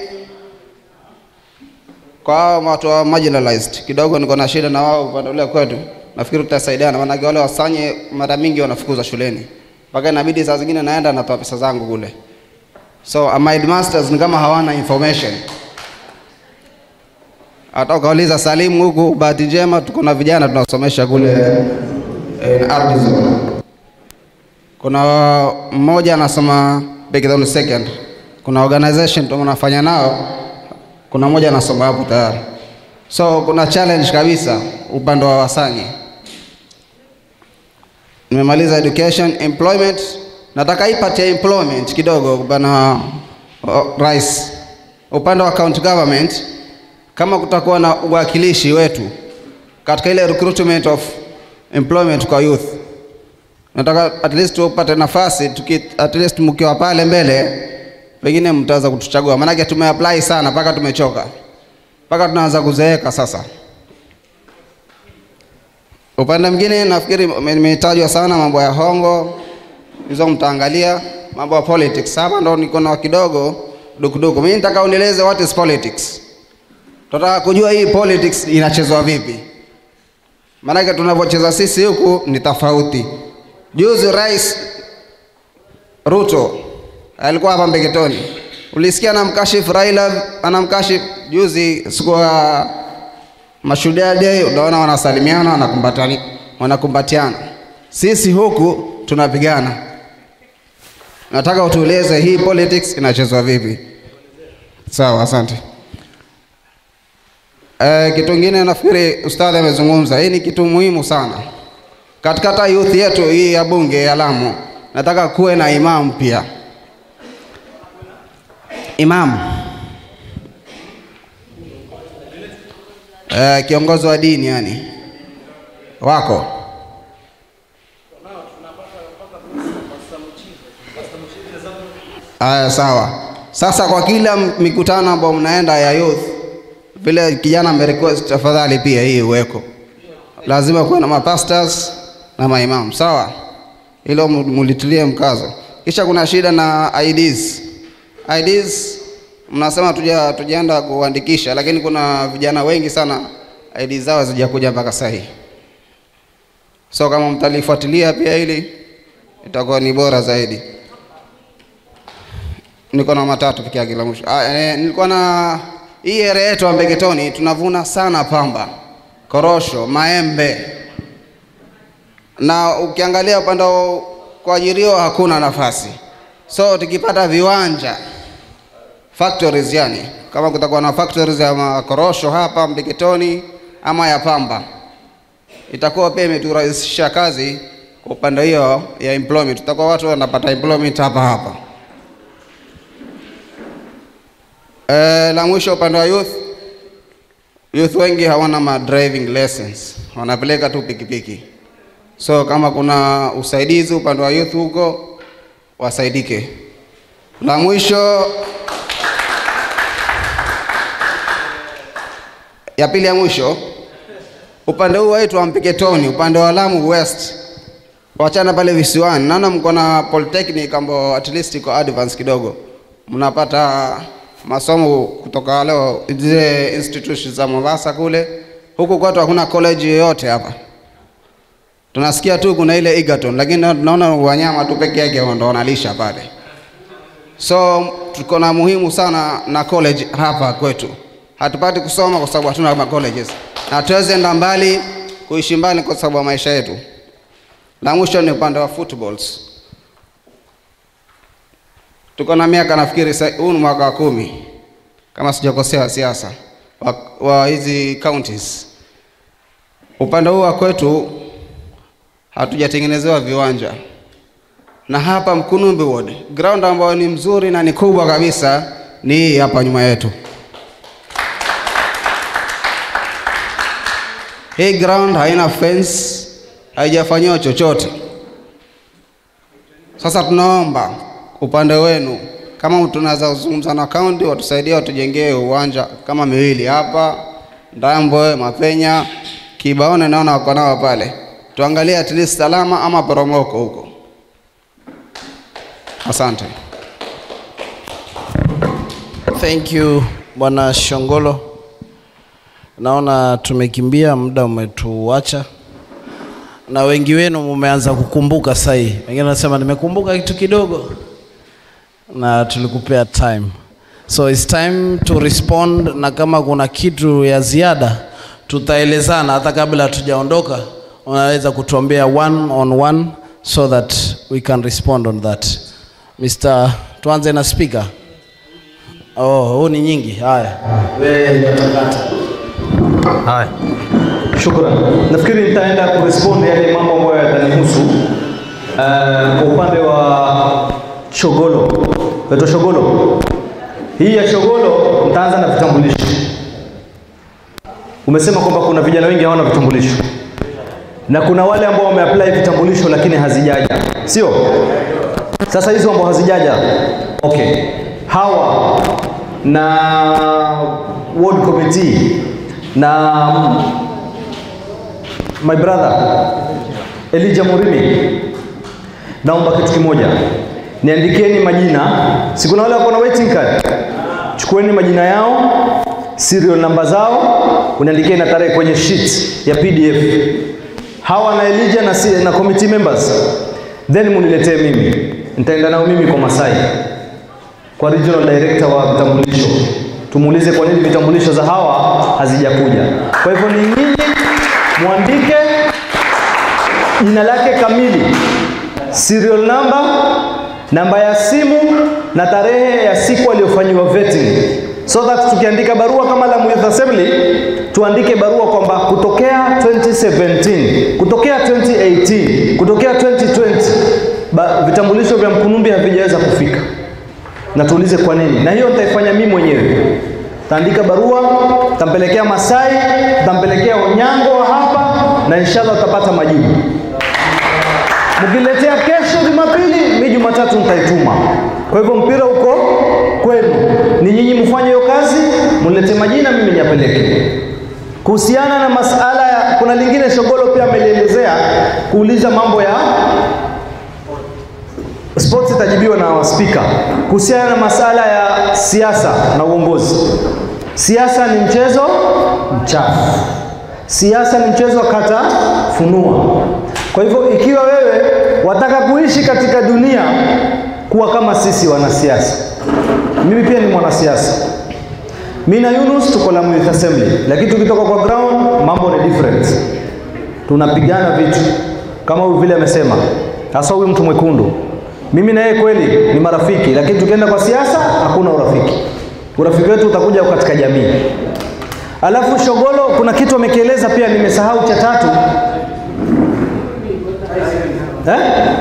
kwa hao watu wa marginalized, kidogo niko na shida na wao upande ule kwetu. Nafikiri tutasaidiana, maanake wale wasanye mara mingi wanafukuzwa shuleni, mpaka inabidi saa zingine naenda natoa pesa zangu kule. So uh, my headmasters ni kama hawana information. Hata ukauliza Salimu huku, bahati njema tuko na vijana tunasomesha kule in ardhi zone. Kuna mmoja anasoma Bekidhoni second, kuna organization tunafanya nao, kuna mmoja anasoma hapo tayari. So kuna challenge kabisa upande wa Wasanyi. Nimemaliza education, employment. Nataka ipatie employment kidogo bana uh, rais. Upande wa county government kama kutakuwa na uwakilishi wetu katika ile recruitment of employment kwa youth, nataka at least upate nafasi tuki, at least mkiwa pale mbele, pengine mtaweza kutuchagua, maanake tumeapply sana mpaka tumechoka, mpaka tunaanza kuzeeka sasa. Upande mwingine nafikiri imetajwa sana mambo ya hongo, hizo mtaangalia mambo ya politics. Hapa ndo niko na kidogo dukuduku. Mimi nataka unieleze what is politics. Tunataka kujua hii politics inachezwa vipi, maanake tunavyocheza sisi huku ni tofauti. Juzi Rais Ruto alikuwa hapa Mbeketoni, ulisikia anamkashifu Raila, anamkashifu juzi siku ya Mashujaa Day, unaona wanasalimiana, wanakumbatani, wanakumbatiana. Sisi huku tunapigana. Nataka utueleze hii politics inachezwa vipi? Sawa, asante. Eh, kitu kingine nafikiri ustadhi amezungumza, hii ni kitu muhimu sana katika hata youth yetu hii ya bunge ya Lamu. Nataka kuwe na imam pia, imam eh, kiongozi wa dini yani wako Aya, sawa. Sasa kwa kila mikutano ambayo mnaenda ya youth, vile kijana amerequest, tafadhali pia hii uweko, lazima kuwe na mapastors na maimam, sawa? Hilo mulitilie mkazo. Kisha kuna shida na IDs. IDs mnasema tuja tujaenda kuandikisha, lakini kuna vijana wengi sana ID zao hazijakuja mpaka sasa hivi. So kama mtalifuatilia pia hili itakuwa ni bora zaidi. Niko na matatu peke yake la mwisho. Ah, eh, nilikuwa na hii area yetu ya Mbeketoni tunavuna sana pamba, korosho, maembe na ukiangalia upande wa kuajiriwa hakuna nafasi. So tukipata viwanja factories, yani kama kutakuwa na factories ya makorosho hapa Mbeketoni ama ya pamba, itakuwa pia imeturahisisha kazi kwa upande hiyo ya employment. Tutakuwa watu wanapata employment hapa hapa. E, la mwisho upande wa youth, youth wengi hawana ma driving lessons, wanapeleka tu pikipiki. So kama kuna usaidizi upande wa youth huko, wasaidike. La mwisho ya pili ya mwisho, upande huu wetu wa Mpeketoni, upande wa Lamu West, wachana pale visiwani, naona mko na polytechnic ambao at least iko advance kidogo, mnapata masomo kutoka leo zile institutions za Mombasa kule. Huku kwetu hakuna college yoyote hapa, tunasikia tu kuna ile Egerton, lakini tunaona wanyama tu peke yake ndio wanalisha pale. So tuko na muhimu sana na college hapa kwetu. Hatupati kusoma kwa sababu hatuna ma colleges, na tuweze enda mbali kuishi mbali kwa sababu ya maisha yetu. La mwisho ni upande wa footballs. tuko na miaka nafikiri sa- huu ni mwaka wa kumi kama sijakosea siasa wa, wa hizi counties. Upande huu wa kwetu hatujatengenezewa viwanja, na hapa Mkunumbi Ward ground ambayo ni mzuri na ni kubwa kabisa ni hii hapa nyuma yetu. Hii ground haina fence, haijafanyiwa chochote. Sasa tunaomba upande wenu, kama tunaweza kuzungumza na kaunti watusaidie, watujengee uwanja kama miwili hapa Ndambwe, Mapenya, Kibaone, naona wako nao pale, tuangalie at least salama ama poromoko huko. Asante. Thank you Bwana Shongolo. Naona tumekimbia, muda umetuacha, na wengi wenu mumeanza kukumbuka sasa hii. Wengine wanasema nimekumbuka kitu kidogo, na tulikupea time, so it's time to respond, na kama kuna kitu ya ziada tutaelezana hata kabla hatujaondoka. Unaweza kutuambia one on one so that we can respond on that. Mr. Tuanze na speaker. Oh, huu ni nyingi. Haya, wewe utakata. Haya, shukran. Nafikiri nitaenda kurespond yale mambo ambayo yatanihusu. Uh, kwa upande wa Shogolo, naitwa Shogolo. Hii ya Shogolo nitaanza na vitambulisho. Umesema kwamba kuna vijana wengi hawana vitambulisho na kuna wale ambao wameapply vitambulisho lakini hazijaja, sio? Sasa hizo ambao hazijaja, okay, hawa na ward committee na my brother Elijah Murimi, naomba kitu kimoja, niandikeni majina. Si kuna wale wako na waiting card, chukueni majina yao, serial namba zao, uniandikie na tarehe kwenye sheet ya PDF. Hawa na Elijah na, si- na committee members, then muniletee mimi, nitaenda nao mimi kwa Masai kwa regional director wa vitambulisho, tumuulize kwa nini vitambulisho za hawa hazijakuja. Kwa hivyo ni nyinyi mwandike jina lake kamili, serial number, namba ya simu na tarehe ya siku aliyofanyiwa vetting, so that tukiandika barua kama la Youth Assembly tuandike barua kwamba kutokea 2017, kutokea 2018, kutokea 2020 ba, vitambulisho vya Mkunumbi havijaweza kufika na tuulize kwa nini, na hiyo nitaifanya mimi mwenyewe. Taandika barua, tampelekea Masai, tampelekea Onyango wa hapa, na inshallah utapata majibu. Mkiletea kesho Jumapili, mi Jumatatu nitaituma. Kwa hivyo mpira uko kwenu, ni nyinyi mfanye hiyo kazi, mniletee majina, mimi niyapeleke. Kuhusiana na masala ya, kuna lingine Shogolo pia amelielezea kuuliza mambo ya sports itajibiwa na spika kuhusiana na masala ya siasa na uongozi. Siasa ni mchezo mchafu, siasa ni mchezo wa kata funua. Kwa hivyo ikiwa wewe wataka kuishi katika dunia kuwa kama sisi wanasiasa, mimi pia ni mwanasiasa. Mimi na Yunus tuko Lamu Youth Assembly, lakini tukitoka kwa ground mambo ni different. Tunapigana vitu kama huyu vile amesema, hasa huyu mtu mwekundu mimi na yeye kweli ni marafiki, lakini tukienda kwa siasa hakuna urafiki. Urafiki wetu utakuja katika jamii. Alafu Shogolo, kuna kitu amekieleza pia, nimesahau cha tatu eh?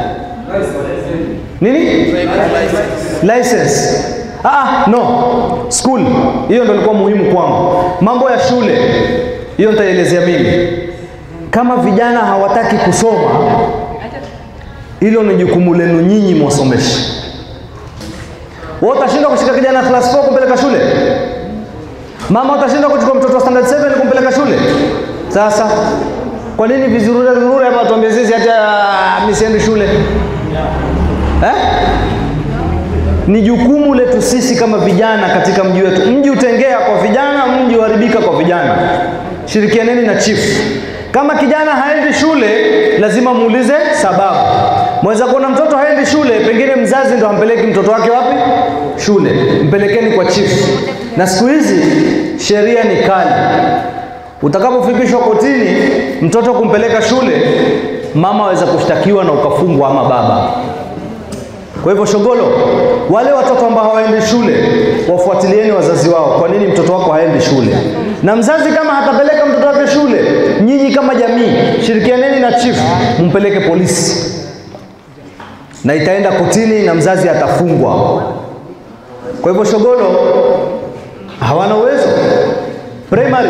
Nini? License. Ah, no. School. Hiyo ndio ilikuwa muhimu kwangu. Mambo ya shule. Hiyo nitaelezea mimi. Kama vijana hawataki kusoma, hilo ni jukumu lenu nyinyi mwasomesha. Wewe utashindwa kushika kijana class 4 kumpeleka shule? Mama utashindwa kuchukua mtoto wa standard 7 kumpeleka shule? Sasa kwa nini vizurura vizurura hapa tuambie sisi hata mimi siendi shule? Eh? Ni jukumu letu sisi kama vijana katika mji wetu. Mji utengea kwa vijana, mji uharibika kwa vijana. Shirikianeni na chief. Kama kijana haendi shule, lazima muulize sababu. Mweza kuona mtoto haendi shule, pengine mzazi ndo hampeleki mtoto wake wapi? Shule. Mpelekeni kwa chief. Na siku hizi sheria ni kali. Utakapofikishwa kotini, mtoto kumpeleka shule, mama aweza kushtakiwa na ukafungwa ama baba. Kwa hivyo Shogolo, wale watoto ambao hawaendi shule wafuatilieni wazazi wao. Kwa nini mtoto wako haendi shule? Na mzazi kama hatapeleka mtoto wake shule, nyinyi kama jamii shirikianeni na chief, mpeleke polisi na itaenda kotini na mzazi atafungwa. Kwa hivyo Shogolo hawana uwezo primary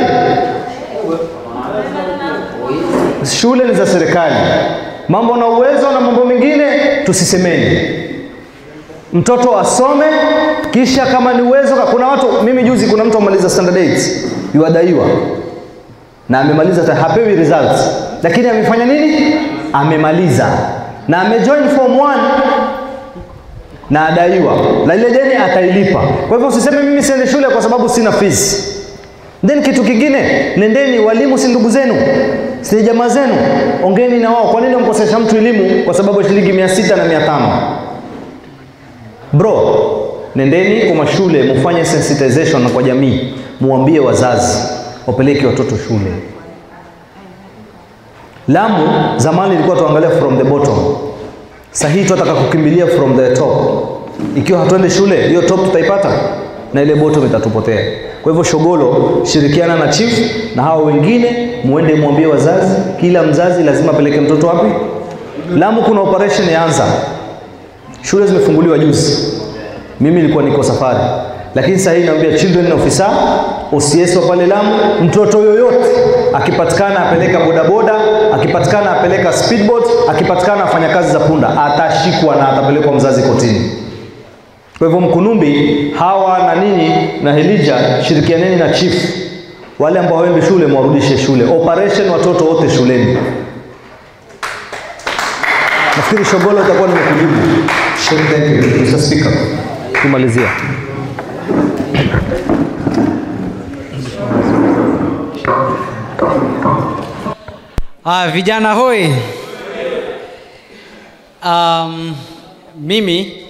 shule ni za serikali mambo na uwezo na mambo mengine tusisemeni mtoto asome kisha kama ni uwezo kuna watu mimi juzi kuna mtu amaliza standard 8 yuadaiwa na amemaliza ta- hapewi results lakini amefanya nini amemaliza na amejoin form 1 na adaiwa na ile deni atailipa kwa hivyo usiseme mimi siende shule kwa sababu sina fees then kitu kingine nendeni walimu si ndugu zenu si jamaa zenu ongeni na wao kwa nini wamkosesha mtu elimu kwa sababu ya shilingi mia sita na mia tano bro nendeni kwa mashule mufanye sensitization kwa jamii muambie wazazi wapeleke watoto shule lamu zamani ilikuwa tuangalia from the bottom sahii tunataka kukimbilia from the top ikiwa hatuende shule hiyo top tutaipata na ile bottom itatupotea kwa hivyo shogolo shirikiana na chief na hao wengine muende mwambie wazazi kila mzazi lazima apeleke mtoto wapi lamu kuna operation yaanza shule zimefunguliwa juzi mimi nilikuwa niko safari lakini sasa hii naambia children officer OCS wa pale Lamu mtoto yoyote akipatikana apeleka bodaboda akipatikana apeleka speedboat akipatikana afanya kazi za punda atashikwa na atapelekwa mzazi kotini kwa hivyo mkunumbi hawa na nini na helija shirikianeni na chief wale ambao hawaendi shule mwarudishe shule operation watoto wote shuleni nafikiri shogolo itakuwa nimekujibu thank you Mr. Speaker kumalizia Ah, vijana hoi. Um, mimi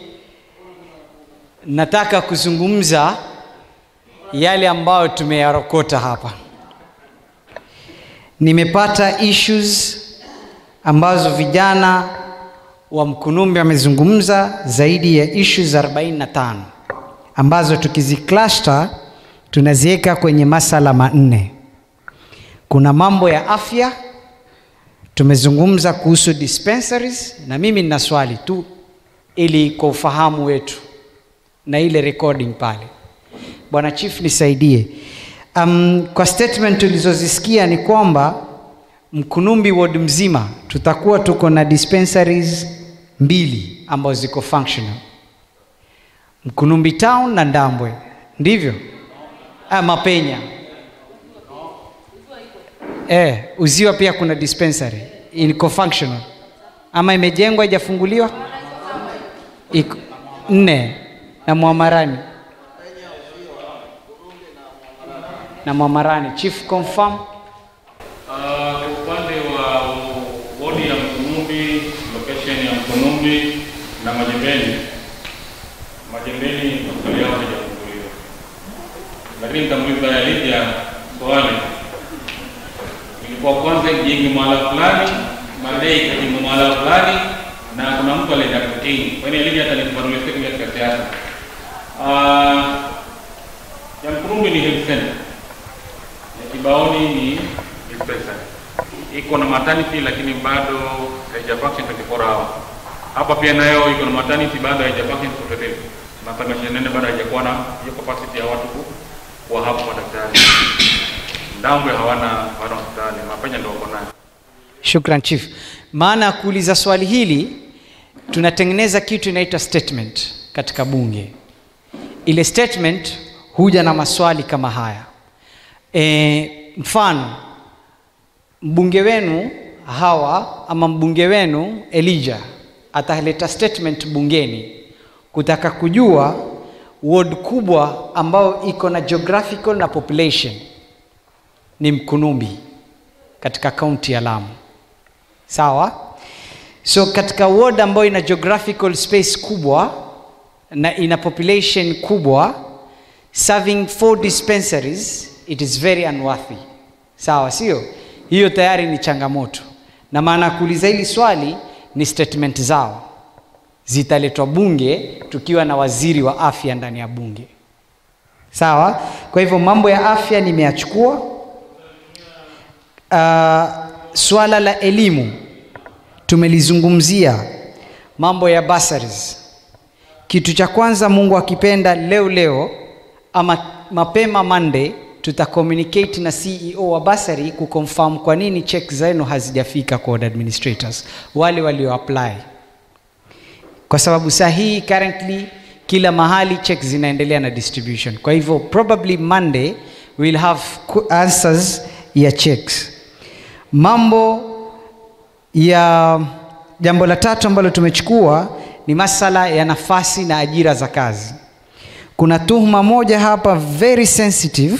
nataka kuzungumza yale ambayo tumeyarokota hapa. Nimepata issues ambazo vijana wa Mkunumbi wamezungumza zaidi ya issues 45 ambazo tukizicluster tunaziweka kwenye masala manne. Kuna mambo ya afya, tumezungumza kuhusu dispensaries, na mimi nina swali tu ili kwa ufahamu wetu na ile recording pale. Bwana Chief nisaidie. Um, kwa statement tulizozisikia ni kwamba Mkunumbi ward mzima tutakuwa tuko na dispensaries mbili ambazo ziko functional. Mkunumbi town na Ndambwe, ndivyo? Ah, Mapenya. Eh, Uziwa pia kuna dispensary iko functional ama imejengwa haijafunguliwa? Iko nne na Mwamarani na Mwamarani. Chief confirm. Ah, Kwa upande wa wodi ya Mkunumbi, location ya Mkunumbi na Majembeni, Majembeni hospitali yao haijafunguliwa, lakini nitamuuliza Elijah swali. Ilikuwa kwanza ijenge mahala fulani, baadaye ikajengwa mahala fulani, na kuna mtu alienda kotini. Kwa hiyo Elijah atanifafanulia siku katika siasa. Ah, ya Mkunumbi ni health center ya Kibaoni ni dispensary. Iko na maternity lakini bado haija function 24 hours. Hapa pia nayo iko na maternity bado haija function completely. Na Tangasha nene bado haijakuwa na hiyo capacity ya watu ku- kuwa hapo madaktari. Ndambwe hawana hawana hospitali, Mapenya ndio wako nayo. Shukran Chief. Maana ya kuuliza swali hili, tunatengeneza kitu inaitwa statement katika bunge. Ile statement huja na maswali kama haya. E, mfano mbunge wenu hawa ama mbunge wenu Elijah ataleta statement bungeni kutaka kujua ward kubwa ambayo iko na geographical na population ni Mkunumbi katika kaunti ya Lamu. Sawa? So katika ward ambayo ina geographical space kubwa na ina population kubwa serving four dispensaries it is very unworthy. Sawa, sio? Hiyo tayari ni changamoto. Na maana ya kuuliza hili swali ni statement zao zitaletwa bunge tukiwa na waziri wa afya ndani ya bunge. Sawa? Kwa hivyo mambo ya afya nimeyachukua. Uh, swala la elimu tumelizungumzia, mambo ya bursaries. Kitu cha kwanza, Mungu akipenda, leo leo ama mapema Monday tuta communicate na CEO wa basari kuconfirm kwa nini check zenu hazijafika kwa ward administrators wale walio apply, kwa sababu saa hii currently kila mahali check zinaendelea na distribution. Kwa hivyo probably Monday we'll have answers ya checks. Mambo ya jambo la tatu ambalo tumechukua ni masala ya nafasi na ajira za kazi. Kuna tuhuma moja hapa very sensitive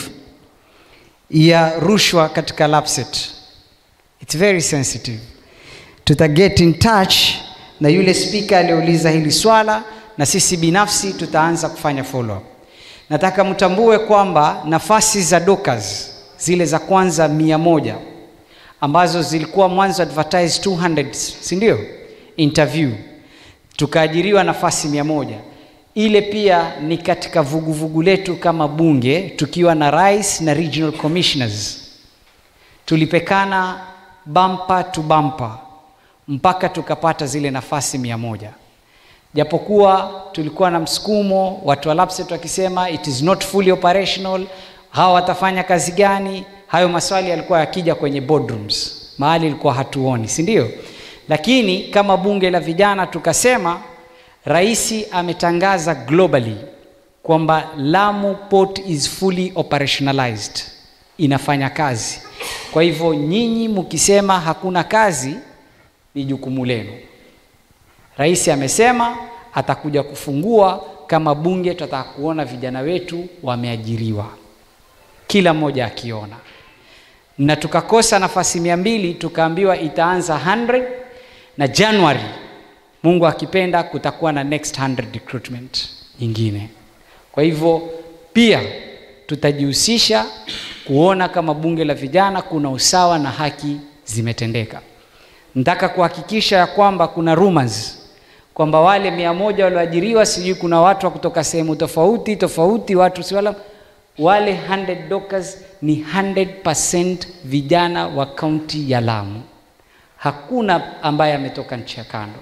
ya rushwa katika LAPSSET. It's very sensitive. Tuta get in touch na yule speaker aliyeuliza hili swala na sisi binafsi tutaanza kufanya follow up. Nataka mtambue kwamba nafasi za dockers zile za kwanza mia moja ambazo zilikuwa mwanzo advertise 200 si ndio? Interview tukaajiriwa nafasi mia moja ile pia ni katika vuguvugu vugu letu kama bunge tukiwa na rais na regional commissioners tulipekana bumper to bumper mpaka tukapata zile nafasi mia moja japokuwa tulikuwa na msukumo watu wa LAPSSET wakisema it is not fully operational hawa watafanya kazi gani hayo maswali yalikuwa yakija kwenye boardrooms mahali ilikuwa hatuoni si ndio lakini kama bunge la vijana tukasema Rais ametangaza globally kwamba Lamu port is fully operationalized, inafanya kazi. Kwa hivyo nyinyi mkisema hakuna kazi, ni jukumu lenu. Rais amesema atakuja kufungua, kama bunge tutataka kuona vijana wetu wameajiriwa, kila mmoja akiona, na tukakosa nafasi mia mbili, tukaambiwa itaanza 100 na January Mungu akipenda kutakuwa na next 100 recruitment nyingine. Kwa hivyo pia tutajihusisha kuona kama bunge la vijana kuna usawa na haki zimetendeka. Nataka kuhakikisha ya kwamba kuna rumors kwamba wale mia moja walioajiriwa, sijui kuna watu wa kutoka sehemu tofauti tofauti, watu si wala wale 100 dockers ni 100% vijana wa kaunti ya Lamu. Hakuna ambaye ametoka nchi ya kando.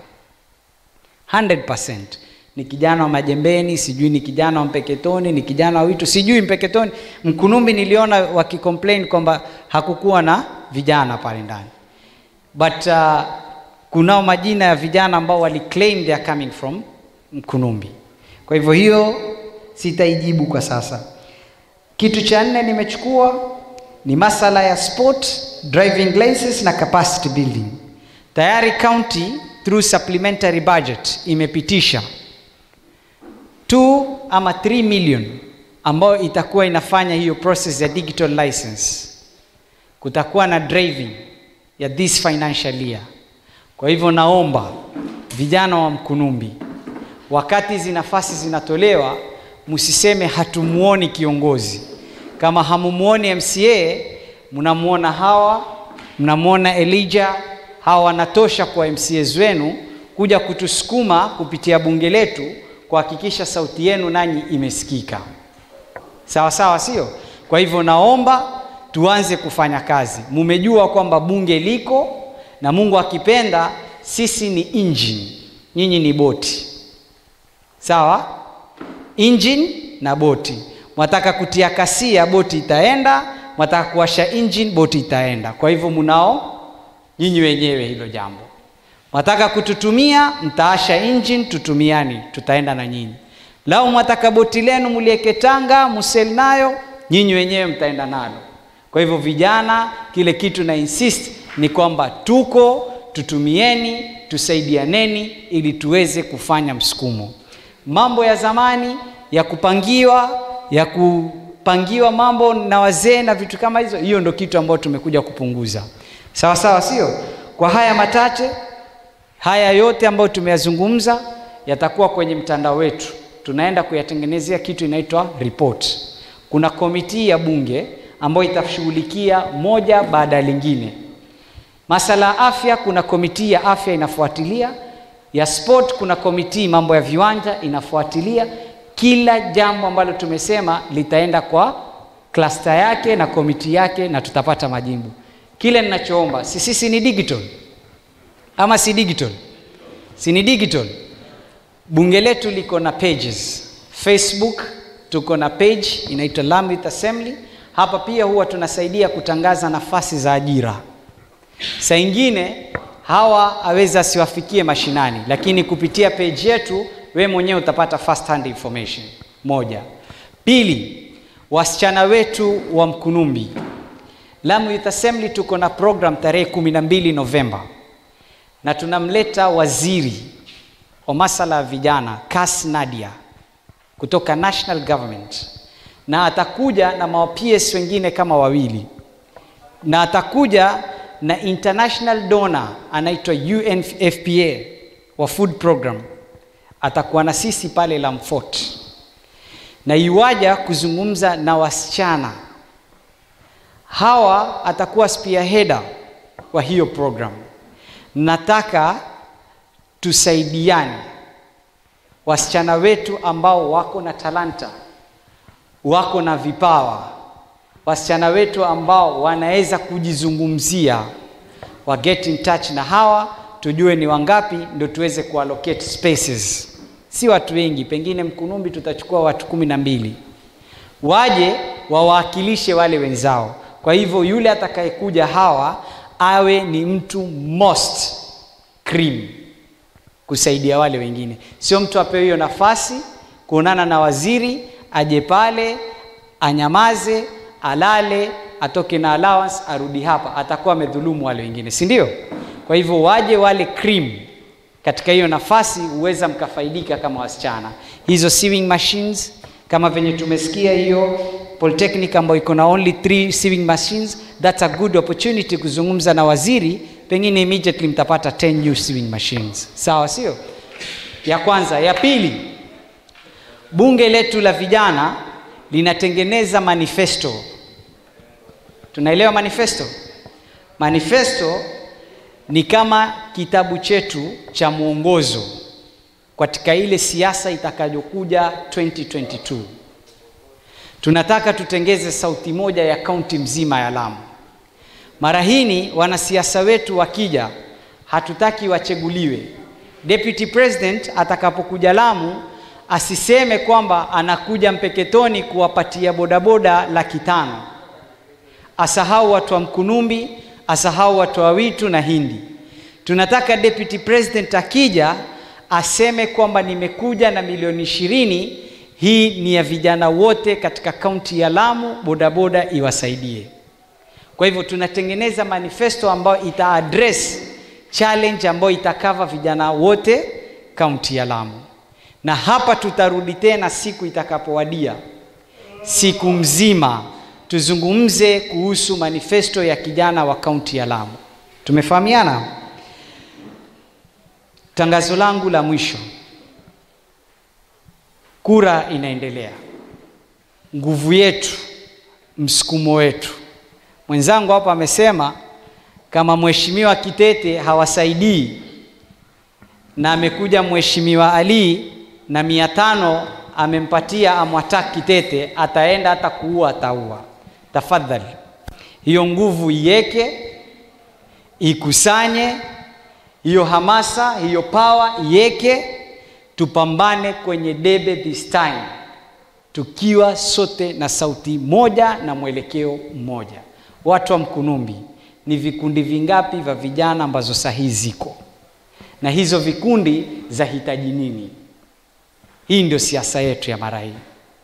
100% ni kijana wa Majembeni, sijui ni kijana wa Mpeketoni, ni kijana wa Witu, sijui Mpeketoni. Mkunumbi niliona wakicomplain kwamba hakukuwa na vijana pale ndani, but uh, kunao majina ya vijana ambao waliclaim they are coming from Mkunumbi. Kwa hivyo hiyo sitaijibu kwa sasa. Kitu cha nne nimechukua ni masala ya sport, driving license na capacity building. Tayari county through supplementary budget imepitisha 2 ama 3 million ambayo itakuwa inafanya hiyo process ya digital license. Kutakuwa na driving ya this financial year. Kwa hivyo naomba vijana wa Mkunumbi, wakati hizi nafasi zinatolewa, msiseme hatumuoni kiongozi. Kama hamumuoni MCA, mnamuona hawa, mnamuona Elijah, hawa wanatosha kwa MCAs wenu kuja kutusukuma kupitia bunge letu kuhakikisha sauti yenu nanyi imesikika. Sawa sawa, sio? Kwa hivyo naomba tuanze kufanya kazi. Mumejua kwamba bunge liko na Mungu akipenda, sisi ni engine, nyinyi ni boti. Sawa? Engine na boti. Mwataka kutia kasia, boti itaenda. Mwataka kuwasha engine, boti itaenda. Kwa hivyo munao nyinyi wenyewe hilo jambo. Mwataka kututumia, mtaasha engine, tutumiani, tutaenda na nyinyi. Lau mwataka boti lenu mulieke Tanga, musel nayo, nyinyi wenyewe mtaenda nalo. Kwa hivyo vijana, kile kitu na insist ni kwamba tuko, tutumieni, tusaidianeni ili tuweze kufanya msukumo. Mambo ya zamani ya kupangiwa, ya kupangiwa mambo na wazee na vitu kama hizo, hiyo ndo kitu ambayo tumekuja kupunguza. Sawa sawa, sio? Kwa haya machache, haya yote ambayo tumeyazungumza yatakuwa kwenye mtandao wetu. Tunaenda kuyatengenezea kitu inaitwa report. Kuna komiti ya bunge ambayo itashughulikia moja baada ya lingine. Masala ya afya, kuna komiti ya afya inafuatilia. ya sport kuna komiti mambo ya viwanja inafuatilia kila jambo ambalo tumesema litaenda kwa klasta yake na komiti yake na tutapata majibu kile ninachoomba si sisi ni digital ama si digital si ni digital bunge letu liko na pages facebook tuko na page inaitwa Lamu Youth Assembly hapa pia huwa tunasaidia kutangaza nafasi za ajira saa ingine hawa aweza asiwafikie mashinani lakini kupitia page yetu we mwenyewe utapata first hand information moja pili wasichana wetu wa mkunumbi Lamu Youth Assembly tuko na program tarehe 12 Novemba na tunamleta waziri wa masala ya vijana Kas Nadia kutoka national government na atakuja na maps wengine kama wawili na atakuja na international donor anaitwa UNFPA wa food program atakuwa na sisi pale Lamfort na iwaja kuzungumza na wasichana hawa atakuwa spearheader wa hiyo program nataka tusaidiane wasichana wetu ambao wako na talanta wako na vipawa wasichana wetu ambao wanaweza kujizungumzia wa get in touch na hawa tujue ni wangapi ndio tuweze kuallocate spaces si watu wengi pengine mkunumbi tutachukua watu kumi na mbili waje wawakilishe wale wenzao kwa hivyo yule atakayekuja hawa awe ni mtu most cream kusaidia wale wengine sio mtu apewe hiyo nafasi kuonana na waziri aje pale anyamaze alale atoke na allowance arudi hapa atakuwa amedhulumu wale wengine si ndio kwa hivyo waje wale cream katika hiyo nafasi huweza mkafaidika kama wasichana hizo sewing machines kama venye tumesikia hiyo polytechnic ambayo iko na only three sewing machines that's a good opportunity kuzungumza na waziri pengine immediately mtapata 10 new sewing machines sawa sio ya kwanza ya pili bunge letu la vijana linatengeneza manifesto tunaelewa manifesto manifesto ni kama kitabu chetu cha mwongozo katika ile siasa itakayokuja 2022 tunataka tutengeze sauti moja ya kaunti mzima ya lamu mara hini wanasiasa wetu wakija hatutaki wacheguliwe deputy president atakapokuja lamu asiseme kwamba anakuja mpeketoni kuwapatia bodaboda laki tano asahau watu wa mkunumbi asahau watu wa witu na hindi tunataka deputy president akija aseme kwamba nimekuja na milioni ishirini hii ni ya vijana wote katika kaunti ya lamu bodaboda iwasaidie kwa hivyo tunatengeneza manifesto ambayo ita address challenge ambayo itakava vijana wote kaunti ya lamu na hapa tutarudi tena siku itakapowadia siku mzima tuzungumze kuhusu manifesto ya kijana wa kaunti ya lamu tumefahamiana tangazo langu la mwisho kura inaendelea nguvu yetu msukumo wetu mwenzangu hapa amesema kama mheshimiwa kitete hawasaidii na amekuja mheshimiwa ali na mia tano amempatia amwatak kitete ataenda hata kuua ataua tafadhali hiyo nguvu iweke ikusanye hiyo hamasa hiyo pawa iweke tupambane kwenye debe this time tukiwa sote na sauti moja na mwelekeo mmoja watu wa mkunumbi ni vikundi vingapi vya vijana ambazo sahihi ziko na hizo vikundi za hitaji nini hii ndio siasa yetu ya mara hii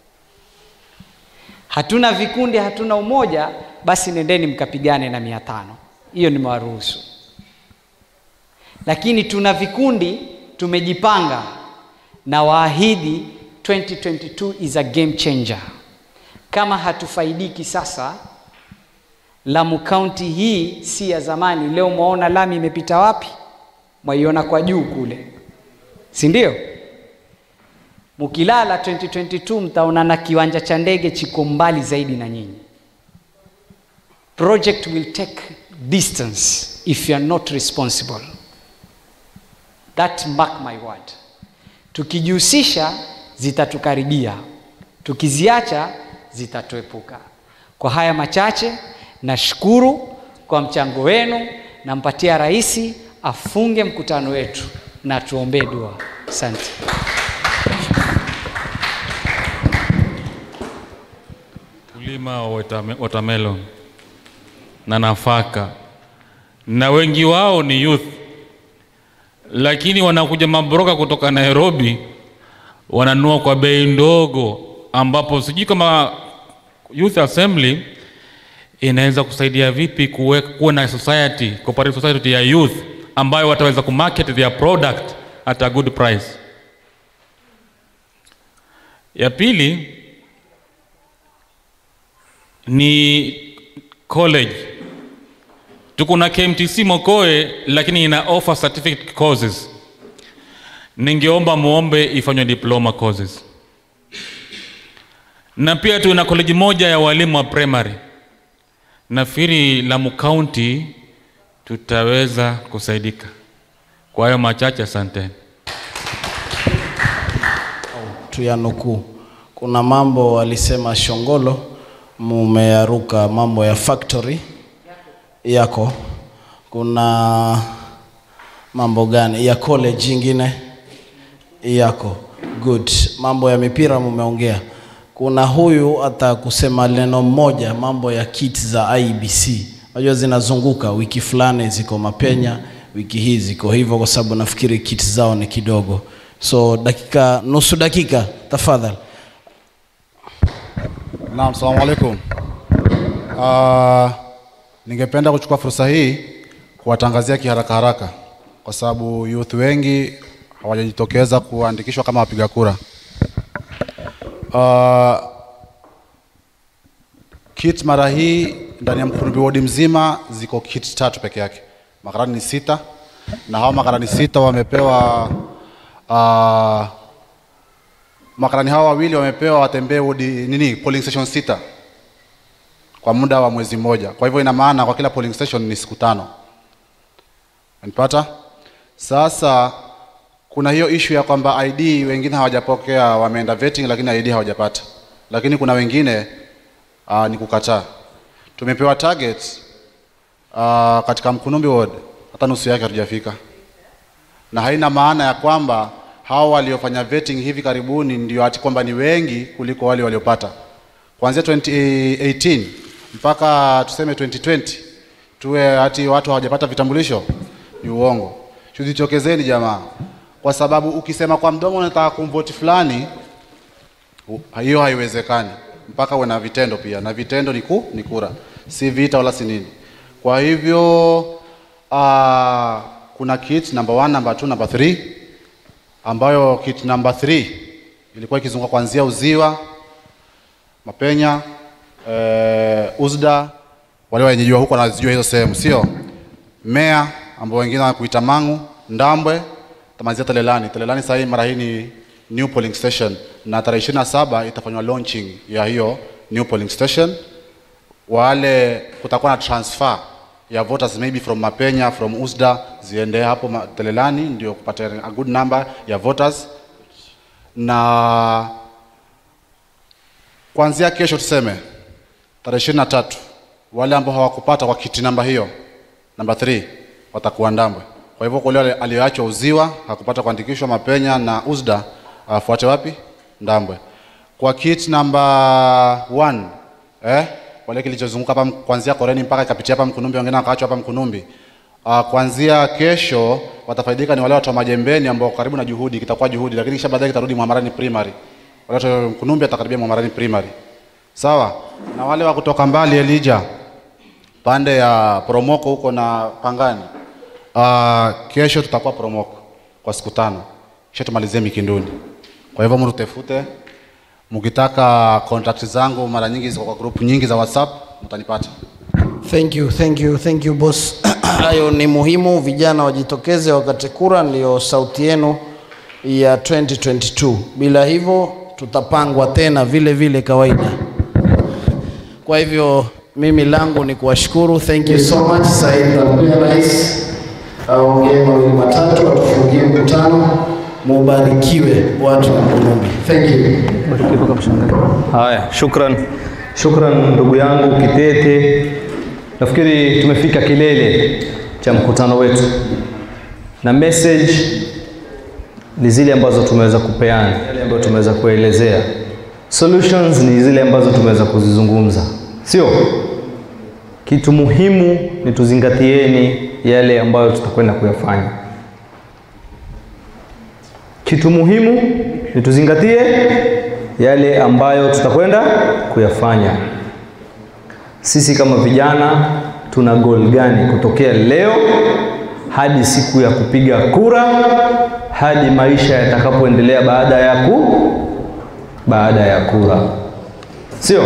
hatuna vikundi hatuna umoja basi nendeni mkapigane na mia tano hiyo nimewaruhusu lakini tuna vikundi tumejipanga na waahidi 2022 is a game changer kama hatufaidiki sasa lamu kaunti hii si ya zamani leo mwaona lami imepita wapi mwaiona kwa juu kule si ndio mkilala 2022 mtaona na kiwanja cha ndege chiko mbali zaidi na nyinyi project will take distance if you are not responsible that mark my word tukijihusisha zitatukaribia tukiziacha zitatuepuka kwa haya machache nashukuru kwa mchango wenu nampatia rais afunge mkutano wetu na tuombee dua asante Kulima wa watame- watermelon na nafaka, na wengi wao ni youth, lakini wanakuja mabroka kutoka Nairobi wananunua kwa bei ndogo, ambapo sijui kama youth assembly inaweza kusaidia vipi kuwe, kuwa na society cooperative society ya youth ambayo wataweza kumarket their product at a good price. Ya pili ni college. Tuko na KMTC Mokoe, lakini ina offer certificate courses. Ningeomba muombe ifanywe diploma courses, na pia tuna college moja ya walimu wa primary. Nafikiri Lamu County tutaweza kusaidika. Kwa hayo machache, asanteni. tuyanukuu. Kuna mambo alisema Shongolo, mumeyaruka mambo ya factory yako. Kuna mambo gani ya college ingine yako? Good. Mambo ya mipira mumeongea. Kuna huyu hata kusema neno moja, mambo ya kit za IBC. Unajua zinazunguka wiki fulani ziko Mapenya, wiki hii ziko hivyo, kwa sababu nafikiri kit zao ni kidogo. So dakika nusu dakika tafadhali. Naam, salamu alaikum. Uh, ningependa kuchukua fursa hii kuwatangazia kiharaka haraka kwa sababu youth wengi hawajajitokeza kuandikishwa kama wapiga kura. Uh, kit mara hii ndani ya Mkurumbi wodi mzima ziko kit tatu peke yake. Makarani ni sita na hao makarani sita wamepewa uh, makarani hawa wawili wamepewa watembee wodi nini polling station sita kwa muda wa mwezi mmoja. Kwa hivyo ina maana kwa kila polling station ni siku tano. Unanipata? Sasa kuna hiyo issue ya kwamba ID wengine hawajapokea, wameenda vetting lakini ID hawajapata, lakini kuna wengine uh, ni kukataa. Tumepewa target uh, katika Mkunumbi ward, hata nusu yake hatujafika, na haina maana ya kwamba hao waliofanya vetting hivi karibuni ndio ati kwamba ni wengi kuliko wale waliopata. Kuanzia 2018 mpaka tuseme 2020 tuwe ati watu hawajapata vitambulisho, ni uongo. Tujitokezeni jamaa, kwa sababu ukisema kwa mdomo unataka kumvoti fulani, u- hiyo haiwezekani mpaka uwe na vitendo pia, na vitendo ni, ku, ni kura, si vita wala si nini. Kwa hivyo uh, kuna kit number one, number two, number three ambayo kit number 3 ilikuwa ikizunguka kuanzia Uziwa, Mapenya, eh, Uzda, wale wenyeji wa huko wanazijua hizo sehemu, sio Mea ambao wengine wanakuita Mangu, Ndambwe, tamalizia Telelani. Telelani sasa hii mara hii ni new polling station na tarehe 27 itafanywa launching ya hiyo new polling station. Wale kutakuwa na transfer ya voters maybe from Mapenya from Usda ziende hapo ma- Telelani ndio kupata a good number ya voters na kuanzia kesho tuseme tarehe ishirini na tatu wale ambao hawakupata kwa kiti namba hiyo namba 3 watakuwa Ndambwe. Kwa hivyo kule aliyoachwa Uziwa hakupata kuandikishwa Mapenya na Uzda afuate wapi? Ndambwe. Kwa kit namba 1 eh, wale kilichozunguka hapa kuanzia Koreni mpaka ikapitia hapa Mkunumbi, wengine wakaachwa hapa Mkunumbi. Uh, kuanzia kesho watafaidika ni wale watu wa Majembeni ambao karibu na Juhudi, kitakuwa Juhudi, lakini kisha baadaye kitarudi Mwamarani Primary. Wale watu wa Mkunumbi watakaribia Mwamarani Primary. Sawa? Na wale wa kutoka mbali Elija pande ya Promoko huko na Pangani. Uh, kesho tutakuwa Promoko kwa siku tano. Kisha tumalizie Mikinduni. Kwa hivyo mrutefute mkitaka contact zangu mara nyingi ziko kwa group nyingi za WhatsApp mtanipata. Thank you, thank you, thank you boss. Hayo ni muhimu, vijana wajitokeze wakati kura, ndio sauti yenu ya 2022. Bila hivyo tutapangwa tena vile vile kawaida. Kwa hivyo mimi langu ni kuwashukuru, thank you so much Said Abdul Rais. aongee mawili matatu, atufungie mkutano. Mubarikiwe watu wa Mkunumbi. Thank you. Haya, shukran, shukran ndugu yangu Kitete. Nafikiri tumefika kilele cha mkutano wetu, na message ni zile ambazo tumeweza kupeana, yale ambayo tumeweza kuelezea. Solutions ni zile ambazo tumeweza kuzizungumza, sio? Kitu muhimu ni tuzingatieni yale ambayo tutakwenda kuyafanya. Kitu muhimu ni tuzingatie yale ambayo tutakwenda kuyafanya. Sisi kama vijana tuna goal gani kutokea leo hadi siku ya kupiga kura, hadi maisha yatakapoendelea baada ya ku baada ya kura, sio?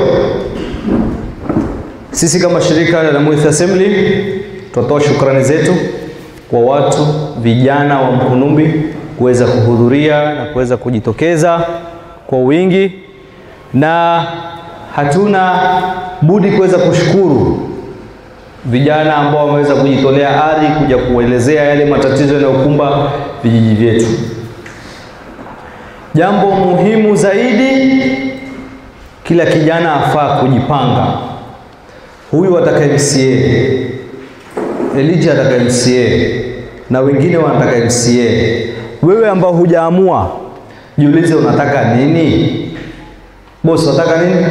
Sisi kama shirika la Youth Assembly tunatoa shukrani zetu kwa watu vijana wa Mkunumbi kuweza kuhudhuria na kuweza kujitokeza kwa wingi, na hatuna budi kuweza kushukuru vijana ambao wameweza kujitolea ari kuja kuelezea yale matatizo yanayokumba vijiji vyetu. Jambo muhimu zaidi, kila kijana afaa kujipanga. Huyu ataka MCA, Elijah ataka MCA na wengine wanataka MCA. Wewe ambao hujaamua, jiulize unataka nini? Bosi, unataka nini?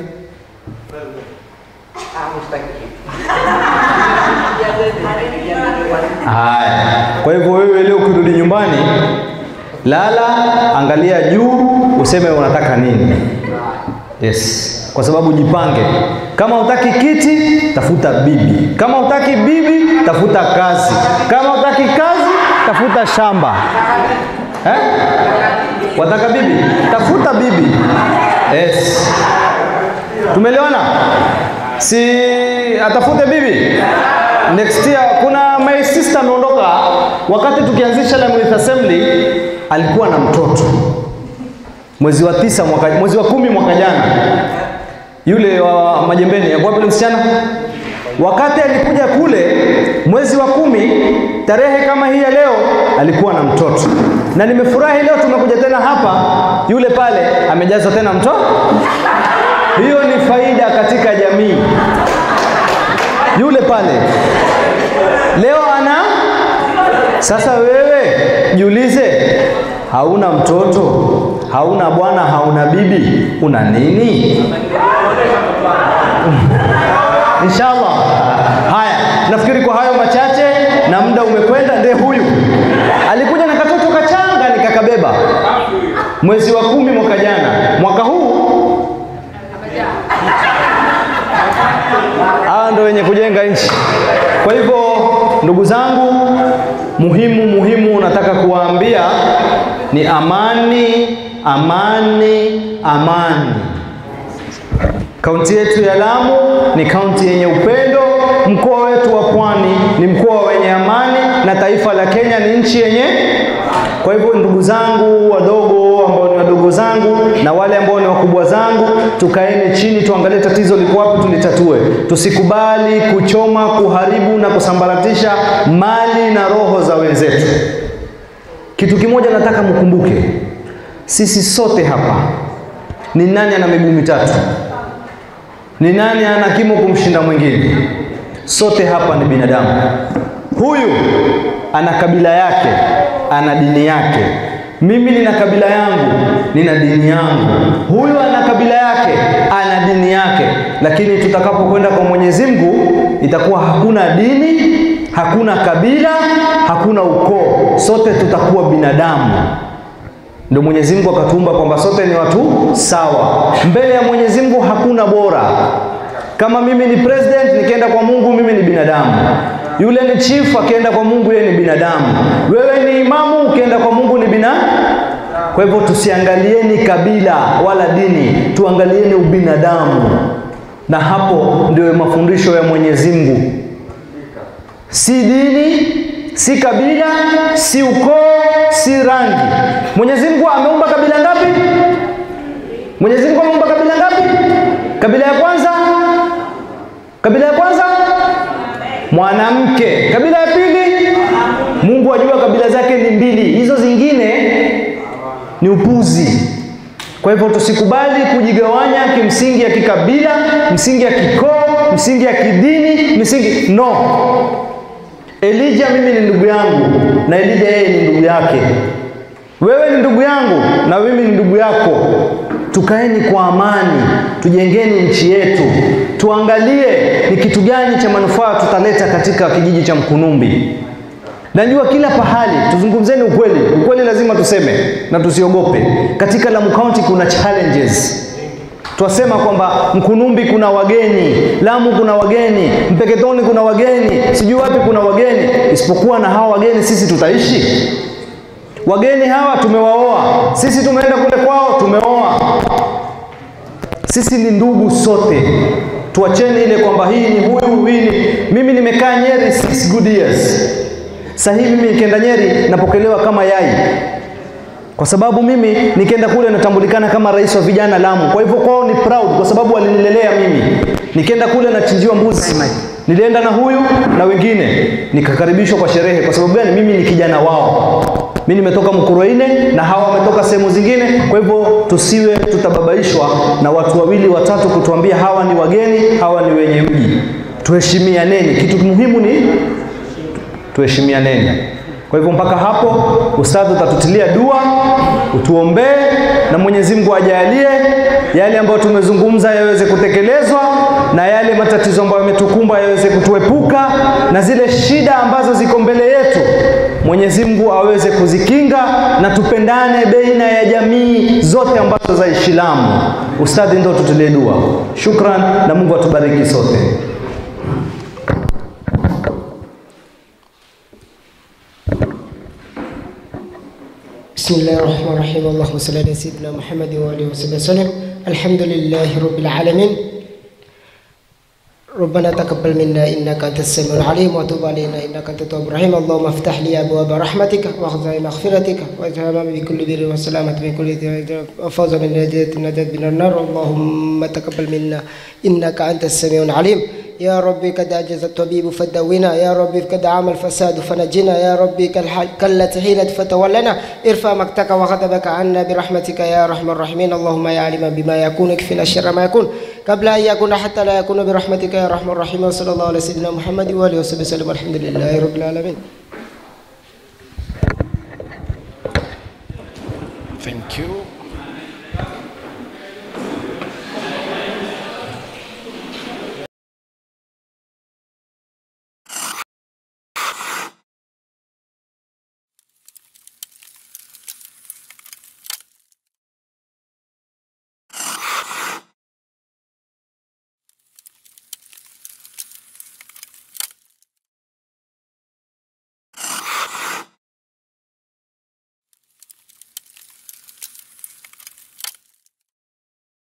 Haya, kwa hivyo wewe leo ukirudi nyumbani, lala, angalia juu, useme unataka nini. Yes, kwa sababu jipange. Kama utaki kiti, tafuta bibi. Kama utaki bibi, tafuta kazi. Kama utaki kazi, tafuta shamba. Eh? Wataka bibi? Tafuta bibi. Yes. Tumeelewana? Si atafute bibi? Next year kuna my sister ameondoka wakati tukianzisha la Youth Assembly alikuwa na mtoto mwezi wa tisa mwaka, mwezi wa kumi mwaka jana, yule wa Majembeni yakuwa yule msichana, wakati alikuja kule mwezi wa kumi tarehe kama hii ya leo, alikuwa na mtoto, na nimefurahi leo tumekuja tena hapa, yule pale amejaza tena mtoto. Hiyo ni faida katika jamii. Yule pale leo ana sasa, wewe jiulize, hauna mtoto, hauna bwana, hauna bibi, una nini? Inshallah. Haya, nafikiri kwa hayo machache na muda umekwenda. Ndiye huyu alikuja na katoto kachanga nikakabeba mwezi wa kumi mwaka jana. Mwaka huu hawa ndo wenye kujenga nchi. Kwa hivyo ndugu zangu, muhimu muhimu nataka kuwaambia ni amani, amani, amani. Kaunti yetu ya Lamu ni kaunti yenye upendo, mkoa wetu wa Pwani ni mkoa wenye amani, na taifa la Kenya ni nchi yenye. Kwa hivyo ndugu zangu wadogo, ambao ni wadogo zangu na wale ambao ni wakubwa zangu, tukaeni chini, tuangalie tatizo liko wapi, tulitatue. Tusikubali kuchoma, kuharibu na kusambaratisha mali na roho za wenzetu. Kitu kimoja nataka mkumbuke, sisi sote hapa, ni nani ana miguu mitatu? Ni nani ana kimo kumshinda mwingine? Sote hapa ni binadamu. Huyu ana kabila yake, ana dini yake. Mimi nina kabila yangu, nina dini yangu. Huyu ana kabila yake, ana dini yake. Lakini tutakapokwenda kwa Mwenyezi Mungu, itakuwa hakuna dini, hakuna kabila, hakuna ukoo, sote tutakuwa binadamu. Ndio Mwenyezi Mungu akatuumba kwamba sote ni watu sawa mbele ya Mwenyezi Mungu, hakuna bora. Kama mimi ni president nikienda kwa Mungu, mimi ni binadamu. Yule ni chief akienda kwa Mungu, yeye ni binadamu. Wewe ni imamu ukienda kwa Mungu ni bina. Kwa hivyo tusiangalieni kabila wala dini, tuangalieni ubinadamu, na hapo ndio mafundisho ya Mwenyezi Mungu, si dini si kabila, si ukoo, si rangi. Mwenyezi Mungu ameumba kabila ngapi? Mwenyezi Mungu ameumba kabila ngapi? Kabila ya kwanza, kabila ya kwanza mwanamke. Kabila ya pili Mungu ajua kabila zake ni mbili, hizo zingine ni upuzi. Kwa hivyo tusikubali kujigawanya kimsingi ya kikabila, msingi ya kikoo, msingi ya kidini, msingi no. Elija mimi ni ndugu yangu na Elija yeye ni ndugu yake. Wewe ni ndugu yangu na mimi ni ndugu yako. Tukaeni kwa amani, tujengeni nchi yetu, tuangalie ni kitu gani cha manufaa tutaleta katika kijiji cha Mkunumbi. Najua kila pahali, tuzungumzeni ukweli. Ukweli lazima tuseme na tusiogope. Katika Lamu County kuna challenges. Twasema kwamba Mkunumbi kuna wageni, Lamu kuna wageni, Mpeketoni kuna wageni, sijui wapi kuna wageni. Isipokuwa na hawa wageni sisi tutaishi? Wageni hawa tumewaoa, sisi tumeenda kule kwao, tumeoa. Sisi ni ndugu sote, tuacheni ile kwamba hii ni huyu, hii ni mimi. Nimekaa Nyeri six good years, sasa hivi mimi nikienda Nyeri napokelewa kama yai, kwa sababu mimi nikienda kule natambulikana kama rais wa vijana Lamu. Kwa hivyo kwao ni proud, kwa sababu walinilelea mimi. Nikienda kule nachinjiwa mbuzi, nilienda na huyu na wengine, nikakaribishwa kwa sherehe. Kwa sababu gani? Mimi ni kijana wao mimi nimetoka Mkuruine na hawa wametoka sehemu zingine. Kwa hivyo tusiwe tutababaishwa na watu wawili watatu kutuambia hawa ni wageni, hawa ni wenye mji. Tuheshimianeni, kitu muhimu ni tuheshimianeni. Kwa hivyo mpaka hapo, ustadhi utatutilia dua, utuombee na Mwenyezi Mungu ajalie yale ambayo tumezungumza yaweze kutekelezwa na yale matatizo ambayo yametukumba yaweze kutuepuka na zile shida ambazo ziko mbele yetu Mwenyezi Mungu aweze kuzikinga na tupendane baina ya jamii zote ambazo za Islamu. Ustadhi ndio tutulie dua. Shukran na Mungu atubariki sote. بسم الله الرحمن الرحيم اللهم صل على سيدنا محمد وآله وصحبه وسلم الحمد لله رب العالمين ربنا تقبل منا انك انت السميع العليم وتب علينا انك انت التواب الرحيم اللهم افتح لي ابواب رحمتك واخذ مغفرتك واجعل بكل بر وسلامة من كل وفوز من نجاة النجاة من النار اللهم تقبل منا انك انت السميع العليم يا ربي قد عجز الطبيب فدونا يا ربي قد عام الفساد فنجنا يا ربي كالتي حيلت فتولنا ارفع مقتك وغضبك عنا برحمتك يا ارحم الراحمين اللهم يا عالما بما يكون اكفنا شر ما يكون قبل ان يكون حتى لا يكون برحمتك يا ارحم الراحمين وصلى الله على سيدنا محمد واله وصحبه وسلم والحمد لله رب العالمين Thank you.